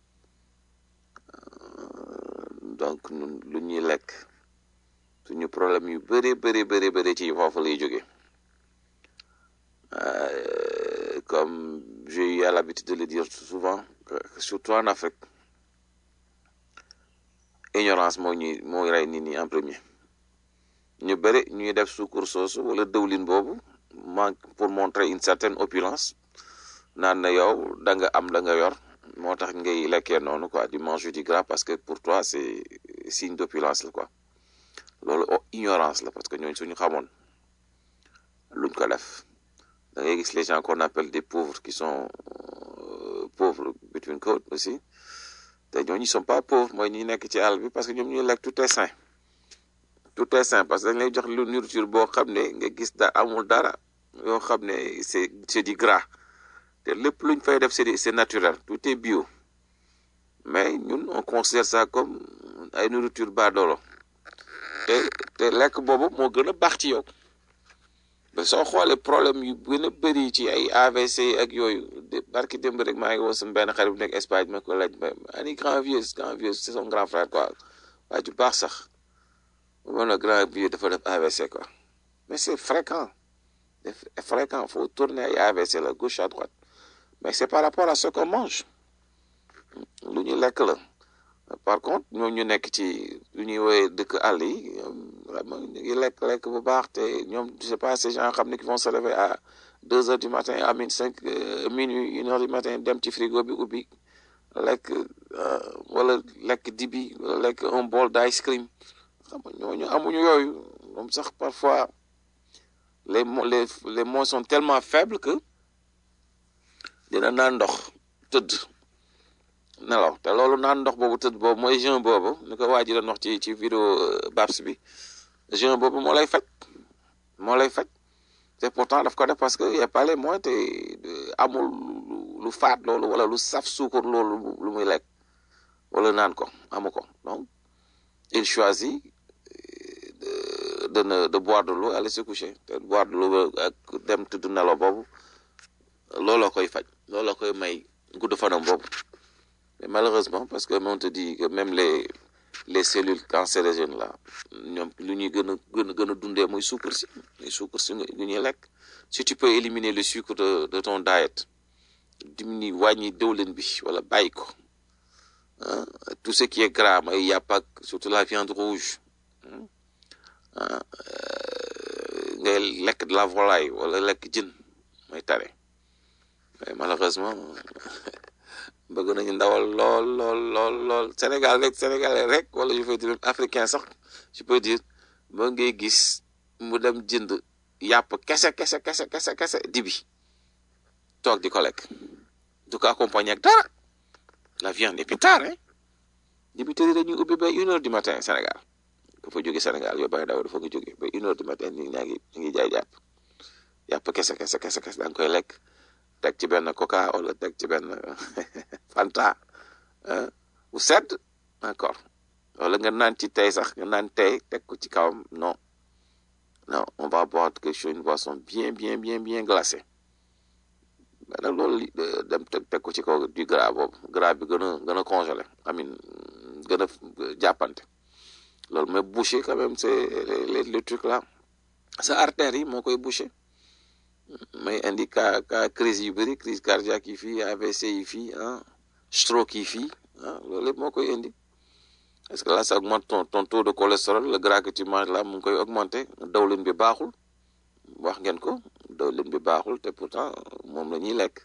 donc ñun lu ñuy lekk suñu problème yu bëri bëri bëri bëri ci foofu lay jóge comme j'ai eu l'habitude de le dire souvent surtout en Afrique ignorance moo ñuy mooy rey nit ñi en premier ñu bëri ñuy def suukar soosu wala dëwlin boobu manque pour montrer une certaine opulence naan na yow da nga am da nga yor moo tax ngay lekkee noonu quoi du manger du gras parce que pour toi c'est signe d'opulence la quoi loolu ignorance la parce que ñooñu suñu xamoon luñ ko def da ngay gis les gens qu'on appelle des pauvres qui sont euh, pauvres between code aussi te ñooñu sont pas pauvres mooy ñi nekk ci àll bi parce que ñoom ñuy lekk tout est sain tout est sain parce que dañ lay jox lu nourriture boo xam ne nga gis da amul dara yoo xam ne c'est c'est du gras te lépp luñ fay def c'est c'est naturel tout est bio mais ñun on considère ça comme ay nourriture baadoolo te te lekk boobu moo gën a baax ci yow ba soo xoolee problème yu gën a bëri ci ay AVC ak yooyu de barki démb rek maa ngi woo sama benn xarit bu nekk Espagne ma ko laaj ma ani grand vieux grand vieux c'est son grand frère quoi waa ju baax sax moom la grand vieux dafa def AVC quoi mais c'est fréquent c'est fréquent faut tourner ay AVC la gauche à droite mais c'est par rapport à ce qu'on mange lu ñu lekk la par contre ñoom ñu nekk ci lu ñuy woowee dëkk àll yi vraiment ñu ngi lekk lekk bu baax te ñoom je sais pas ces gens xam ne qui vont se lever à deux heures du matin à midi cinq minuit une heure du matin dem ci frigo bi ubbi lekk wala lekk dibi wala lekk un bol d'ice cream xam nga ñooñu amuñu yooyu moom sax parfois les les les mots sont tellement faibles que dina naan ndox tëdd nelaw te loolu naan ndox boobu tëdd boobu mooy jeûne boobu ni ko waa ji doon wax ci ci vidéo Babs bi jeûne boobu moo lay faj moo lay faj te pourtant daf ko def parce que y a pas les moyens te amul lu faat loolu wala lu saf suukar loolu lu muy lekk wala naan ko amu ko donc il choisit de de ne de boire de l'eau aller se coucher te boire de l'eau ak dem tëdd nelaw boobu looloo koy faj looloo koy may gudd fanam boobu mais malheureusement parce que on te dit que même les les cellules cancérigènes là ñoom lu ñuy gën a gën a gën a dundee muy sucre si muy sucre si lu ñuy lekk si tu peux éliminer le sucre de de ton diet diminuer wàññi dëwlin bi wala bàyyi ko ah tout ce qui est gras ay yàpp ak surtout la viande rouge ah ngay lekk de la volaille wala lekk jën mooy tare mais malheureusement bëgg nañu ndawal lool lool lool lool Sénégal rek Sénégalais rek wala je veux dire africain sax je peux dire ba ngay gis mu dem jënd yàpp kese kese kese kese kese dibi toog di ko lekk du ko accompagner ak dara la viande et puis tard hein dibi tëri dañuy ubbi ba une heure du matin Sénégal dafa jóge Sénégal yow bay daw dafa nga jóge ba une heure du matin ñu ñaa ngi ñu ngi jaay jàpp yàpp kese kese kese kese da nga koy lekk teg ci benn coca wala teg ci benn fanta bu sedd encore wala nga naan ci tey sax nga naan tey teg ko ci kawam non non on va boire quelque chose une boisson bien bien bien bien glacée mais nag loolu dem teg teg ko ci kaw du gras boobu gras bi gën a gën a congelé amin gën a jàppante loolu mais boucher quand même c'est les le truc là sa artère yi moo koy boucher may indi ka ka crise yu bëri crise cardiaque yi fii AVC yi fii ah stroke yi fii ah loolu lépp moo koy indi parce que là ça augmente ton ton taux de cholestérol le gras que tu manges là mu ngi koy augmenter dawlin bi baaxul wax ngeen ko dawlin bi baaxul te pourtant moom la ñuy lekk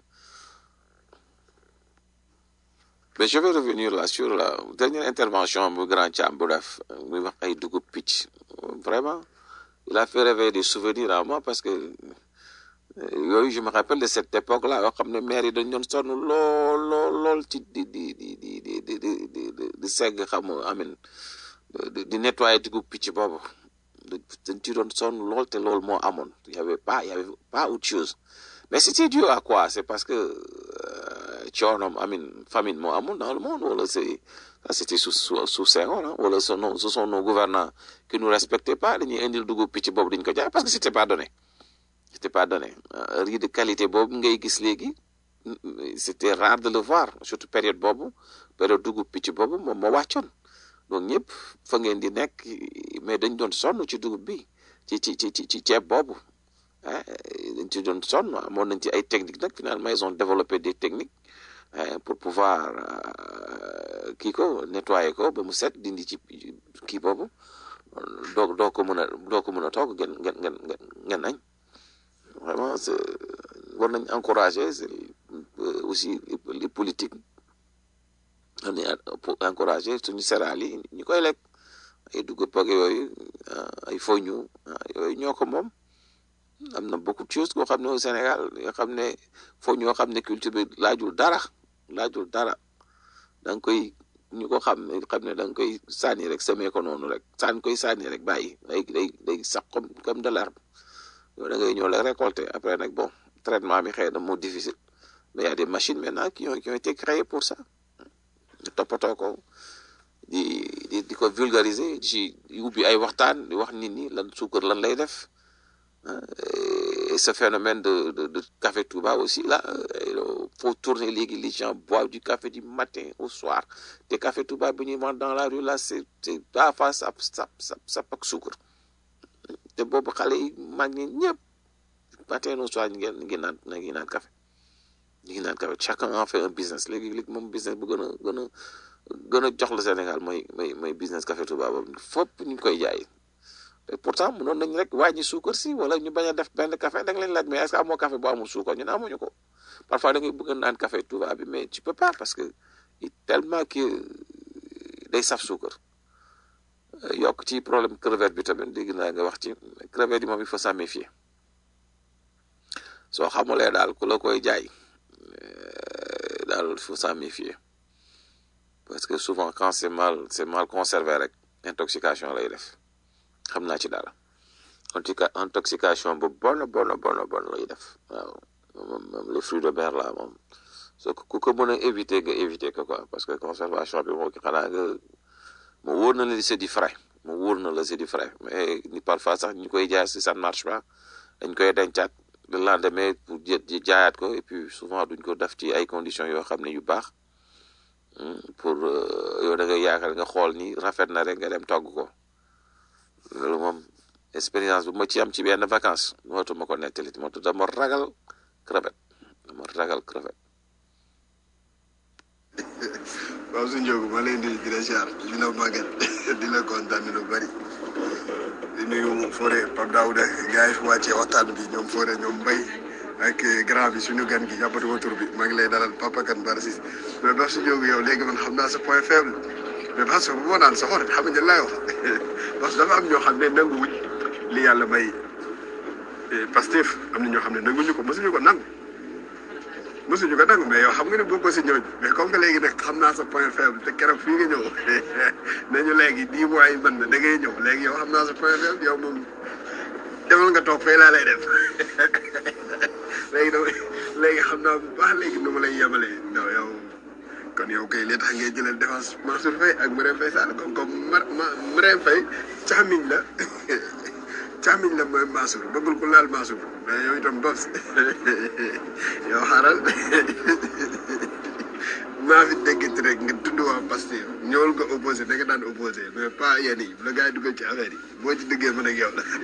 mais je vais revenir là sur la dernière intervention bu grand Thiam bu def muy wax ay dugub picc vraiment il a fait réveiller des souvenirs à moi parce que yooyu je me rappelle de cette époque là yoo xam ne maire yi dañ doon sonn lool lool lool ci di di di di di di di di segg xam nga amin di nettoyer dugub picc boobu dañ ci doon sonn lool te loolu moo amoon y avait pas y avait pas autre chose mais c'était dû à quoi c'est parce que coonom amin famine moo amoon dans le monde wala c'est ça c'était sous sous sous Senghor ah wala ce non ce sont nos gouvernants qui nous respectaient pas dañuy indil dugub picc boobu dañ ko jaay parce que c'était pas donné c'était pas donné riz de qualité boobu ngay gis léegi c'était rare de le voir surtout période boobu période dugub picc boobu moom moo wàccoon donc ñëpp fa ngeen di nekk mais dañ doon sonn ci dugub bi ci ci ci ci ceeb boobu ah dañ ci doon sonn amoon nañ ci ay techniques nag finalement ils ont développé des techniques pour pouvoir kii ko nettoyer ko ba mu set dindi ci kii boobu doo doo ko mën a doo ko mën a toog ngeen ngeen ngeen ngeen añ vraiment c'est war nañ encourager aussi les politiques ni pour encourager suñu céréales yi ñu koy lekk ay dugub ak yooyu ay foñu yooyu ñoo ko moom am na beaucoup de choses koo xam ne au Sénégal yoo xam ne foñu yoo xam ne culture bi laajul dara laajul dara da nga koy ñu ko xam ne xam ne da nga koy sànni rek semé ko noonu rek sànni koy sànni rek bàyyi day day day sax comme comme de l'herbe yow da ngay ñëw la récolter après nag bon traitement bi xëy na moo difficile mais y a des machines maintenant qui ont qui ont été créées pour ça toppatoo ko di di di ko vulgariser ci ubbi ay waxtaan di wax nit ñi lan suukar lan lay def et ce phénomène de, de, de café Touba aussi, là, il faut tourner les, les gens boivent du café du matin au soir. Des cafés Touba, veniment dans la rue, là, c'est à face, ça, ça, ça, ça, pas sucre. te boobu xale yi mag ñi ñëpp matin au soir ñu ngi ñu ngi naan ñu ngi naan café ñu ngi naan café chacun en fait un business léegi léegi moom business bu gën a gën a gën a jox la Sénégal mooy mooy mooy business café Touba boobu fopp ñu ngi koy jaay te pourtant mënoon nañ rek wàññi suukar si wala ñu bañ a def benn café da nga leen laaj mais est-ce que amoo café bu amul suukar ñun amuñu ko parfois da ngay bëgg a naan café Touba bi mais tu peux pas parce que tellement que day saf suukar yokk ci problème crevette bi tamit dégg naa nga wax ci crevette yi moom il faut s'en méfier soo xamulee daal ku la koy jaay daal il faut s'en méfier parce que souvent quand c'est mal c'est mal conservé rek intoxication lay def xam naa ci dara en tout cas intoxication bu bon bon bon bon lay def waaw moom les fruits de mer là moom soo ku ko mën a éviter nga éviter ko quoi parce que conservation bi moo ki xanaa nga mu wóor na la c'est du frais mu wóor na la c'est du frais mais ni parfois sax ñu koy jaay si ça ne marche pas dañ koy dencaat le lendemain pour jaayaat ko et puis souvent duñ ko def ci ay conditions yoo xam ne yu baax pour yow da ngay yaakaar nga xool ni rafet na rek nga dem togg ko loolu moom expérience bu ma ci am ci benn vacance mootuma ko nettali moo tax dama ragal crevette dama ragal crevette waaw su njóogu ma lay nuyu di la ziar di la màggal di la kontaan lu bari di nuyu Fodé Pape Daouda gars yi fi wàccee waxtaan bi ñoom Fodé ñoom Mbaye ak grand bi suñu gan gi jàppatuma tur bi maa ngi lay dalal Papa Kane Barsis mais ba su njóogu yow léegi man xam naa sa point faible mais parce que bu ma naan sa xor xam nga laay wax parce que dafa am ñoo xam ne nanguwuñ li yàlla may Pastef am na ñoo xam ne nanguñu ko mosuñu ko nangu mosuñu ko nangu mais yow xam nga ne bokk ko si ñooñu mais comme que léegi nag xam naa sa point faible te keroog fii nga ñëw nañu léegi dix mois yi mën na da ngay ñëw léegi yow xam naa sa point faible yow moom demal nga toog fay laa lay def léegi dama léegi xam naa bu baax léegi nu ma lay yemalee non yow kon yow kay li tax ngay jëlal défense Mansour Faye ak Marème Faye Sall comme comme ma ma Marème Faye caamiñ la caamiñ la mooy Mansour bëggul ku laal Mansour mais yow itam bos yow xaaral maa fi déggati rek nga tudd waa Pastef ñëwal nga opposé da nga daan opposé mais pas yéen yi bu la gars yi dugal ci affaire yi boo ci diggee mën ak yow la.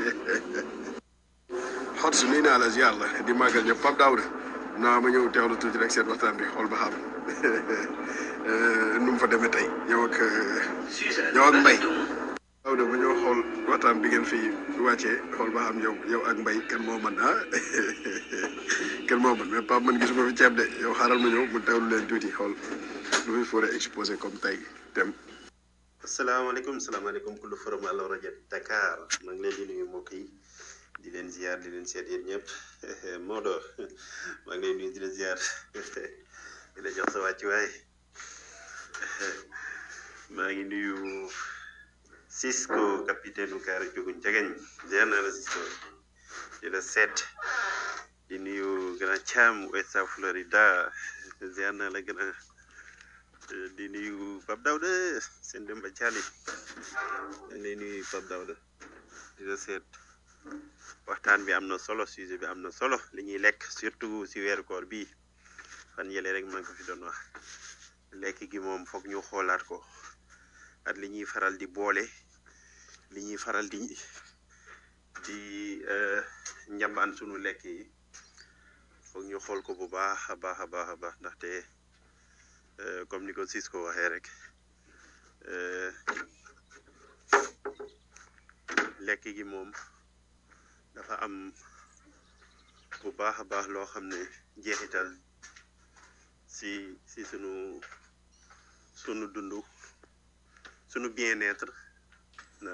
xot su nuyu naa la si yàlla di màggal ñëpp Pape Daouda naa ma ñëw teewlu tuuti rek seen waxtaan bi xool ba xam nu mu fa demee tey yow ak yow ak Mbaye. Daouda bu ñëw xool waxtaan bi ngeen fi wàccee xool ba xam yow yow ak Mbaye kenn moo mën ah kenn moo mën mais Pape man gisuma fi ceeb de yow xaaral ma ñëw mu teewlu leen tuuti xool lu fi foree exposé comme tey dem. asalaamaaleykum salaamaaleykum kullu forum Allo rajo Dakar maa ngi leen di nuyu mbokk yi di leen ziar di leen seet yéen ñëpp Maodo maa ngi leen nuyu di leen ziar di la jox sa wàccuwaay maa ngi nuyu Cisco capitaine u Kaara Joguñ Jegeñ ziar naa la Cisco di la seet di nuyu Grand Cham West South Florida ziar naa la gën a di nuyu Pape Daouda seen Demba Thiali di nuyu Pape Daouda di la seet waxtaan bi am na solo sujet bi am na solo li ñuy lekk surtout si weeru koor bii fan yële rek maa ngi ko fi doon wax lekk gi moom foog ñu xoolaat ko at li ñuy faral di boole li ñuy faral di di njambaan sunu lekk yi foog ñu xool ko bu baax a baax a baax a baax ndaxte comme ni ko Cisco waxee rek lekk gi moom dafa am bu baax a baax loo xam ne jeexital si si sunu sunu dundu sunu bien-être na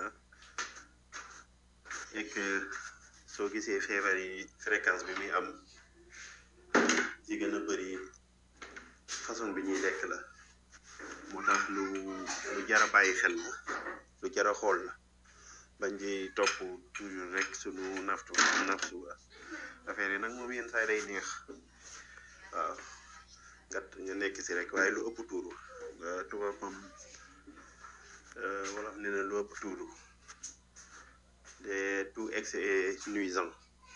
et que soo gisee feebar yi fréquence bi muy am ci gën a bëri façon bi ñuy lekk la moo tax lu lu jar a bàyyi xel la lu jar a xool la bañ di topp toujours rek sunu naftu naftu affaire yi nag moom yenn saa yi day neex waaw gat nga nekk si rek waaye lu ëpp tuuru tubaab moom wala nee na lu ëpp tuuru de tout excès est nuisant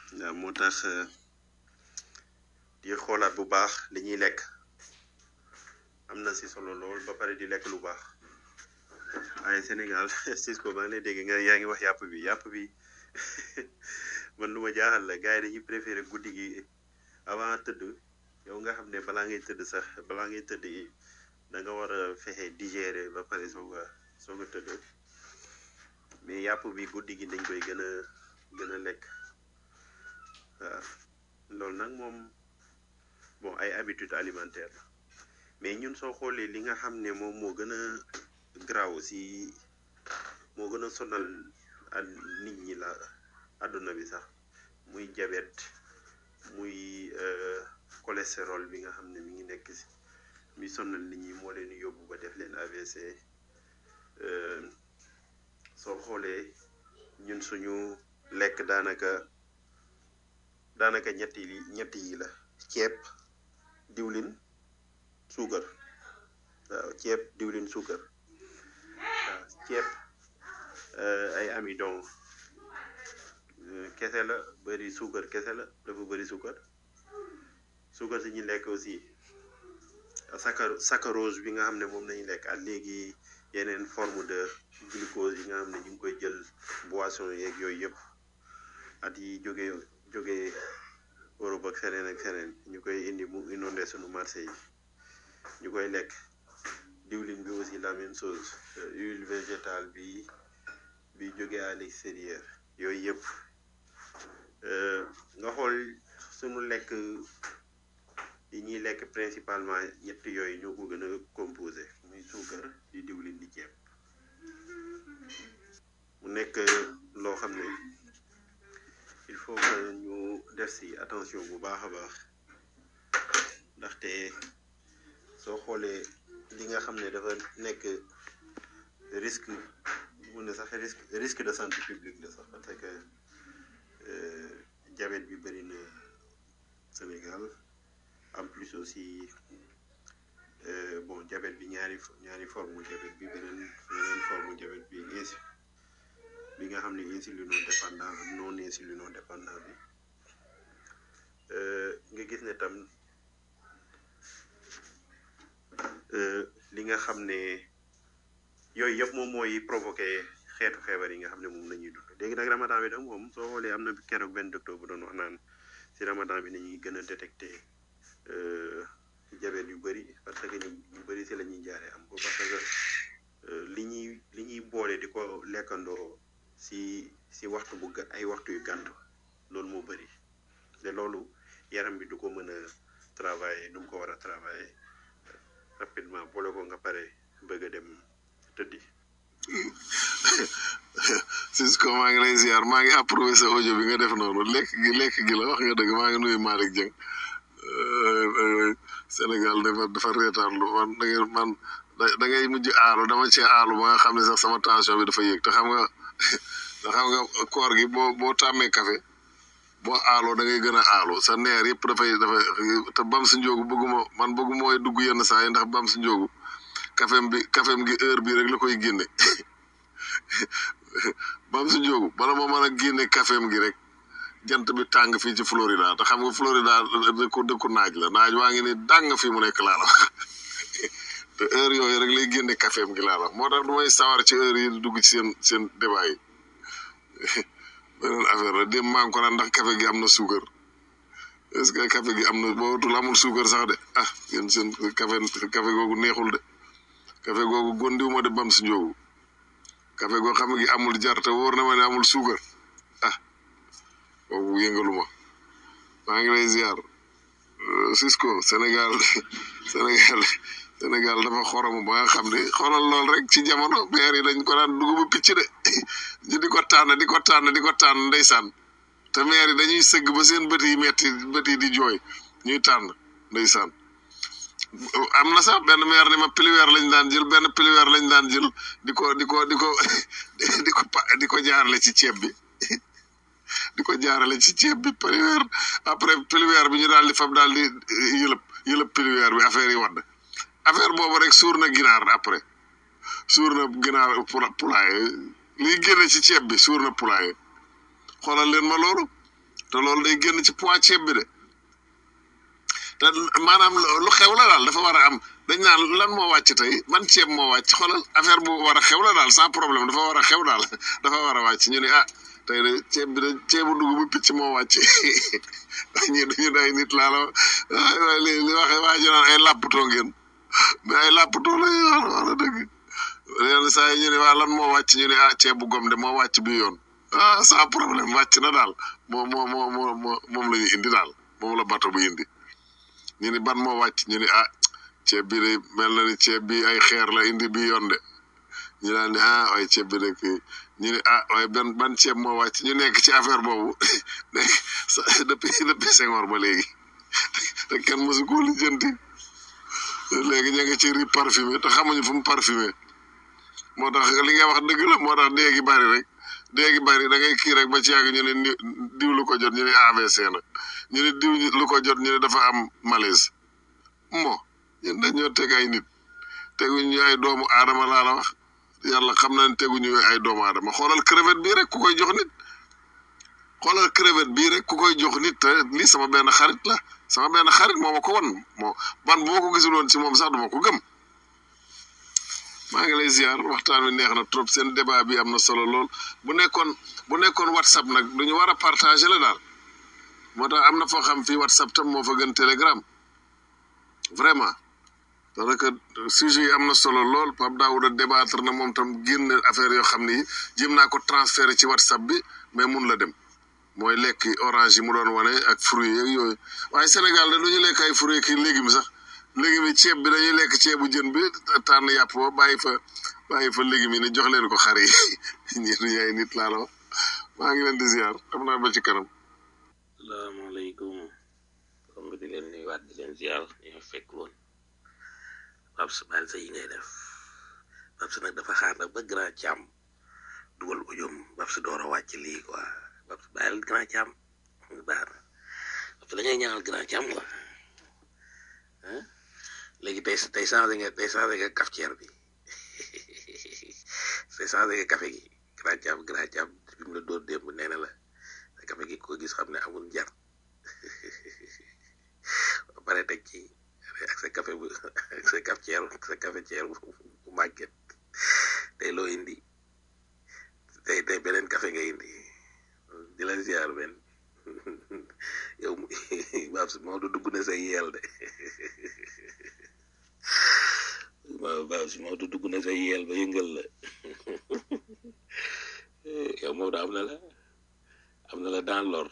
waaw moo tax euh, di xoolaat bu baax li ñuy lekk am na si solo lool ba pare di lekk lu baax waaye Sénégal Cisco maa ngi lay dégg nga yaa ngi wax yàpp bi yàpp bi man lu ma jaaxal la gars yi dañuy préféré guddi gi avant tëdd yow nga xam ne balaa ngay tëdd sax balaa ngay tëdd da nga war a fexe digérer ba pare soog a soog a tëdd mais yàpp bi guddi gi dañ koy gën a gën a lekk waaw loolu nag moom bon ay habitude alimentaire la mais ñun soo xoolee li nga xam ne moom moo gën a graw si moo gën a sonal ak nit ñi la àdduna bi sax muy diabète muy euh, cholestérol bi nga xam ne mi ngi nekk si mi sonal nit ñi moo leen di yóbbu ba def leen AVC euh, soo xoolee ñun suñu lekk daanaka daanaka ñetti li ñetti yi la ceeb diwlin suukar waaw ceeb diwlin suukar waaw ceeb euh, ay amidon euh, kese la bëri suukar kese la dafa bëri suukar suukar si ñu lekk aussi saccaro saccharose bi nga xam ne moom nañu lekk ak léegi yeneen forme de glucose yi nga xam ne ñu ngi koy jël boisson yeeg yooyu yëpp at yi jógee jógee Europe ak feneen ak feneen ñu koy indi mu inondé sunu marché yi ñu koy lekk diwlin bi aussi la même chose euh, huile végétale bi bi jógee à l'extérieur yooyu yëpp euh, nga xool sunu lekk yi ñuy lekk principalement ñett yooyu ñoo ko gën a composé muy suukar di diwlin di ceeb mu nekk loo xam ne il faut que ñu def si attention bu baax a baax ndaxte soo xoolee li nga xam ne dafa nekk risque mu ne sax risque risque de santé publique la sax parce que euh, diabète bi bëri na Sénégal en plus aussi euh, bon diabète bi ñaari ñaari forme diabète bi beneen beneen forme diabète bi insi bi nga xam ne insulino dépendant ak non insulino dépendant bi euh, nga gis ne tam euh, li nga xam ne yooyu yëpp moom mooy provoqué xeetu feebar yi nga xam ne moom la ñuy dund léegi nag ramadan bi nag moom soo xoolee am na keroog benn docteur bu doon wax naan si ramadan bi nañuy gën a détecté euh, diabète yu bëri parce que ñu ñu bëri si la ñuy jaaree am ko parce que euh, li ñuy li ñuy boole di ko lekkandoo si si waxtu bu gà ay waxtu yu gànt loolu moo bëri te loolu yaram bi du ko mën a travailler du mu ko war a travailler rapidement boole ko nga pare bëgg a dem tëddi Cisco maa ngi lay ziar maa ngi approuvé sa audio bi nga def noonu lekk gi lekk gi la wax nga dëgg maa ngi nuyu Malick Dieng Sénégal dafa dafa reetaan lu man da ngay man da ngay mujj aalu dama ci aalu ba nga xam ne sax sama tension bi dafa yéeg te xam nga te xam nga koor gi boo boo tàmmee café boo aaloo da ngay gën a aalu sa neer yëpp dafay dafay te bam si njóogu bëgguma man bëgguma mooy dugg yenn saa yi ndax bam si njóogu kafem bi kafem gi heure bi rek la koy génne bam si njóogu bala ma mën a génne kafem gi rek jant bi tàng fii ci Florida te xam nga Florida dëkku dëkku naaj la naaj waa ngi ni dàng fi mu nekk laa la te heure yooyu rek lay génne kafem gi laa la moo tax du may sawar ci heure yi di dugg ci seen seen débat yi beneen affaire la dem maa ngi ko naan ndax café gi am na suukar est-ce que café gi am na bootul amul suukar sax de ah yéen seen café café googu neexul de café googu gondiwuma de bam si njóogu café goo xam gi amul jar te wóor na ma ne amul suukar ah boobu yëngaluma maa ngi lay ziar Cisco Sénégal Sénégal Sénégal dafa xoromu ba nga xam ne xoolal lool rek ci jamono maire yi dañ ko daan dugubu picc de ñu di ko tànn di ko tànn di ko tànn ndeysaan te maire yi dañuy sëgg ba seen bët yi metti bët yi di jooy ñuy tànn ndeysaan am na sax benn maire ni ma piliweer lañ daan jël benn piliweer lañ daan jël di ko di ko di ko di ko di ko jaarale ci ceeb bi di ko jaarale ci ceeb bi piliweer après piliweer bi ñu daal di fab daal di yëlëb yëlëb piliweer bi affaire yi wadd affaire boobu rek suur na ginaar après suur na ginaar poulailler liy génne ci ceeb bi suur na poulailler xoolal leen ma loolu te loolu day génn ci poids ceeb bi de te maanaam lu xew la daal dafa war a am dañ naan lan moo wàcc tey man ceeb moo wàcc xoolal affaire bu war a xew la daal sans problème dafa war a xew daal dafa war a wàcc ñu ne ah tey de ceeb bi de ceebu dugub picc moo wàcc ñi duñu day nit laa la waaye li li waxee waa ji naan ay làppatoo ngeen mais ay làppatoo la ñuy wax wax na dëgg yenn saa yi ñu ne waa lan moo wàcc ñu ne ah ceebu gom de moo wàcc bi yoon ah sans problème wàcc na daal moo moo moo moo moo moom la ñu indi daal moom la bato bu indi ñu ni ban moo wàcc ñu ni ah ceeb bi de mel na ni ceeb bi ay xeer la indi bi yoon de ñu daan ne ah waaye ceeb bi de kii ñu ne ah waaye ban ban ceeb moo wàcc ñu nekk ci affaire boobu nekk sa depuis depuis Senghor ba léegi te kenn mosu ko lijjanti léegi ñu ngi ci riz parfumé te xamuñu fu mu parfumé moo tax li nga wax dëgg la moo tax dee gi bari rek dee gi bari da ngay kii rek ba ci yàgg ñu ne ni diw lu ko jot ñu ne AVC na ñu ne diw lu ko jot ñu ne dafa am malaise mo ñun dañoo teg ay nit teguñu ñu ay doomu aadama laa la wax yàlla xam na ne teguñu ay doomu aadama xoolal crevette bii rek ku koy jox nit xoolal crevette bii rek ku koy jox nit te lii sama benn xarit la sama benn xarit moo ma ko won moo man bu ma ko gisul woon ci moom sax duma ko gëm maa ngi lay ziar waxtaan wi neex na trop seen débat bi am na solo lool bu nekkoon bu nekkoon whatsapp nag du ñu war a partager la daal moo tax am na foo xam fii whatsapp tam moo fa gën telegram vraiment parce que sujet yi am na solo lool Pape Daouda débattre na moom tam génn affaire yoo xam ni jéem naa ko transférer ci whatsapp bi mais mun la dem mooy lekk orange yi mu doon wane ak fruits yeeg yooyu waaye Sénégal de du ñu lekk ay fruits ki légumes sax légumes yi ceeb bi dañuy lekk ceebu jën bi tànn yàpp ba bàyyi fa bàyyi fa légumes yi ne jox leen ko xar yi ñi duñu ay nit laa la wax maa ngi leen di ziar xam naa ba ci kanam salaamaaleykum comme di leen nuyuwaat di leen ziar ñu fekk woon Babs baal sa yi ngay def Babs nag dafa xaar nag ba grand càmm dugal ujum Babs door a wàcc lii quoi Babs bàyyil grand càmm baax na Babs da ngay ñaanal grand càmm quoi ah léegi tey tey changé nga tey changé nga cafetière bi tey changé nga café gi grand càmm grand càmm bi mu la door démb nee na la café gi ko gis xam ne amul jar ba pare teg ci ak sa café bu ak sa cafetière sa cafetière bu bu màgget tey loo indi tey tey beneen café nga indi di la ziar benn yow Babs Maodo dugg na sa yeel de waaw Babs Maodo dugg na sa yeel ba yëngal la yow Maodo am na la am na la dans l'ordre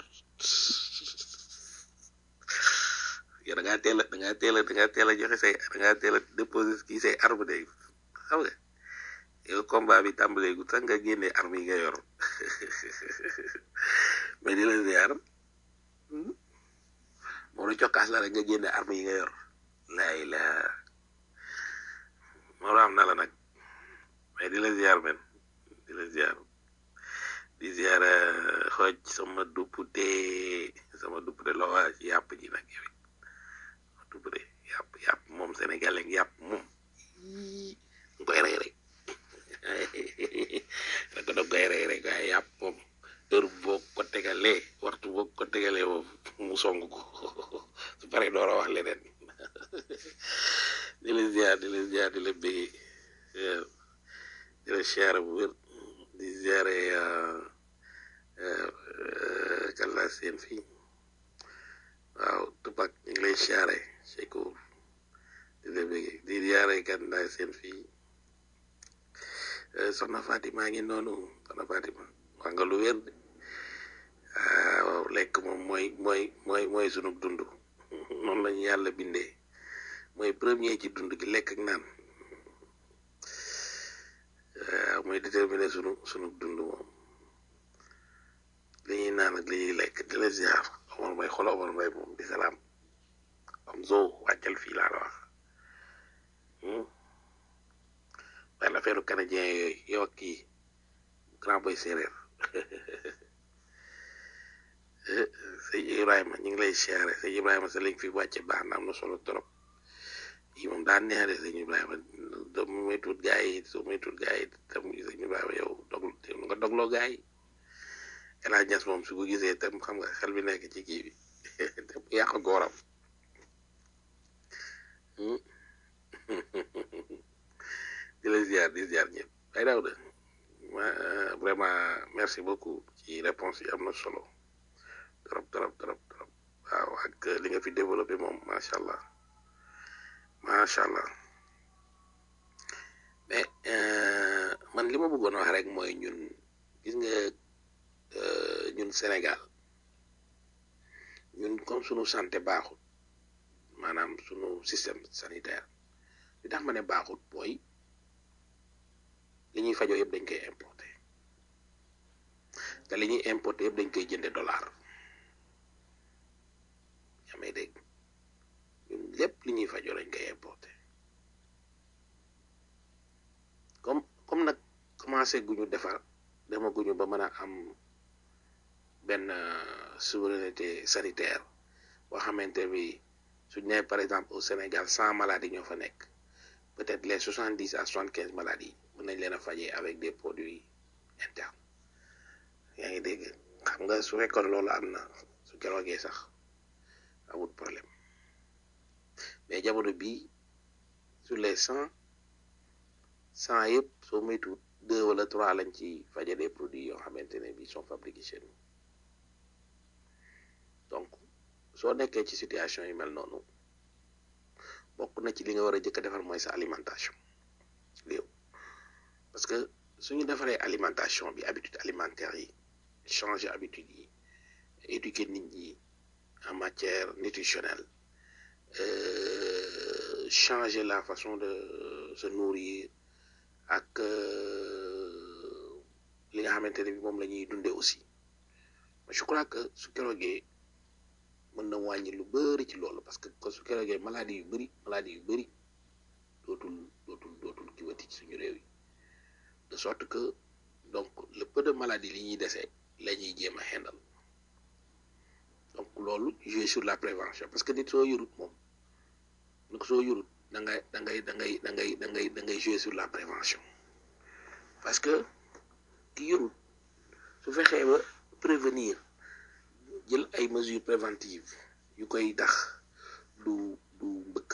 yow da ngaa teel a da ngaa teel a da ngaa teel a joxe say da ngaa teel a déposé kii say arme de xam nga yow combat bi tàmbalee gu sax nga génne arme yi nga yor mais di la ziar moo la cokkaas la rek nga génne arme yi nga yor laay la moo la am na la nag mais di la ziar men di la ziar di ziar xooj sama duppute sama duppute loo waa ci yàpp ji nag yow it duppute yàpp yàpp moom sénégalais yàpp moom nga koy rey rek da ko dog koy rey rek waaye yàpp moom heure boo ko tegalee waxtu boo ko tegalee moom mu song ko su paree door a wax leneen di la ziar di la ziar di la bëggee di la ziar bu wér di ziare kan laa seen fii waaw tupak ñu ngi lay ziare Sekou di la bëggee di ziare kan laa seen fii soxna Fatima ngi noonu soxna Fatima wax nga lu wér de waaw lekk moom mooy mooy mooy mooy sunu dund noonu lañu yàlla bindee mooy premier ci dund gi lekk ak naan waaw mooy déterminer sunu sunu dund moom li ñuy naan ak li ñuy lekk di la ziar Omar Mbaye xoolal Omar Mbaye moom di salaam am zo wàccal fii laa la wax waaye l'affaire canadien yooyu yow ak kii grand boy séeréer sëñ Ibrahima ñu ngi lay siyaare sëñ Ibrahima sa liñ fi wàcce baax na am na solo trop yi moom daan neex de sëñ Ibrahima doo muy tuut gaa yi soo muy tuut gaa yi tam sëñ Ibrahima yow dog nga dogloo gaa yi El Hadj Niass moom su ko gisee tam xam nga xel bi nekk ci kii bi te mu yàq gooram Hmm. di la ziar di ziar ñëpp ay daaw de ma vraiment merci beaucoup ci réponse yi am na solo trop trop trop trop waaw ak li nga fi développé moom macha allah macha allah mais euh, man li ma bëggoon wax rek mooy ñun gis nga euh, ñun Sénégal ñun comme sunu santé baaxul maanaam sunu système sanitaire li tax ma ne baaxul mooy li ñuy fajoo yëpp dañ koy importer te li ñuy importer yëpp dañ koy jënde dollar yaa may dégg ñun lépp li ñuy fajoo dañ koy importer comme comme nag commencé guñu defar dema guñu ba mën a am benn euh, souveraineté sanitaire boo xamante bi suñ nee par exemple au Sénégal cent maladies ñoo fa nekk peut-être les soixante dix à soixante quinze maladies mën nañ leen a fajee avec des produits internes yaa ngi dégg xam nga su fekkoon loolu am na su keroogee sax amul problème mais jamono bii sur les cent cent yëpp soo moytuwul deux wala trois lañ ci faje des produits yoo xamante ne bii sont fabriqués chez nous donc soo nekkee ci situation yu mel noonu bokk na ci li nga war a jëkk a defar mooy sa alimentation léew parce que suñu defaree alimentation bi habitude alimentaire yi changer habitude yi éduquer nit ñi en matière nutritionnelle euh, changer la façon de se nourrir ak euh, li nga xamante ne bi moom la ñuy dundee aussi je crois que su keroogee mën na wàññi lu bëri ci loolu parce que su keroogee maladie yu bëri maladie yu bëri dootul dootul dootul kiwati ci suñu réew yi de sorte que donc le peu de maladie li ñuy dese la ñuy jéem a xendal donc loolu jouer sur la prévention parce que nit soo yorut moom nag soo yorut da ngay da ngay da ngay da ngay da ngay da ngay jouer sur la prévention parce que ki yorut su fexee ba prévenir jël ay mesures préventives yu koy tax du du mbëkk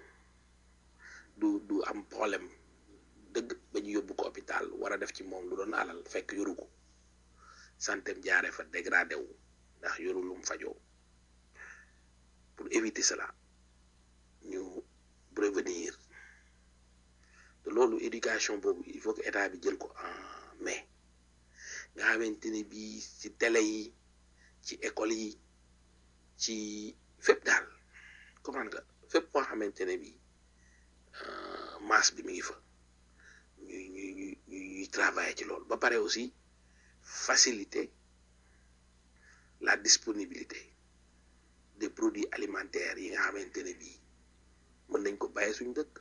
du du am problème dëgg ba ñu yóbbu ko hôpital war a def ci moom lu doon alal fekk yoru ko santeem jaare fa dégradé wu ndax yoru lum fajoo pour éviter cela ñu prévenir te loolu éducation boobu il faut que état bi jël ko en main nga xamante ne bii ci télé yi ci école yi ci fépp daal comment nga fépp koo xamante ne bii masse bi mi ngi fa ñuy ñuy ñuy ñuy travailler ci loolu ba pare aussi faciliter la disponibilité des produits alimentaires yi nga xamante ne bii mën nañ ko bàyyi suñu dëkk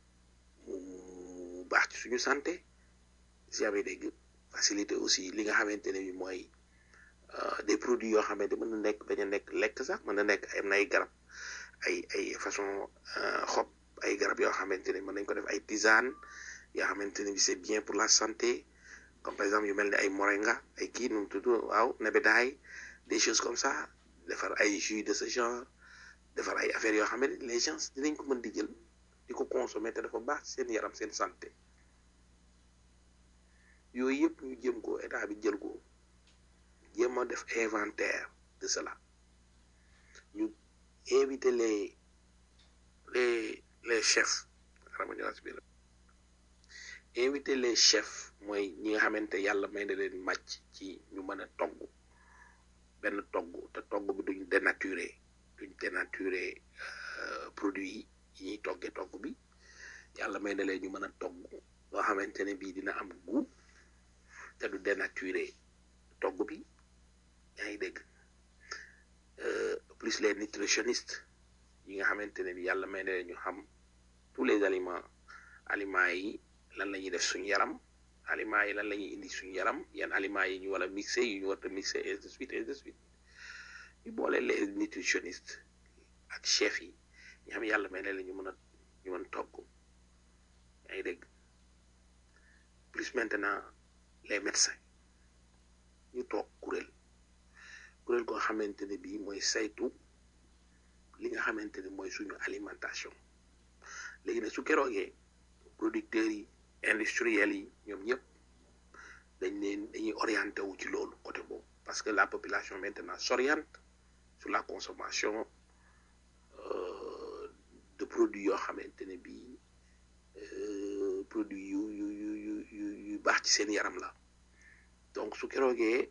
mu baax ci suñu santé si amee dégg faciliter aussi li nga xamante ne bii mooy des produits yoo xamante mën na nekk bañ a nekk lekk sax mën na nekk am na ay garab ay ay façon xob ay garab yoo xamante ne mën nañ ko def ay tisane yoo xamante ne bi c'est bien pour la santé comme par exemple yu mel ni ay moringa ay kii nu mu tudd waaw nebedaay des choses comme ça defar ay jus de ce genre defar ay affaires yoo xamante ne les gens dinañ ko mën di jël di ko consommer te dafa baax seen yaram seen santé yooyu yëpp ñu jëm ko état bi jël ko jéem a def inventaire de cela ñu inviter les les les chefs inviter les chefs mooy ñi nga xamante yàlla may na leen màcc ci ñu mën a togg benn togg te togg bi duñ dénaturé duñ dénaturé produit yi ñuy toggee togg bi yàlla may na leen ñu mën a togg loo xamante ne bii dina am goût te du dénaturé togg bi yaa ngi dégg plus les nutritionnistes yi nga xamante ne bi yàlla may na leen ñu xam tous les aliments aliments yi lan la ñuy def suñu yaram aliments yi lan la ñuy indi suñu yaram yan aliments yi ñu war a mixé yu ñu war a mixé et de suite et de suite ñu boole les nutritionnistes ak chef yi ñu xam yàlla may na leen ñu mën a ñu mën togg yaa ngi dégg plus maintenant les médecins ñu toog kuréel kuréel koo xamante ne bii mooy saytu li nga xamante ne mooy suñu alimentation léegi nag su keroogee producteurs yi industriels yi ñoom ñëpp dañ leen dañuy orienté wu ci loolu côté boobu parce que la population maintenant s'oriente sur la consommation euh, de produits yoo xamante ne bii euh, produits yu yu yu yu yu yu baax ci seen yaram la donc su keroogee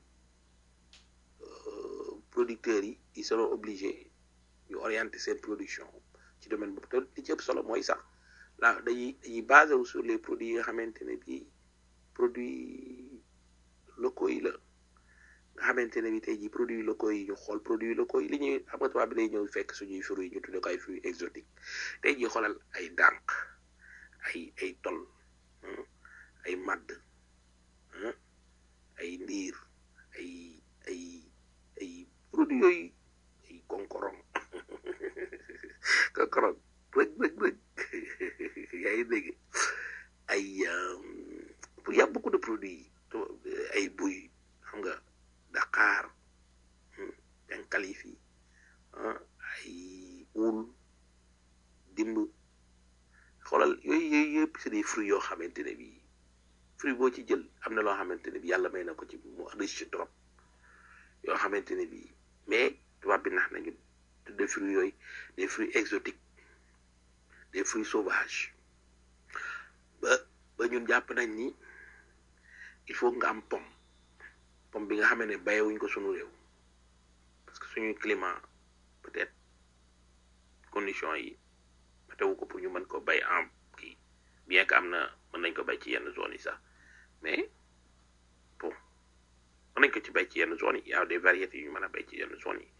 euh, producteurs yi ils seront obligés ñu orienter seen production ci domaine boobu te li ci ëpp solo mooy sax la dañuy dañuy basé wu sur les produits yi nga xamante ne bii produits locaux yi la nga xamante ne bi tey jii produits locaux yi ñu xool produits locaux yi li ñuy xam nga tubaab bi day ñëw fekk suñuy fruits yi ñu tuddee ko ay fruits exotiques tey jii xoolal ay dànq ay ay tol hmm, ay madd hmm, ay ndiir ay ay ay produits yooyu ay konkorong konkorong rëg rëg rëg yaa ngi dégg ay pour y a beaucoup de produits ay buy xam nga Dakar Dankalifi ay wul dimb xoolal yooyu yooyu yëpp c'est des fruits yoo xamante ne bii fruit boo ci jël am na loo xamante ne bi yàlla may na ko ci mu riche trop yoo xamante ne bii mais tubaab bi nax nañu des fruits yooyu des fruits exotiques des fruits sauvages ba ba ñun jàpp nañ ni il faut nga am pomme pomme bi nga xamee ne bayewuñ ko sunu réew parce que suñuy climat peut-être conditions yi matewu ko pour ñu mën ko bay en kii bien que am na mën nañ ko bay ci yenn zones yi sax mais bon mën nañ ko ci bay ci yenn zones yi y a des variétés yu ñu mën a bay ci yenn zones yi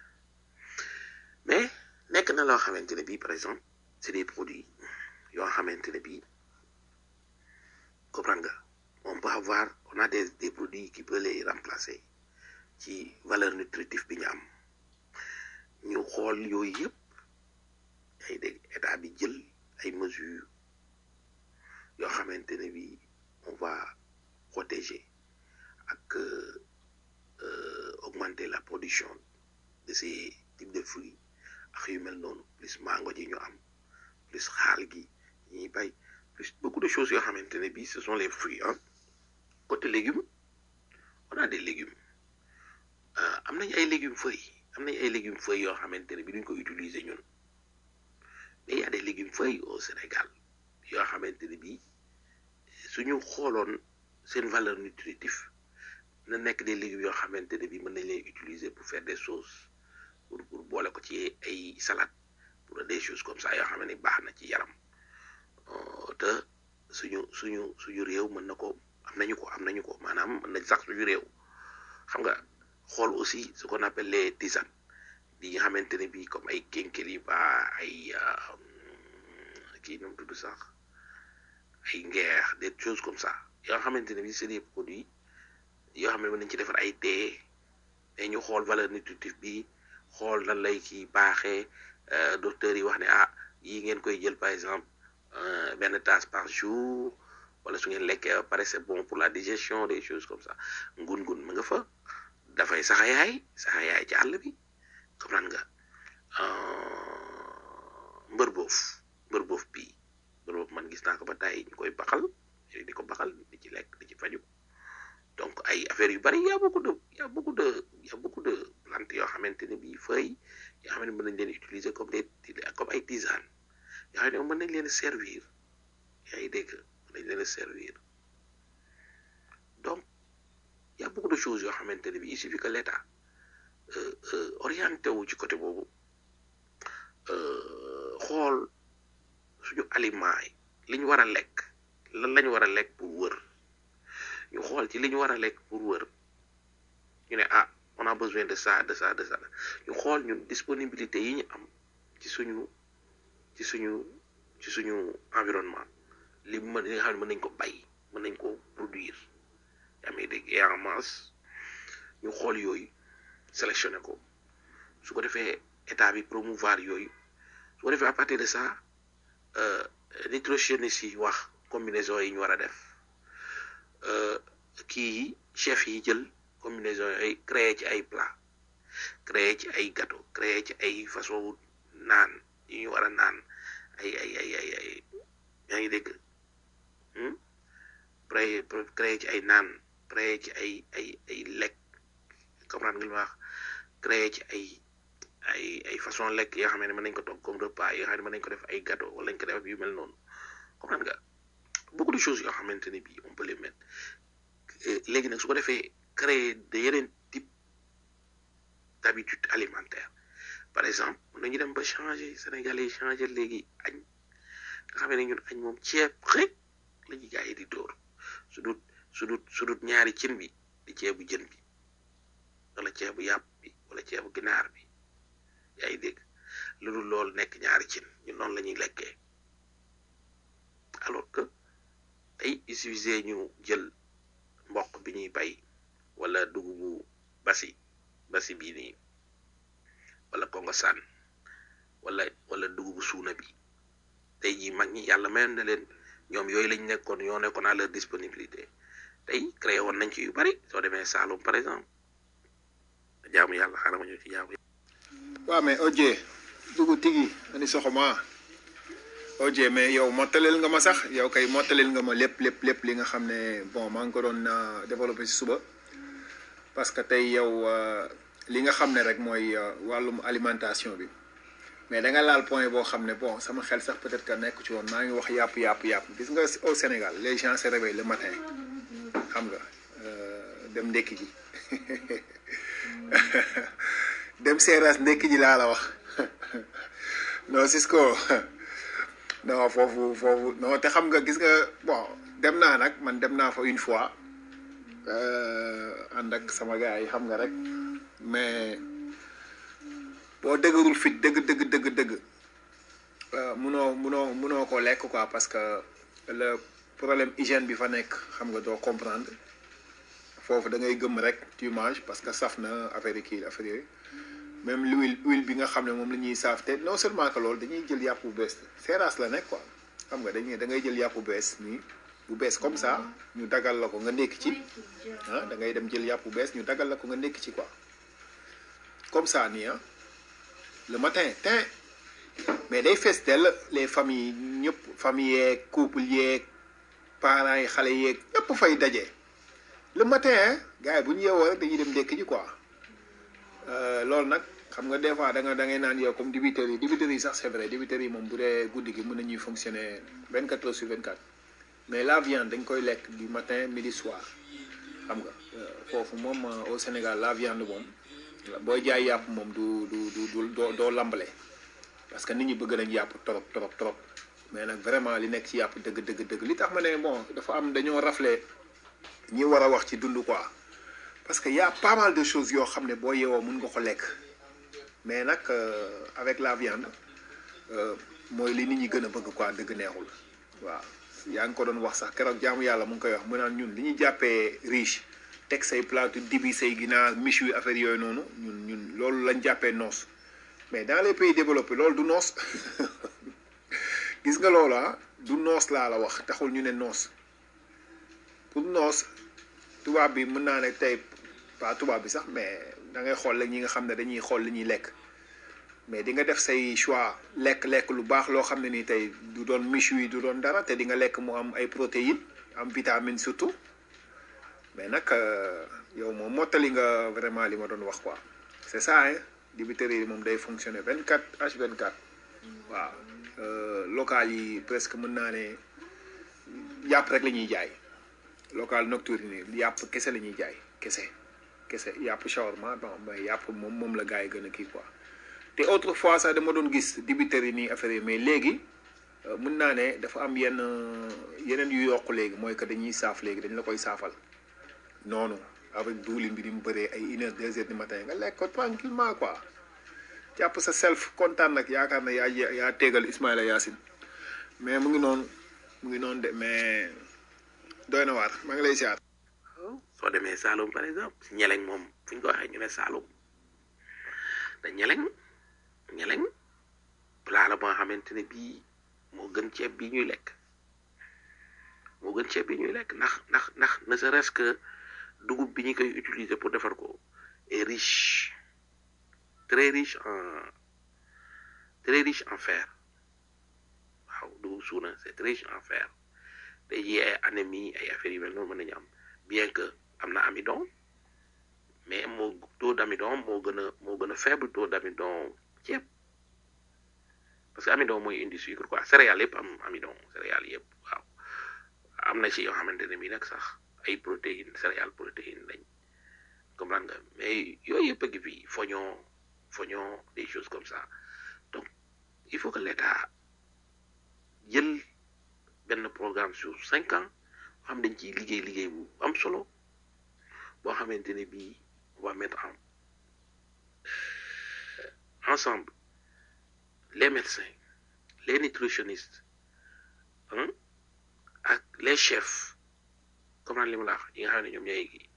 mais nekk na loo xamante ne bii par exemple c'est des produits yoo xamante ne bii comprendre nga on peut avoir on a des des produits qui peuvent les remplacer ci valeur nutritive bi ñu am ñu xool yooyu yëpp ay dégg état bi jël ay mesures yoo xamante ne bii on va protéger ak euh, augmenter la production de ces types de fruits ak yu mel noonu plus mango ji ñu am plus xaal gi ñuy bay plus beaucoup de choses yoo xamante ne bii ce sont les fruits hein côté légumes on a des légumes am nañ ay légumes feuilles am nañ ay légumes feuilles yoo xamante ne bii duñ ko utiliser ñun mais y a des légumes feuilles au Sénégal yoo xamante ne bii suñu xooloon seen valeur nutritive na nekk des légumes yoo xamante ne bii mën nañ leen utiliser pour faire des sauces pour pour boole ko ci ay salade pour des choses comme ça yoo xam ne baax na ci yaram te suñu suñu suñu réew mën na ko am nañu ko am nañu ko maanaam mën nañ sax suñu réew xam nga xool aussi ce qu'on appelle les tisanes di nga xamante ne bii comme ay kénkeliba ay kii nu mu tudd sax ay ngeex des choses comme ça yoo xamante ne bii c'est des produits yoo xam ne mën nañ ci defar ay thé mais ñu xool valeur nutritive bi xool lan lay ci baaxee docteur yi wax ne ah yi ngeen koy jël par exemple benn tasse par jour wala su ngeen lekkee ba pare c'est bon pour la digestion des choses comme ça ngun-ngun ma nga fa dafay saxayaay saxayaay ci àll bi comprendre nga mbër boof mbër boof bii mbër boof man gis naa ko ba tey ñu koy baxal di ko baxal di ci lekk di ci faju donc ay affaires yu bari y a beaucoup de y a beaucoup de y a beaucoup de plantes yoo xamante ne bii feuilles yoo xam ne mën nañ leen utiliser comme des comme ay tisanes yoo xam ne mën nañ leen servir yaa ngi dégg mën nañ leen servir donc y a beaucoup de choses yoo xamante ne bii il suffit que l'État orienté wu ci côté boobu xool suñu aliments yi li ñu war a lekk lan la ñu war a lekk pour wër ñu xool ci li ñu war a lekk pour wër ñu ne ah on a besoin de ça de ça de ça ñu xool ñun disponibilité yi ñu am ci suñu ci suñu ci suñu environnement li mën li nga xam ne mën nañ ko bay mën nañ ko produire yaa may dégg et en masse ñu xool yooyu sélectionné ko su ko defee état bi promouvoir yooyu su ko defee à partir de ça nutritionnistes yi wax combinaison yi ñu war a def kii yi chef yi jël combinaison yooyu créé ci ay plat créer ci ay gâteau créer ci ay façon naan yu ñu war a naan ay ay ay ay ay yaa ngi dégg créer créer ci ay naan créer ci ay ay ay lekk comprendre nga li ma wax créer ci ay ay ay façon lekk yoo xam ne mën nañ ko togg comme repas yoo xam ne mën nañ ko def ay gâteau wala nañ ko def yu mel noonu comprendre nga beaucoup de choses yoo xamante ne bii on peut les mettre léegi nag su ko defee créer de yeneen type d'habitude alimentaire par exemple mën nañu dem ba changer sénégalais yi changer léegi añ nga xam ne ñun añ moom ceeb rek la ñuy gars yi di dóor su dut su dut su dut ñaari cin bi di ceebu jën bi wala ceebu yàpp bi wala ceebu ginaar bi yaa ngi dégg lu dul loolu nekk ñaari cin ñun noonu la ñuy lekkee alors que tey il suffisait ñu jël mboq bi ñuy bay wala dugubu basi basi bii nii wala kongo saan wala wala dugubu suuna bi tey jii mag ñi yàlla mayoon na leen ñoom yooyu lañ nekkoon yoo nekkoon à leur disponibilité tey créé woon nañ ci yu bari soo demee Saloum par exemple jaamu yàlla xaaral ma ñëw ci jaamu waaw mais Oje dugg tigi ani soxoma Oje mais yow mottaleel nga ma sax yow kay mottaleel nga ma lépp lépp lépp li nga xam ne bon maa ngi ko doon développé si suba parce que tey yow li nga xam ne rek mooy wàllum alimentation bi mais da nga laal point boo xam ne bon sama xel sax peut-être que nekk ci woon maa ngi wax yàpp yàpp yàpp gis nga au Sénégal les gens se réveillent le matin xam nga dem ndekki ji dem seeraas ndekki ji laa la wax non Cisco non foofu foofu non te xam nga gis nga bon dem naa nag man dem naa fa une fois ànd ak sama gars yi xam nga rek mais boo dëgërul fit dëgg dëgg dëgg dëgg munoo munoo munoo ko lekk quoi parce que le problème hygiène bi fa nekk xam nga doo comprendre foofu da ngay gëm rek tu manges parce que saf na affaire yi kii affaire yooyu même l'huile huile bi nga xam ne moom la ñuy saaf te non seulement que loolu dañuy jël yàpp bu bees seeraas la nekk quoi xam nga dañuy da ngay jël yàpp bu bees nii bu bees comme ça ñu dagal la ko nga nekk ci ah da ngay dem jël yàpp bu bees ñu dagal la ko nga nekk ci quoi comme ça nii ah le matin tin mais day fees dell les familles ñëpp famille yeeg couple yeeg parents yi xale yeeg ñëpp fay daje le matin gars yi bu ñu yeewoo rek dañuy dem ndekki ji quoi loolu nag xam nga des fois da nga da ngay naan yow comme dibiteurs yi dibiteurs yi sax c'est vrai dibiteurs yi moom bu dee guddi gi mën nañuy fonctionner 24 heures sur 24 mais la viande dañ koy lekk du matin midi soir xam nga foofu moom au Sénégal la viande moom booy jaay yàpp moom du du du du doo doo lambale parce que nit ñi bëgg nañ yàpp trop trop trop mais nag vraiment li nekk ci yàpp dëgg dëgg dëgg li tax ma ne bon dafa am dañoo rafle ñi war a wax ci dund quoi parce que y a pas mal de choses yoo xam ne boo yeewoo mun nga ko lekk mais nag avec la viande mooy li nit ñi gën a bëgg quoi dëgg neexul waaw yaa ngi ko doon wax sax keroog jaamu yàlla mu ngi koy wax mu naan ñun li ñuy jàppee riche teg say plateau dibi say ginaar miche yu affaire yooyu noonu ñun ñun loolu lañ jàppee noos mais dans les pays développés loolu du noos gis nga loolu ah du noos laa la wax taxul ñu ne noos pour noos tubaab bi mën naa ne tey pas tubaab bi sax mais da ngay xool la ñi nga xam ne dañuy xool li ñuy lekk mais di nga def say choix lekk-lekk lu baax loo xam ne nii tey du doon miche yi du doon dara te di nga lekk mu am ay protéines am vitamine surtout mais nag yow moom mottali nga vraiment li ma doon wax quoi c'est ça hein dibiteri yi moom day fonctionner 24 H24 waaw local yi presque mën naa ne yàpp rek la ñuy jaay local nocturne yi yàpp kese la ñuy jaay kese kese yàpp shawarma bon mais yàpp moom moom la gars yi gën a kii quoi te autrefois sax dama doon gis dibiteri yi nii affaire yi mais léegi mën naa ne dafa am yenn yeneen yu yokk léegi mooy que dañuy saaf léegi dañ la koy saafal noonu avec duulin bi di mu bëree ay une heure deux heures du matin nga lekk ko tranquillement quoi jàpp sa self kontaan nag yaakaar na yaa yaa tegal Ismaïla Yacine mais mu ngi noonu mu ngi noonu de mais doy na waar maa ngi lay siyaar. soo demee Saloum par exemple si ñeleñ moom fu ñu ko waxee ñu ne Saloum te ñeleñ ñeleñ plat la boo xamante ne bii moo gën ceeb bi ñuy lekk moo gën ceeb bi ñuy lekk ndax ndax ndax ne serait-ce que dugub bi ñu koy utiliser pour defar ko est riche très riche en très riche en fer waaw du suuna c'est très riche en fer tey jii ay anémie ay affaires yu mel noonu mën nañu am bien que am na amidon mais moo taux d'amidon moo gën a moo gën a faible taux d'amidon ceeb parce que amidon mooy indi sucre quoi céréales yëpp am amidon céréales yëpp waaw am na ci yoo xamante ne bii nag sax ay protéines céréales protéines lañ comprendre nga mais yooyu yëpp a ngi fi foñon foñon des choses comme ça donc il faut que l'État jël benn programme sur cinq ans xam dañ ciy liggéey liggéey bu am solo boo xamante ne bii on va mettre en ensemble les médecins les nutritionnistes hein, ak les chefs comme li ma la wax yi nga xam ne ñoom ñooy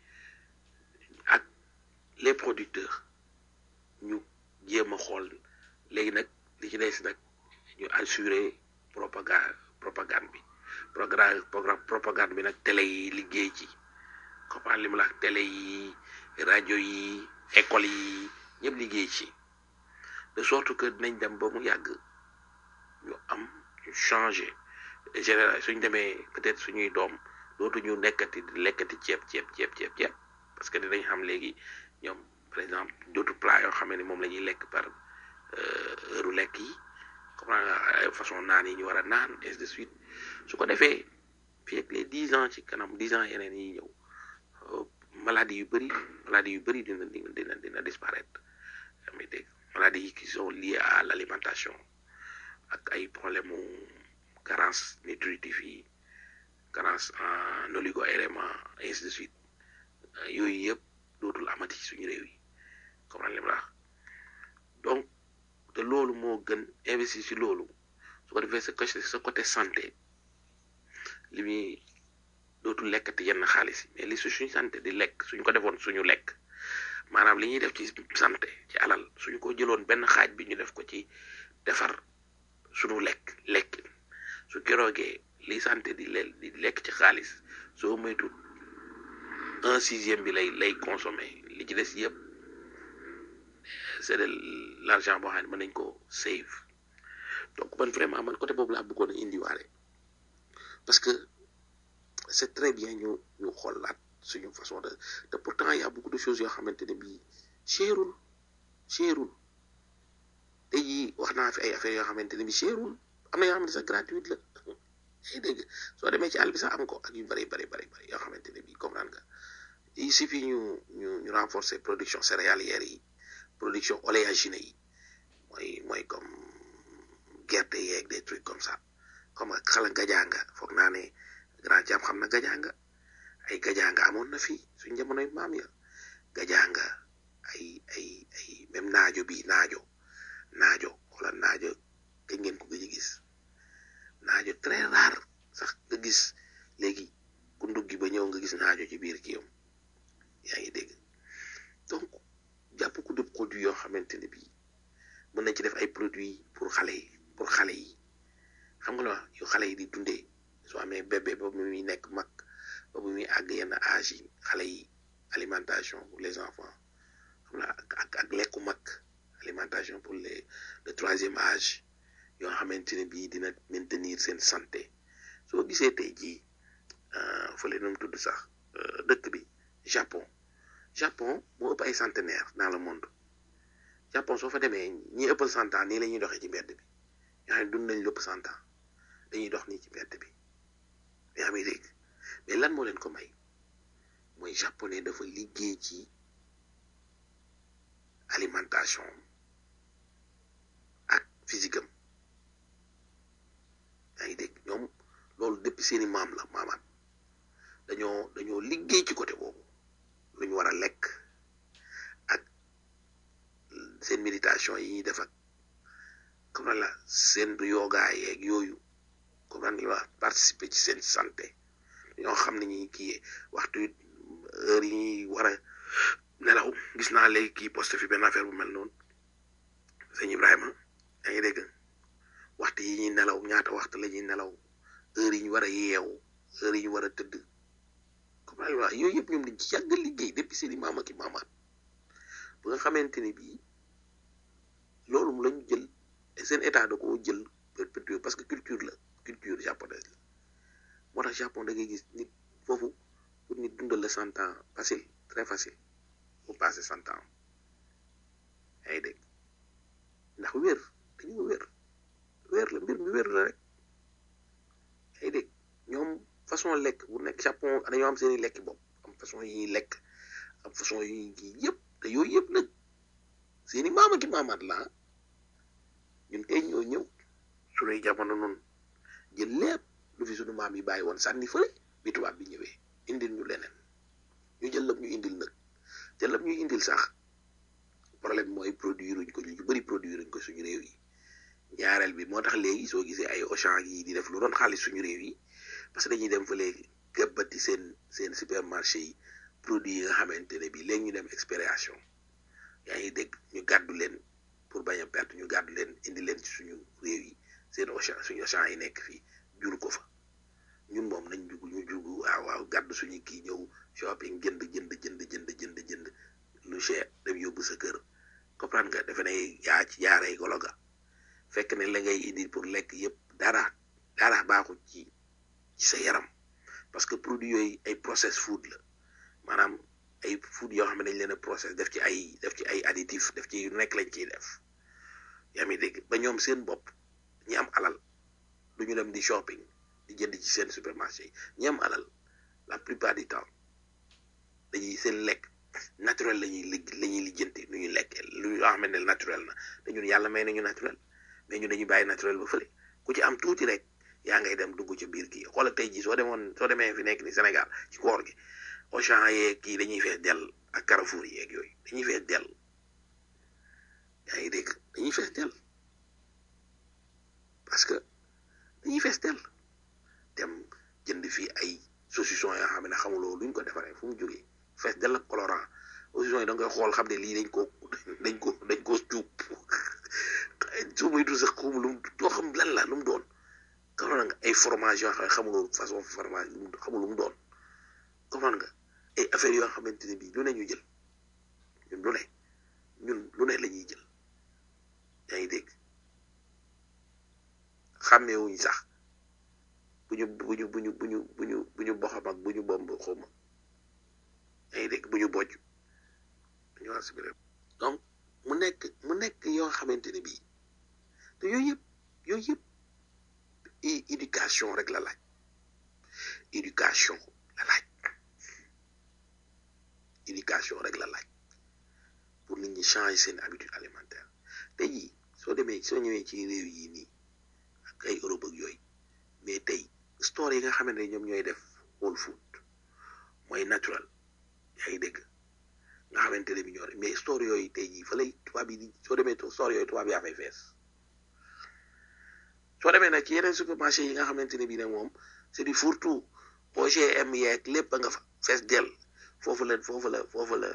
ak les producteurs ñu jéem a xool léegi nag li ci des nag ñu assurer propagande propagande bi programme programme propagande bi nag télé yi liggéey ci comme li ma la wax télé yi rajo yi école yi ñëpp liggéey ci de sorte que dinañ dem ba mu yàgg ñu am ñu changer général suñ demee peut-être suñuy doom dootuñu nekkati di lekkati ceeb ceeb ceeb ceeb ceeb parce que dinañ xam léegi ñoom par exemple d'autres plats yoo xam ne moom la ñuy lekk par heure lekk yi comme ay façon naan yi ñu war a naan ainsi de suite su ko defee fii ak les dix ans ci kanam dix ans yeneen yi ñëw maladie yu bëri maladie yu bëri dina dina dina dina disparaître mais dégg maladies yi qui sont liées à l'alimentation ak ay problème mu carence nutritive yi carence en oligo-éléments ainsi de suite yooyu yëpp dootul amati suñu réew yi comme li ma la wax donc te loolu moo gën investir ci loolu su ko defee sa côté sa côté santé li muy dootul lekkati yenn xaalis mais li su suñu santé di lekk suñ ko defoon suñu lekk maanaam li ñuy def ci santé ci alal suñ ko jëloon benn xaaj bi ñu def ko ci defar suñu lekk lekk su keroogee li santé di leel di lekk ci xaalis soo moytul un sixième bi lay lay consommer li ci des yëpp c'est de l'argent boo xam ne mën nañ ko save donc man vraiment man côté boobu laa bëggoon a indiwaale parce que c'est très bien ñu ñu xoolaat suñu façon de te pourtant y a beaucoup de choses yoo xamante ne bii cherul cherul tey jii wax naa fi ay affaires yoo xamante ne bii cherul am na yoo xamante sax gratuite la ay dégg soo demee ci àll bi sax am ko ak yu bari bari bari bari yoo xamante ne bii comprendre nga il suffit ñu ñu ñu renforcer production céréalière yi production oléagineux yi mooy mooy comme gerte yeeg des trucs comme ça comme ak xala gajaanga foog naa ne grand jam xam na gajaanga ay gajaanga amoon na fi suñ jamonoy maam ya gajaanga ay ay ay même naajo bi naajo naajo wala naajo kañ ngeen ko gëj a gis naajo très rare sax nga gis léegi ku nduggi ba ñëw nga gis naajo ci biir kii yam yaa ngi dégg donc jàpp ku de produit yoo xamante ne bii mën nañ ci def ay produits pour xale yi pour xale yi xam nga la wax yu xale yi di dundee soo amee bébé ba mu muy nekk mag ba mu muy àgg yenn âge yi xale yi alimentation pour les enfants xam nga ak ak lekku mag alimentation pour les le troisième âge yoo xamante ne bii dina maintenir seen santé soo gisee tey jii fële nu mu tudd sax dëkk bi Japon Japon moo ëpp ay centenaire dans le monde Japon soo fa demee ñi ëppal cent ans nii la ñuy doxee ci mbedd bi ñoo xam ne dund nañ lépp cent ans dañuy dox nii ci mbedd bi yaa ngi dégg mais lan moo leen ko may mooy japonais dafa liggéey ci alimentation ak physique am yaa ngi dégg ñoom loolu depuis seeni maam la maamaat dañoo dañoo liggéey ci côté boobu lu ñu war a lekk ak seen méditation yi ñuy def ak comme la seen yoga yeeg yooyu comme la wax participer ci seen santé ñoo xam ne ñi kii waxtu heure yi ñuy war a nelaw gis naa léegi kii poste fi benn affaire bu mel noonu sëñ Ibrahima yaa ngi dégg waxtu yi ñuy nelaw ñaata waxtu la ñuy nelaw heure yi ñu war a yeewu heure yi ñu war a tëdd comme la wax yooyu yëpp ñoom dañ ci yàgg liggéey depuis seen i maam ak i maamaat ba nga xamante ni bii loolu mu lañu jël seen état da koo jël perpétuer parce que culture la culture japonaise la moo tax Japon da ngay gis nit foofu pour nit dundal la cent ans facile très facile mu passé cent ans yaa ngi dégg ndax wér dañu wér wér la mbir mi wér la rek yaa ngi dégg ñoom façon lekk bu nekk Japon dañoo am seeni lekki bopp am façon yi ñuy lekk am façon yi ñuy kii yëpp te yooyu yëpp nag seeni maama ki maamaat la ñun kay ñoo ñëw suñuy jamono noonu jël lépp lu fi suñu maam yi bàyyi woon sànni fële bi tubaab bi ñëwee indil ñu leneen ñu jël lépp ñu indil nag jël lépp ñu indil sax problème mooy produire uñ ko ñu bëri produire uñ ko suñu réew yi ñaareel bi moo tax léegi soo gisee ay Auchan yi di def lu doon xaalis suñu réew yi parce que dañuy dem fa léegi gëbbati seen seen supermarché yi produit yi nga xamante ne bii léegi ñu dem expiration yaa ngi dégg ñu gàddu leen pour bañ a perte ñu gàddu leen indi leen ci suñu réew yi seen Auchan suñu Auchan yi nekk fii jur ko fa ñun moom nañ jug ñu jug waaw waaw gàddu suñu kii ñëw shopping jënd jënd jënd jënd jënd jënd lu cher dem yóbbu sa kër comprendre nga defe ne yaa ci jaaree golo ga fekk ne la ngay indi pour lekk yëpp dara dara baaxul ci ci sa yaram parce que produit yooyu ay process food la maanaam ay food yoo xam ne dañ leen a process def ci ay def ci ay additif def ci yu nekk lañ ciy def yaa ngi dégg ba ñoom seen bopp ñi am alal du ñu dem di shopping di jënd ci seen supermarché yi ñi am alal la plupart du temps dañuy seen lekk naturel la ñuy lig la ñuy lijjanti nu ñuy lekkee lu ñu xam ne naturel na te ñun yàlla may nañu naturel mais ñu dañuy bàyyi naturel ba fële ku ci am tuuti rek yaa ngay dem dugg ci biir kii xoolal tey jii soo demoon soo demee fi nekk ni Sénégal ci koor gi Auchan yeeg kii dañuy fees dell ak Carrefour yeeg yooyu dañuy fees dell yaa ngi dégg dañuy fees dell parce que dañuy fees dell dem jënd fii ay saucisson yoo xam ne xamuloo luñ ko defaree fu mu jógee fees dell ak colorant saucisson yi da nga koy xool xam ne lii dañ ko dañ ko dañ ko cuub su muy du sax xamu lu mu doo xam lan la lu mu doon comprendre nga ay fromage yoo xam ne xamuloo façon fromage lu mu xamul lu mu doon comprendre nga ay affaires yoo xamante ne bii lu ne ñu jël ñun lu ne ñun lu ne la ñuy jël yaa ngi dégg xàmmeewuñ sax bu ñu bu ñu bu ñu bu ñu bu ñu bu ñu boxam ak bu ñu bomb xawma yaa ngi dégg bu ñu bojj dañu wax si biir donc mu nekk mu nekk yoo xamante ne bii te yooyu yëpp yooyu yëpp éducation rek la laaj éducation la laaj éducation rek la laaj pour nit ñi changer seen habitude alimentaire tey jii soo demee soo ñëwee ci réew yi nii ak ay Europe ak yooyu mais tey store yi nga xamante ne ñoom ñooy def whole food mooy naturel yaa ngi dégg nga xamante ne bi ñoo mais store yooyu tey jii fa lay tubaab yi di soo demee store yooyu tubaab yaa fay fees soo demee nag ci yeneen supermarché yi nga xamante ne bii nag moom c'est du fourre-tout OGM yeeg lépp a nga fa fees dell foofu la foofu la foofu la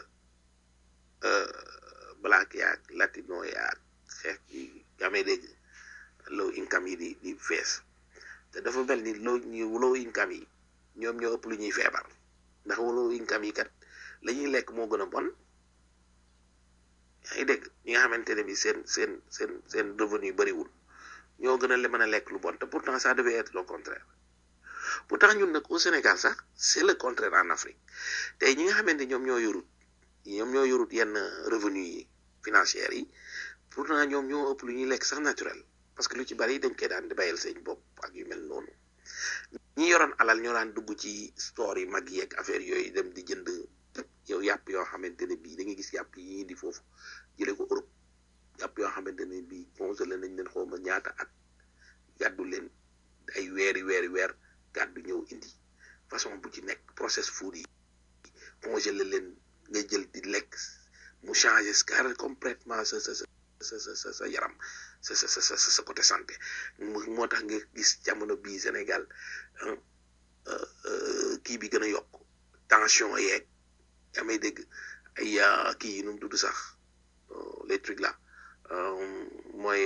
black yaag latino yaag xeex yi amee dégg low income yi di di fees te dafa mel ni low ñu low income yi ñoom ñoo ëpp lu ñuy feebar ndax low income yi kat la ñuy lekk moo gën a bon yaa ngi dégg ñi nga xamante ne bi seen seen seen seen revenu bëriwul ñoo gën a mën a lekk lu bon te pourtant ça devait être le contraire pourtant ñun nag au Sénégal sax c'est le contraire en Afrique tey ñi nga xamante ñoom ñoo yorut ñoom ñoo yorut yenn revenu yi financières yi pourtant ñoom ñoo ëpp lu ñuy lekk sax naturel parce que lu ci bari dañ koy daan di bayal seen bopp ak yu mel noonu ñi yoroon alal ñoo daan dugg ci store yi mag yeeg affaire yooyu dem di jënd yow yàpp yoo xamante ne bii da ngay gis yàpp yi di foofu jële ko Europe yàpp yoo xamante ne bii congelé nañ leen xawma ñaata at gàddu leen ay weeri weeri weer gàddu ñëw indi façon bu ci nekk process food yi congelé leen nga jël di lekk mu changé carré complètement sa sa sa sa sa sa yaram sa sa sa sa sa côté santé moo tax nga gis jamono bii Sénégal kii bi gën a yokk tension yeeg yaa may dégg ay kii yi nu mu tudd sax les trucs là mooy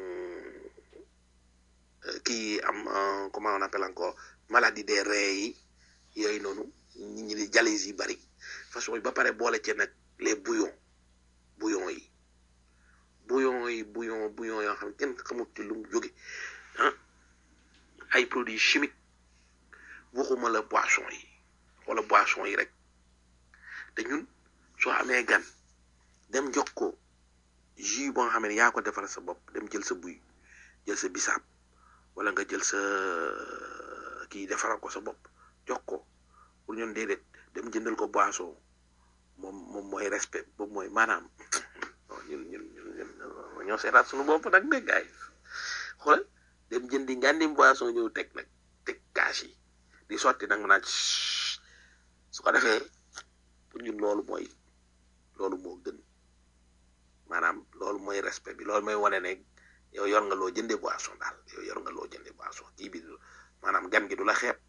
kii am comment on appelle encore maladie des reins yi yooyu noonu nit ñi di dialyse yi bari façon yi ba pare boole ci nag les bouillons bouillons yi bouillon yi bouillon bouillon yoo xam ne kenn xamut ci lu mu jóge ah ay produits chimiques waxuma la boisson yi wala boisson yi rek te ñun soo amee gan dem jox ko jus boo nga xam ne yaa ko defal sa bopp dem jël sa buy jël sa bisaab wala nga jël sa kii defaral ko sa bopp jox ko pour ñun déedéet dem jëndal ko boisson moom moom mooy respect boobu mooy maanaam ñun ñun ñun ñoo seetaat suñu bopp nag de gaay xoolal dem jëndi ngàndim boisson ñëw teg nag teg kaas yi di sotti nag naaj su ko defee pour ñun loolu mooy loolu moo gën maanaam loolu mooy respect bi loolu mooy wane ne yow yor nga loo jënde boisson daal yow yor nga loo jënde boisson kii bi maanaam gan gi du la xeeb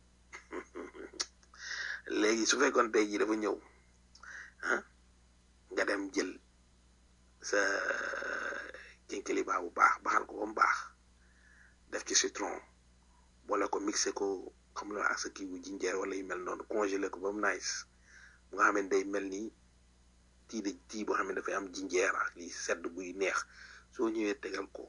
léegi su fekkoon tey jii dafa ñëw ah nga dem jël sa kinkiliba bu baax baxal ko ba mu baax def ci citron boole ko mixé ko xam la ak sa kii bu jinjeer wala yu mel noonu congelé ko ba mu nice mu nga xam ne day mel ni tii de tii boo xam ne dafay am jinjeer ak lii sedd buy neex soo ñëwee tegal ko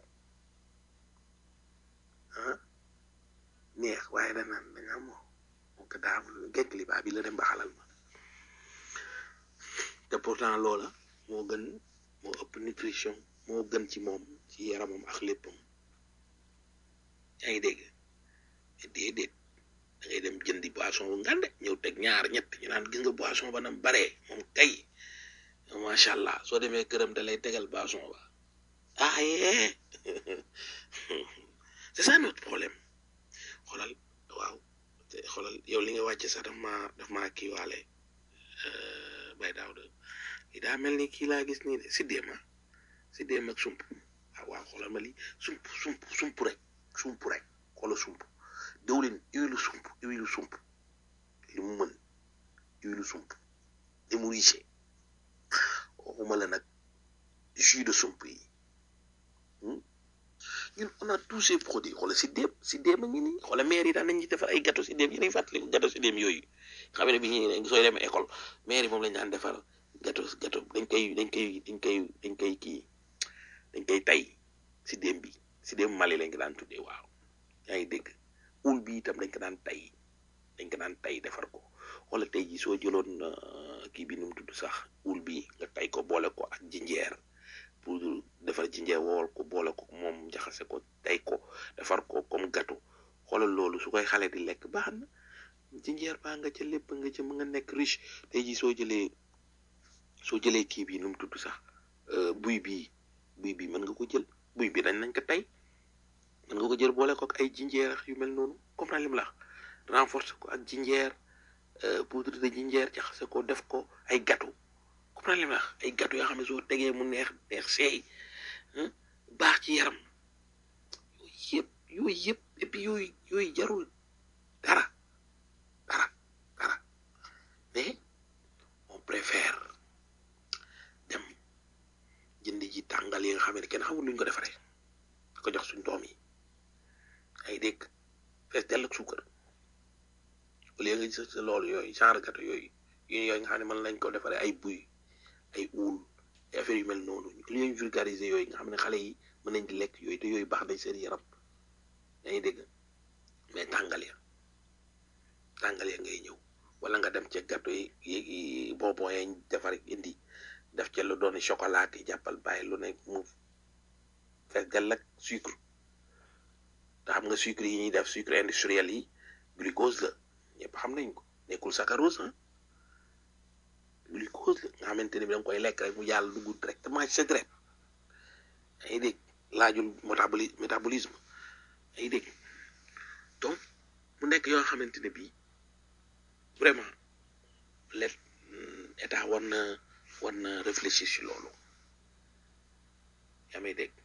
ah neex waaye da naan da nga moo moom ko daa kinkiliba bi la dem baxalal ma te pourtant loola moo gën moo ëpp nutrition moo gën ci moom ci yaramam ak léppam yaa ngi dégg déedéet da ngay dem jëndi boisson bu ngande ñëw teg ñaar ñett ñu naan gis nga boisson ba nam baree moom kay macha allah soo demee këram da lay tegal boisson ba ah yee c'est ça notre problème xoolal waaw te xoolal yow li nga wàcce sax daf maa daf maa kiiwaale bay daaw de li daa mel ni kii laa gis nii de si déema si déem ak sump ah waaw xoolal ma li sump sump sump rek sump rek xoolal sump diwlin huile sump huile sump li mu mën huile sump li mu riche waxuma la nag jus de sump yi ñun on a tous ces produits xoolal si déem si déem a ngi nii xoolal maire yi daan nañ ci defar ay gâteau si déem yi nañ fàttaliku gâteau si déem yooyu xam ne bi ñu sooy dem école maire yi moom lañ daan defar gâteau gâteau dañ koy dañ koy dañ koy dañ koy kii dañ koy tay si déem bi si déem Mali lañ ko daan tuddee waaw yaa ngi dégg ul bi itam dañ ko daan tay dañ ko daan tay defar ko wala tey ji soo jëloon kii bi nu mu tudd sax ul bi nga tay ko boole ko ak jinjeer pour defar jinjeer wool ko boole ko moom jaxase ko tay ko defar ko comme gâteau xoolal loolu su koy xale di lekk baax na jinjeer baa nga ca lépp nga ca mu nga nekk riche tey ji soo jëlee soo jëlee kii bi nu mu tudd sax buy bii buy bii mën nga ko jël buy bi dañ nañ ko tey mën nga ko jël boole ko ak ay jinjeer yu mel noonu comprendre li mu la renforcer ko ak jinjeer poudre de jinjeer jaxase ko def ko ay gâteau comprendre li mu la ay gâteau yoo xam ne soo tegee mu neex neex seey baax ci yaram yooyu yëpp yooyu yëpp et puis yooyu yooyu jarul dara dara dara mais on préfère dem jënd ji tàngal yi nga xam ne kenn xamul luñ ko defaree ko jox suñ doom yi ay dégg fees dell ak suukar au lieu nga gis sa loolu yooyu genre gâteau yooyu yooyu yooyu nga xam ne mën nañ ko defaree ay buy ay uul ay affaire yu mel noonu li ñuy vulgariser yooyu nga xam ne xale yi mën nañ di lekk yooyu te yooyu baax nañ seen yaram yaa ngi dégg mais tàngal ya tàngal ya ngay ñëw wala nga dem ca gâteau yi yi bonbon yañ defar indi def ca lu doon chocolat yi jàppal bàyyi lu ne mu fees dell ak sucre te xam nga sucre yi ñuy def sucre industriel yi glucose la ñëpp xam nañ ko nekkul saccharose ah glucose la nga xamante ne bi da nga koy lekk rek mu yàlla dugg directement ci sa deret yaa ngi dégg laajul métaboli métabolisme yaa ngi dégg donc mu nekk yoo xamante ne bii vraiment let état war na war na réfléchir ci loolu yaa may dégg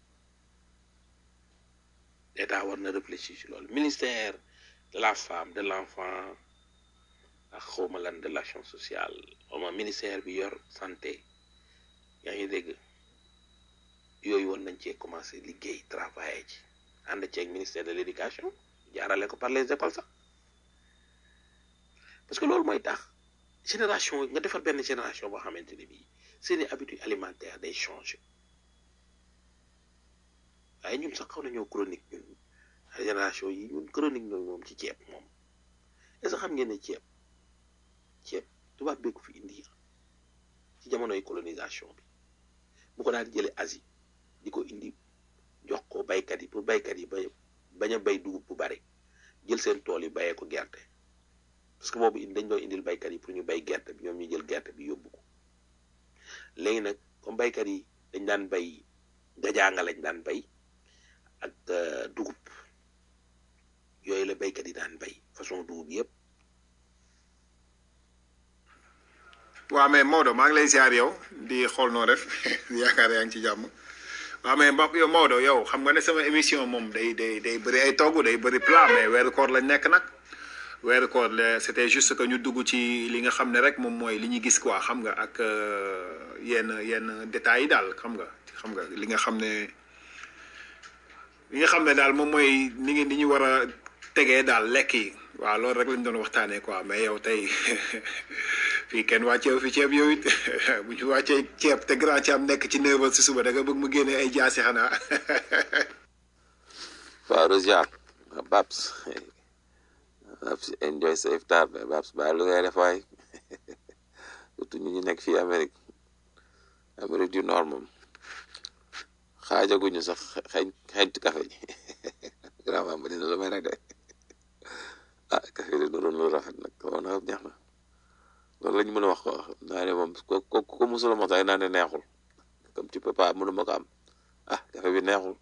état war na réfléchir ci loolu ministère de la femme de l'enfant ak xawma lan de l'action sociale xawma ministère bi yor santé yaa ngi dégg yooyu war nañ cee commencé liggéey travailler ci ànd ceeg ministère de l'éducation jaarale ko par les écoles sax parce que loolu mooy tax génération nga defar benn génération boo xamante ne bii seeni habitudes alimentaires day changer waaye ñun sax xaw nañoo chronique ñun génération yi ñun chronique ñooy moom ci ceeb moom est-ce que xam ngeen ne ceeb ceeb tubaab bee ko fi indi ci jamonoy colonisation bi bu ko daan jële Asie di ko indi jox ko baykat yi pour baykat yi ba bañ a bay dugub bu bari jël seen tool yi bayee ko gerte parce que boobu indi dañ doon indil baykat yi pour ñu bay gerte bi ñoom ñu jël gerte bi yóbbu ko léegi nag comme baykat yi dañ daan bay gajaanga lañ daan bay ak dugub yooyu la baykat yi daan bay façon dugub yëpp waaw mais Maodo maa ngi lay ziar yow di xool noo def yaakaar yaa ngi ci jàmm waaw mais Mbap yow Maodo yow xam nga ne sama émission moom day day day bëri ay togg day bëri plat mais weeru koor lañ nekk nag weeru koor la c'était juste que ñu dugg ci li nga xam ne rek moom mooy li ñu gis quoi xam nga ak yenn yenn détails yi daal xam nga xam nga li nga xam ne li nga xam ne daal moom mooy ni ngeen di ñu war a tegee daal lekk yi waaw loolu rek lañ doon waxtaanee quoi mais yow tey fii kenn wàcceew fi ceeb yow it bu ñu wàccee ceeb te grand ci am nekk ci neuf heures si suba da nga bëgg mu génne ay jaasi xanaa waaw Rosiar Babs Babs enjoy sa iftar mais Babs bàyyi lu ngay def waay surtout ñu ñu nekk fii Amérique Amérique du Nord moom xaajaguñu sax xeeñ xeeñtu café ji vraiment ma dina la may rek de ah café de doon lu rafet nag woon na neex na loolu la ñu mën a wax ko naa ne moom ko ko ko musula mos ay naa ne neexul comme tu peux pas mënuma ko am ah café bi neexul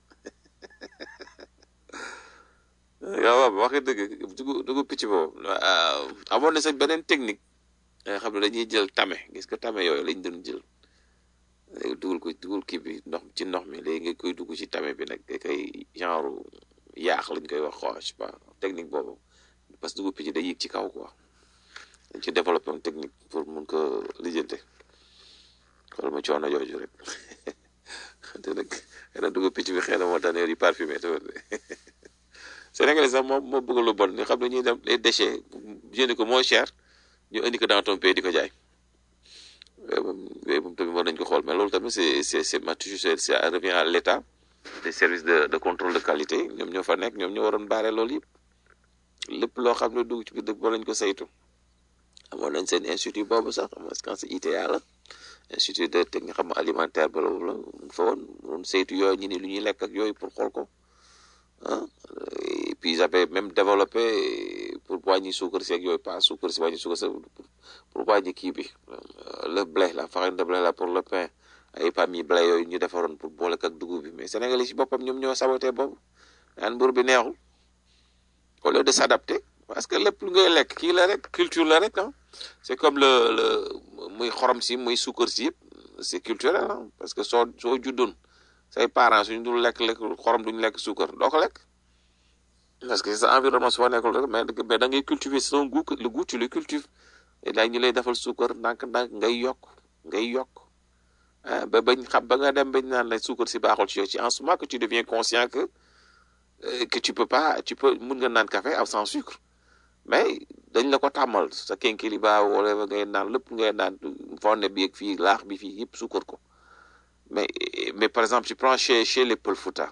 waaw waaw waxi dëgg dugg dugg picc boobu amoon na sa beneen technique nga xam ne dañuy jël tame gis nga tame yooyu lañ doon jël léegi dugal ko dugal kii bi ndox ci ndox mi léegi nga koy dugg ci tame bi nag nga koy genre yaax lañ koy wax quoi je sais pas technique boobu parce que dugub picc day yéeg ci kaw quoi dañ ci développé une technique pour mun ko lijjante xool ma coono jooju rek te nag xëy na dugub picc bi xëy na moo tax ne di parfumé te Sénégalais sax moom moo bëgg lu bon ni xam ne ñuy dem les déchets jëndi ko moins cher ñu indi ko dans ton pays di ko jaay yooyu moom yooyu moom tamit war nañ ko xool mais loolu tamit c'est c'est c'est ma toujours c'est ça revient à l'état des services de de contrôle de qualité ñoom ñoo fa nekk ñoom ñoo waroon baare loolu yëpp lépp loo xam ne dugg ci biir dëkk ba lañ ko saytu amoon nañ seen institut boobu sax xam nga c'est ITA la institut de technique xam alimentaire ba loolu la mu fa woon doon saytu yooyu ñu ni lu ñuy lekk ak yooyu pour xool ko ah et puis ils avaient même développé pour wàññi suukar si ak yooyu pas suukar si wàññi suukar si pour wàññi kii bi le blé la farine de blé la pour le pain ay pami blé yooyu ñu defaroon pour boole ak dugub bi mais Sénégal yi si boppam ñoom ñoo saboté boobu naan mbur bi neexul au lieu de s'adapter parce que lépp lu ngay lekk kii la rek culture la rek ah c'est comme le le muy xorom si muy suukar si yëpp c'est culturel ah parce que soo soo juddoon say parents suñu dul lekk lekk xorom duñu lekk suukar doo ko lekk parce que sa environnement su fa nekkul rek mais mais da ngay cultiver son goût le goût tu le cultives et là ñu lay defal suukar ndànk-ndànk ngay yokk ngay yokk ah ba bañ xam ba nga dem bañ naan la suukar si baaxul ci yow ci en ce moment que tu deviens conscient que que tu peux pas tu peux mun nga naan café ab sans sucre mais dañ la ko tàmmal sa kenkiliba wala ngay naan lépp ngay naan fonde bi ak fii laax bi fii yëpp suukar ko mais mais par exemple tu prends chez chez les Pël Fouta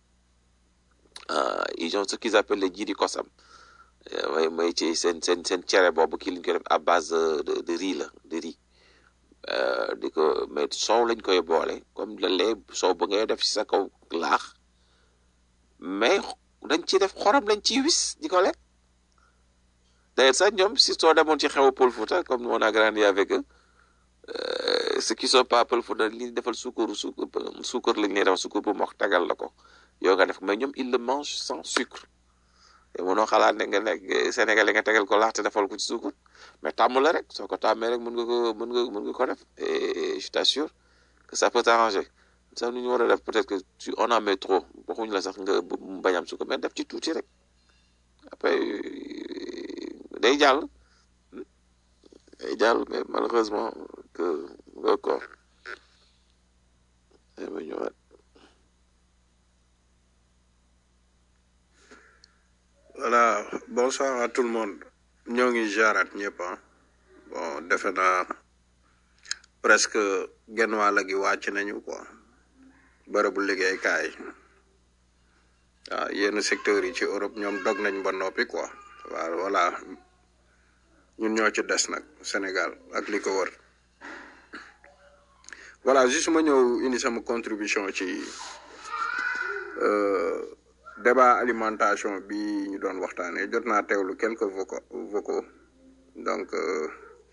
ils ont ce qu'ils appellent les jiri kosam mooy mooy ci seen seen seen cere boobu kii lañ koy def à base de de riz la de riz di ko mais soow lañ koy boole comme le lait soow ba ngay def ci sa kaw laax mais dañ ci def xorom lañ ciy wis di ko lekk d'ailleurs sax ñoom si soo demoon ci xewu Pël Fouta comme on a grandi avec eux ceux qui sont pas Pël Fouta li defal suukar suukar suukar lañ lay defal suukar bu mokk tagal la ko yow nga def mais ñoom ils le mangent sans sucre te mënoo xalaat ne nga nekk Sénégalais nga tegal ko laax te defal ko ci suukar mais tàmm la rek soo ko tàmmee rek mën nga ko mën nga mën nga ko def et je t'assure que ça peut t'arranger sax nu ñu war a def peut-être que tu on en met trop waxuñ la sax nga bañ am suukar mais def ci tuuti rek après day jàll day jàll mais malheureusement que nga ko ma ñëwaat voilà bonsoir à tout le monde ñoo ngi jaaraat ñëpp ah bon defe naa presque genn wàll gi wàcc nañu quoi bërëbu liggéeykaay waaw yenn secteurs yi ci Europe ñoom dog nañ ba noppi quoi waaw voilà ñun ñoo ci des nag Sénégal ak li ko wër voilà juste ma ñëw indi sama contribution ci euh, débat alimentation bi ñu doon waxtaanee jot naa teewlu quelques vocaux vocaux donc euh,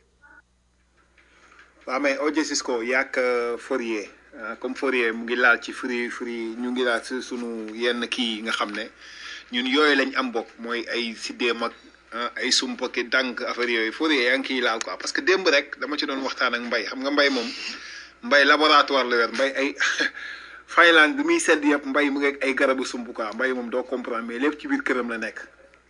waaw mais Oje Cisco yàq Fourier ah, comme Fourier mu ngi laal ci fruit fruit ñu ngi laal si sunu yenn kii yi nga xam ne ñun yooyu lañ am bokk mooy ay siddéem ak ah, ay sumpa ki dànk affaire yooyu Fourier yaa ngi kiy laal quoi parce que démb rek dama ci doon waxtaan ak mbay xam nga mbay moom mbay laboratoire la yor mbay ay Finlande bi muy sedd yëpp mbay mu ngi ak ay garabu sump quoi mbay moom doo comprendre mais lépp ci biir këram la nekk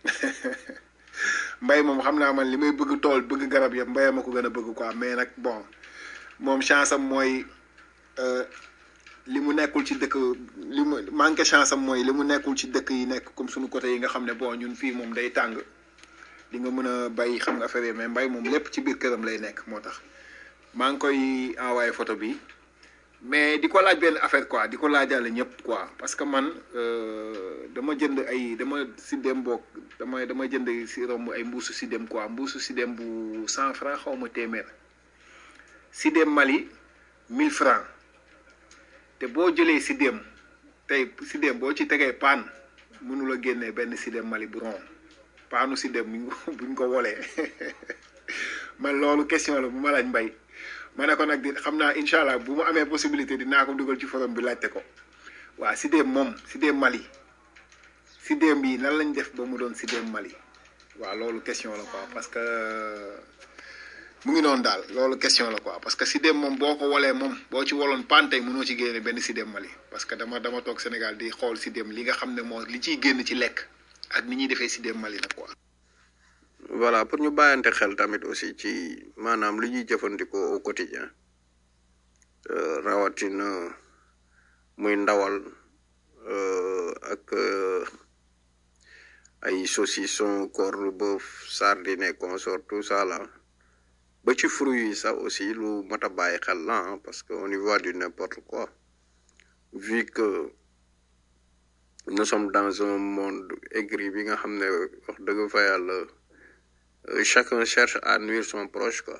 mbay moom xam naa man li may bëgg tool bëgg garab yëpp mbay ma ko gën a bëgg quoi mais nag bon moom chance am mooy euh, li mu nekkul ci dëkk li mu manqué chance am mooy li mu nekkul ci dëkk yi nekk comme suñu côté yi nga xam ne bon ñun fii moom day tàng di nga mën a bay xam nga affaire yi mais mbay moom lépp ci biir këram lay nekk moo tax maa ngi koy envoyé photo bi mais di ko laaj benn affaire quoi di ko laajale ñëpp quoi parce que man euh, dama jënd ay dama si dem boog dama dama jënd si romb ay mbuusu si dem quoi mbuusu si dem bu cent franc xaw ma téeméer si dem Mali mille franc te boo jëlee si dem tey si dem boo ci tegee paan mënula génnee benn si dem Mali bu ron paanu si dem buñ ko buñ ko wolee man loolu question la bu ma laaj mbay ma ne ko nag di xam naa incha allah bu ma amee possibilité dinaa ko dugal ci forum bi laajte ko waa si dem moom si dem Mali si dem bi nan lañ def ba mu doon si dem Mali waaw loolu question la quoi parce que mu ngi noonu daal loolu question la quoi parce que si dem moom boo ko wolee moom boo ci woloon pantey mënoo ci génne benn si dem Mali parce que dama dama toog Sénégal di xool si dem li nga xam ne moo li ciy génn ci lekk ak ni ñuy defee si dem Mali nag quoi. voilà pour ñu bàyyante xel tamit aussi ci maanaam li ñuy jëfandikoo au quotidien euh, rawatina muy ndawal euh, ak euh, ay saucisson corne bœuf sardine et consort tout ça là ba ci fruits yi sax aussi lu mat a bàyyi xel la hein, parce que on y voit du n'importe quoi vu que nous sommes dans un monde aigri bi nga xam ne wax dëgg fa yàlla Euh, chacun cherche à nuire son proche quoi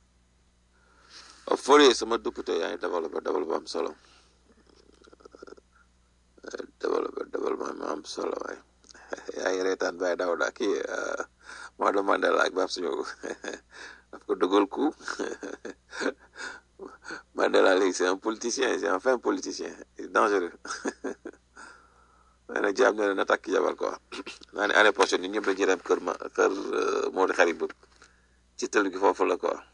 Fourier sama député yaa ngi développé développé am solo développé développement mi am solo waay yaa ngi reetaan Baye Daouda kii Maodo Mandela ak Babs Ndiogo daf ko dogal coup Mandela léegi c'est un politicien c'est un fin politicien il est dangereux nee na jaam ne na takk jabal quoi naa ne année prochaine ñun ñëpp dañuy dem kër ma kër Modou Xarit Boub ci tël gi foofu la quoi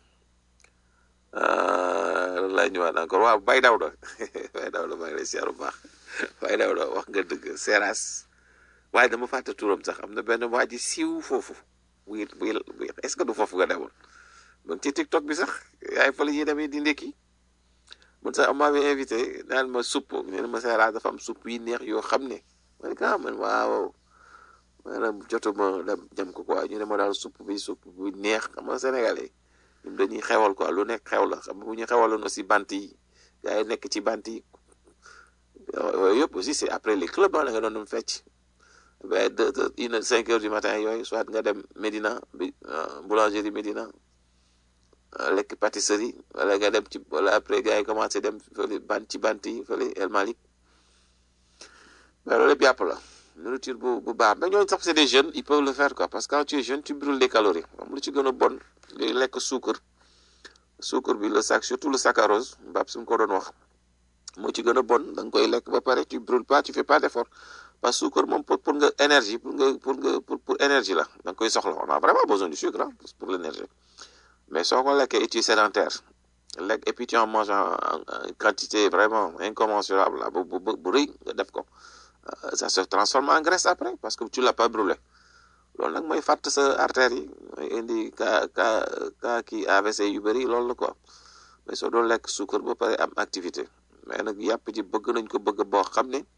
lan lay ñëwaat encore waaw Baye Daouda Baye Daouda maa ngi lay siyaar bu baax Baye Daouda wax nga dëgg Seras waaye dama fàtte turam sax am na benn waa ji siiw foofu buy buy est-ce que du foofu nga demoon donc ci TikTok bi sax yaay fa la ñuy demee di ndekki man sax am bi invité naan ma supp nee na ma Seras dafa am supp yi neex yoo xam ne man ka man waaw maanaam jotuma dem jëm ko quoi ñu ne ma daal supp bi supp bu neex xam nga sénégalais ñun dañuy xewal quoi lu nekk xew la xam nga bu ñu xewaloon aussi bant yi gars yi nekk ci bant yi yooyu yëpp aussi c'est après les clubs la nga doon dem fecc ba deux deux une cinq heures du matin yooyu soit nga dem Médina bi boulangerie Médina lekk pâtisserie wala nga dem ci wala après gars yi commencé dem fële bant ci bant yi fële El Malick mais loolu lépp yàpp la nourriture bu bu baax mais ñooñu sax c'est des jeunes ils peuvent le faire quoi parce que quand tu es jeune tu brûles des calories xam lu ci gën a bon ngay lekk suukar suukar bi le sac surtout le saccharose mbaab suñ ko doon wax moo ci gën a bon da nga koy lekk ba pare tu brûles pas tu fais pas d'effort parce que suukar moom pour pour nga énergie pour nga pour nga pour pour énergie la da nga koy soxla on a vraiment besoin du sucre ah pour l'énergie mais soo ko lekkee et tu es sédentaire lekk et puis tu en manges en en quantité vraiment incommensurable la bu bu bu rëy nga def ko ça se transforme en graisse après parce que tu l'as pas brûlé loolu nag mooy fàtt sa artère yi mooy indi ka ka ka kii AVC yu bëri loolu la quoi mais soo doon lekk suukar ba pare am activité mais nag yàpp ji bëgg nañ ko bëgg boo xam ne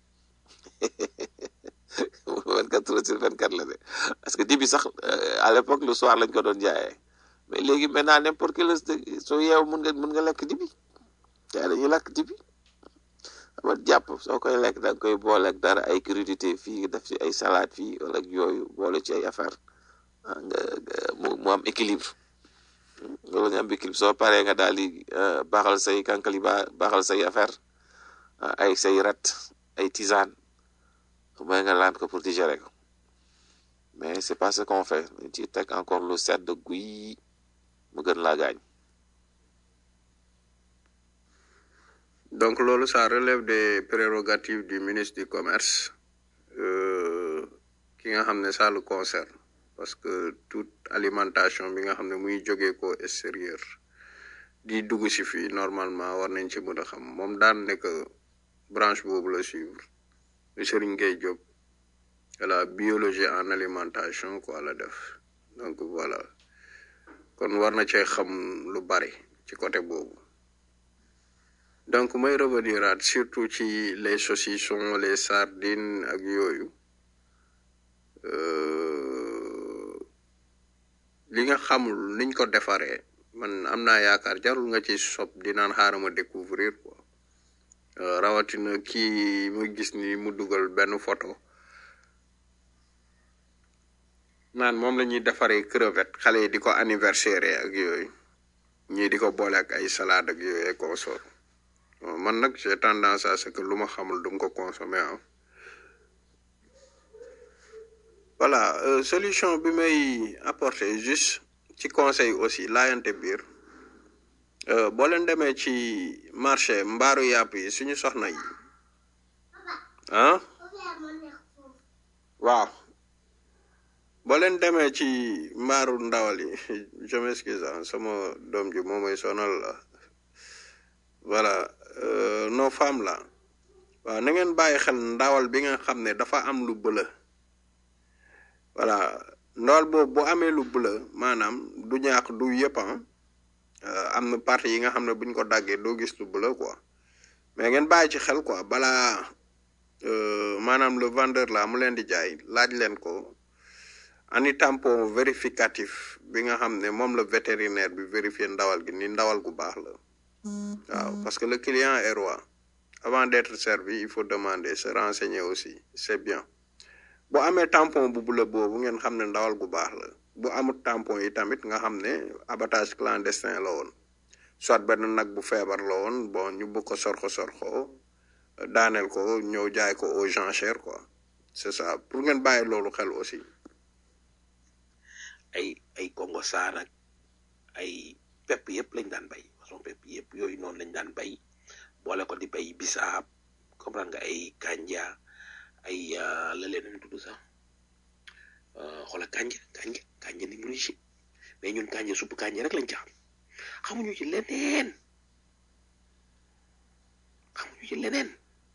vingt quatre heures sur vingt quatre la de parce que dibi sax à l'époque le soir lañ ko doon jaayee mais léegi maintenant n'importe quelle heure soo yeew mun nga mun nga lekk dibi yaa dañuy lekk dibi ama jàpp soo koy lekk da nga koy boole ak dara ay crudité fii def ci ay salade fii wala ak yooyu boole ci ay affaire ah nga nga- mu mu am équilibre loolu nga am équilibre soo paree nga daal di euh, baaxal say kankali ba baaxal say affaire ah, ay say rat ay tisane mooy nga laan ko pour digérer ko mais c'est pas ce qu'on fait dañ ci teg encore lu sedd guy mu gën laa gaañ donc loolu ça relève des prérogatives du ministre du commerce euh, ki nga xam ne ça le concerne parce que toute alimentation bi nga xam ne muy jógee ko extérieur di dugg si fii normalement war nañ ci mën a xam moom daan ne que branche boobu la suivre le Serigne Gueye Diop la biologie en alimentation quoi la def donc voilà kon war na cee xam lu bari ci côté boobu donc may revenir aat surtout ci les saucissons les sardines ak yooyu euh, li nga xamul niñ ko defaree man am naa yaakaar jarul nga ci sob di naan xaaral ma découvrir quoi Euh, rawatina kii mu gis ni mu dugal benn photo naan moom la ñuy defaree crevette xale yi di ko anniversaire ak yooyu ñii di ko boole ak ay salade ak yooyu et consort Bon, man nag j'ai tendance à ce que lu ma xamul dum ko consommer ah voilà euh, solution bi may apporter juste ci conseil aussi laayante biir euh, boo leen demee ci marché mbaaru yàpp yi suñu soxna yi ah waaw boo leen demee ci mbaaru ndawal yi je m'excuse ah sama doom ji moo may sonal la voilà euh, nos femmes là waaw na ngeen bàyyi xel ndawal bi nga xam ne dafa am lu bëla voilà ndawal boobu bu amee lu bëla maanaam du ñaax du yëpp ah euh, am na partie yi nga xam ne buñ ko daggee doo gis lu bëla quoi mais ngeen bàyyi ci xel quoi balaa euh, maanaam le vendeur là mu leen di jaay laaj leen ko ani tampon vérificatif bi nga xam ne moom la vétérinaire bi vérifier ndawal gi ni ndawal gu baax la waaw parce que le client est roi avant d'être servi il faut demander se renseigner aussi c'est bien bu amee tampon bu bula boobu ngeen xam ne ndawal gu baax la bu amut tampon yi tamit nga xam ne abattage clandestin la woon soit benn nag bu feebar la woon bon ñu bëgg ko sorxo sorxo daaneel ko ñëw jaay ko aux enchères quoi c'est ça pour ngeen bàyyi loolu xel aussi ay ay Congo Sarr ak ay pepp yëpp lañ daan bay façon pepp yëpp yooyu noonu lañ daan bay boole ko di bay bisaab comprendre nga ay kanja ay euh, la leen nu tudd sax euh, xoola kanja kanja kanja ni mu riche mais ñun kanja supp kanja rek lañ ci xam xamuñu ci leneen xamuñu ci leneen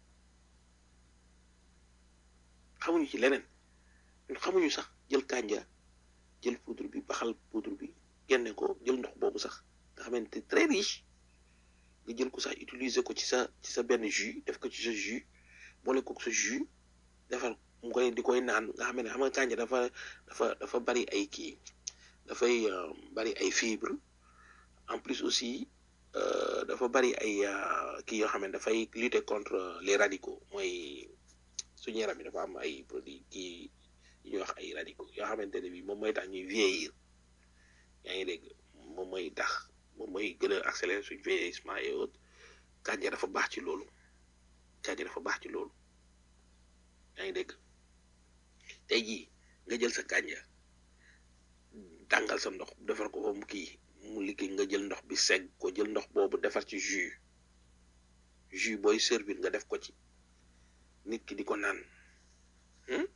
xamuñu ci leneen ñun xamuñu sax jël kanja jël poudre bi baxal poudre bi génne ko jël ndox boobu sax nga xamante très riche nga jël ko sax utiliser ko ci sa ci sa benn jus def ko ci sa jus boole ko sa jus defar mu koy di koy naan nga xam ne xam nga kànja dafa dafa dafa bari ay kii dafay euh, bari ay fibre en plus aussi euh, dafa bari ay euh, kii yoo xam ne dafay lutter contre les radicaux mooy suñu yaram yi dafa am ay produits kii yu ñuy wax ay radicaux yoo xamante ne bi moom mooy tax ñuy vieillir yaa ngi dégg moom mooy tax moom mooy gën a accélérer suñ vieillissement et autres kànja dafa baax ci loolu kànja dafa baax ci loolu yaa ngi dégg tey jii nga jël sa kànja tàngal sa ndox defar ko ba mu kii mu liggéey nga jël ndox bi segg ko jël ndox boobu defar ci jus jus booy servir nga def ko ci nit ki di ko naan hmm?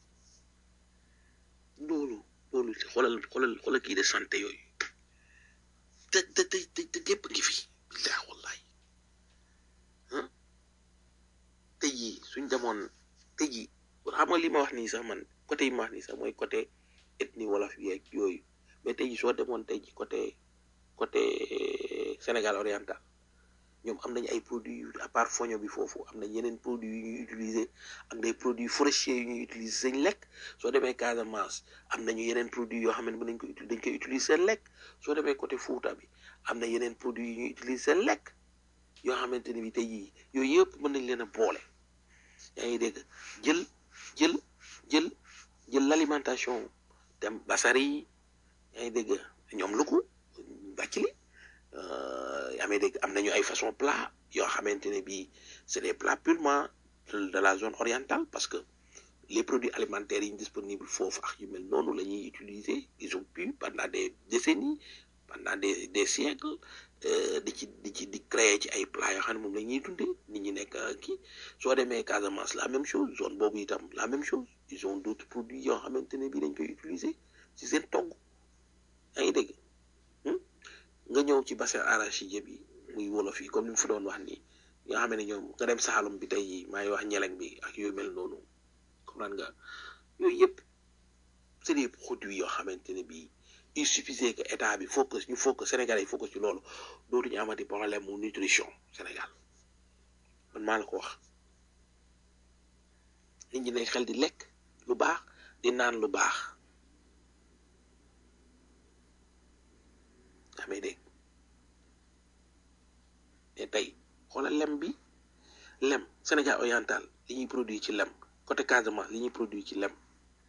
loolu loolu xoolal xoolal xoolal kii de santé yooyu te te te te te lépp ngi fi billaah wallahi ah tey jii suñ demoon tey jii xam nga li ma wax nii sax man côté yi ma wax nii sax mooy côté ethnie wolof yeeg yooyu mais tey jii soo demoon tey jii côté côté Sénégal oriental ñoom am nañu ay produits yu à part foño bi foofu am nañ yeneen produits yu ñuy utiliser ak des produits forestiers yu ñuy utiliser seen lekk soo demee Casamance am nañu yeneen produits yoo xam ne mën nañ ko uti dañ koy utiliser seen lekk soo demee côté Fouta bi am na yeneen produits yu ñuy utiliser seen lekk yoo xamante ne bi tey jii yooyu yëpp mën nañ leen a boole yaa ngi dégg jël jël jël jël l'alimentation dem basari yi yaa ngi dégg ñoom lu ko bàcc li yaa ngi dégg am nañu ay façon plat yoo xamante ne bii c'est des plats purement de la zone orientale parce que les produits alimentaires yi disponibles foofu ak yu mel noonu la ñuy utiliser ils ont pu pendant des décennies pendant des des siècles di ci di ci di créer ci ay plats yoo xam ne moom la ñuy dundee nit ñi nekk kii soo demee Casamance la même chose zone boobu itam la même chose ils ont d'autres produits yoo xamante ne bii dañ koy utiliser ci seen togg yaa ngi dégg nga ñëw ci bassin arachidier bi muy wolof yi comme ni mu fi doon wax nii nga xam ne ñoom nga dem Saalum bi tey jii maa ngi wax ñeleng bi ak yooyu mel noonu comprendre nga yooyu yëpp c'est des produits yoo xamante ne bii il suffisait que état bi focus ñu focus Sénégalais yi focus ci loolu dootuñu amati problème mu nutrition Sénégal man maa la ko wax nit ñi ne xel di lekk lu baax di naan lu baax amee dégg mais tey xoolal lem bi lem Sénégal oriental li ñuy produit ci lem côté Casamance li ñuy produit ci lem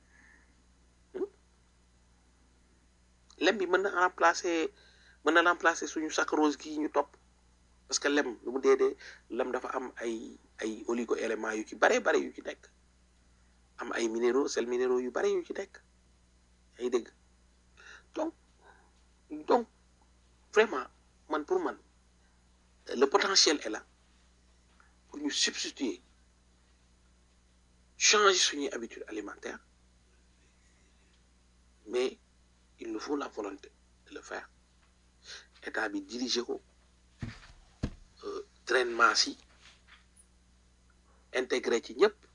lem bi mën na remplacer mën na remplacer suñu saccharose gi ñu topp parce que lem lu mu dee dee lem dafa am ay ay oligo éléments yu ci bare bare yu ci nekk am ay minéraux sel minéraux yu bare yu ci nekk ay dégg donc donc vraiment man pour man le potentiel est là pour ñu substituer changer suñuy habitude alimentaire mais il nous faut la volonté de le faire état bi diriger ko traitement si intégré ci ñëpp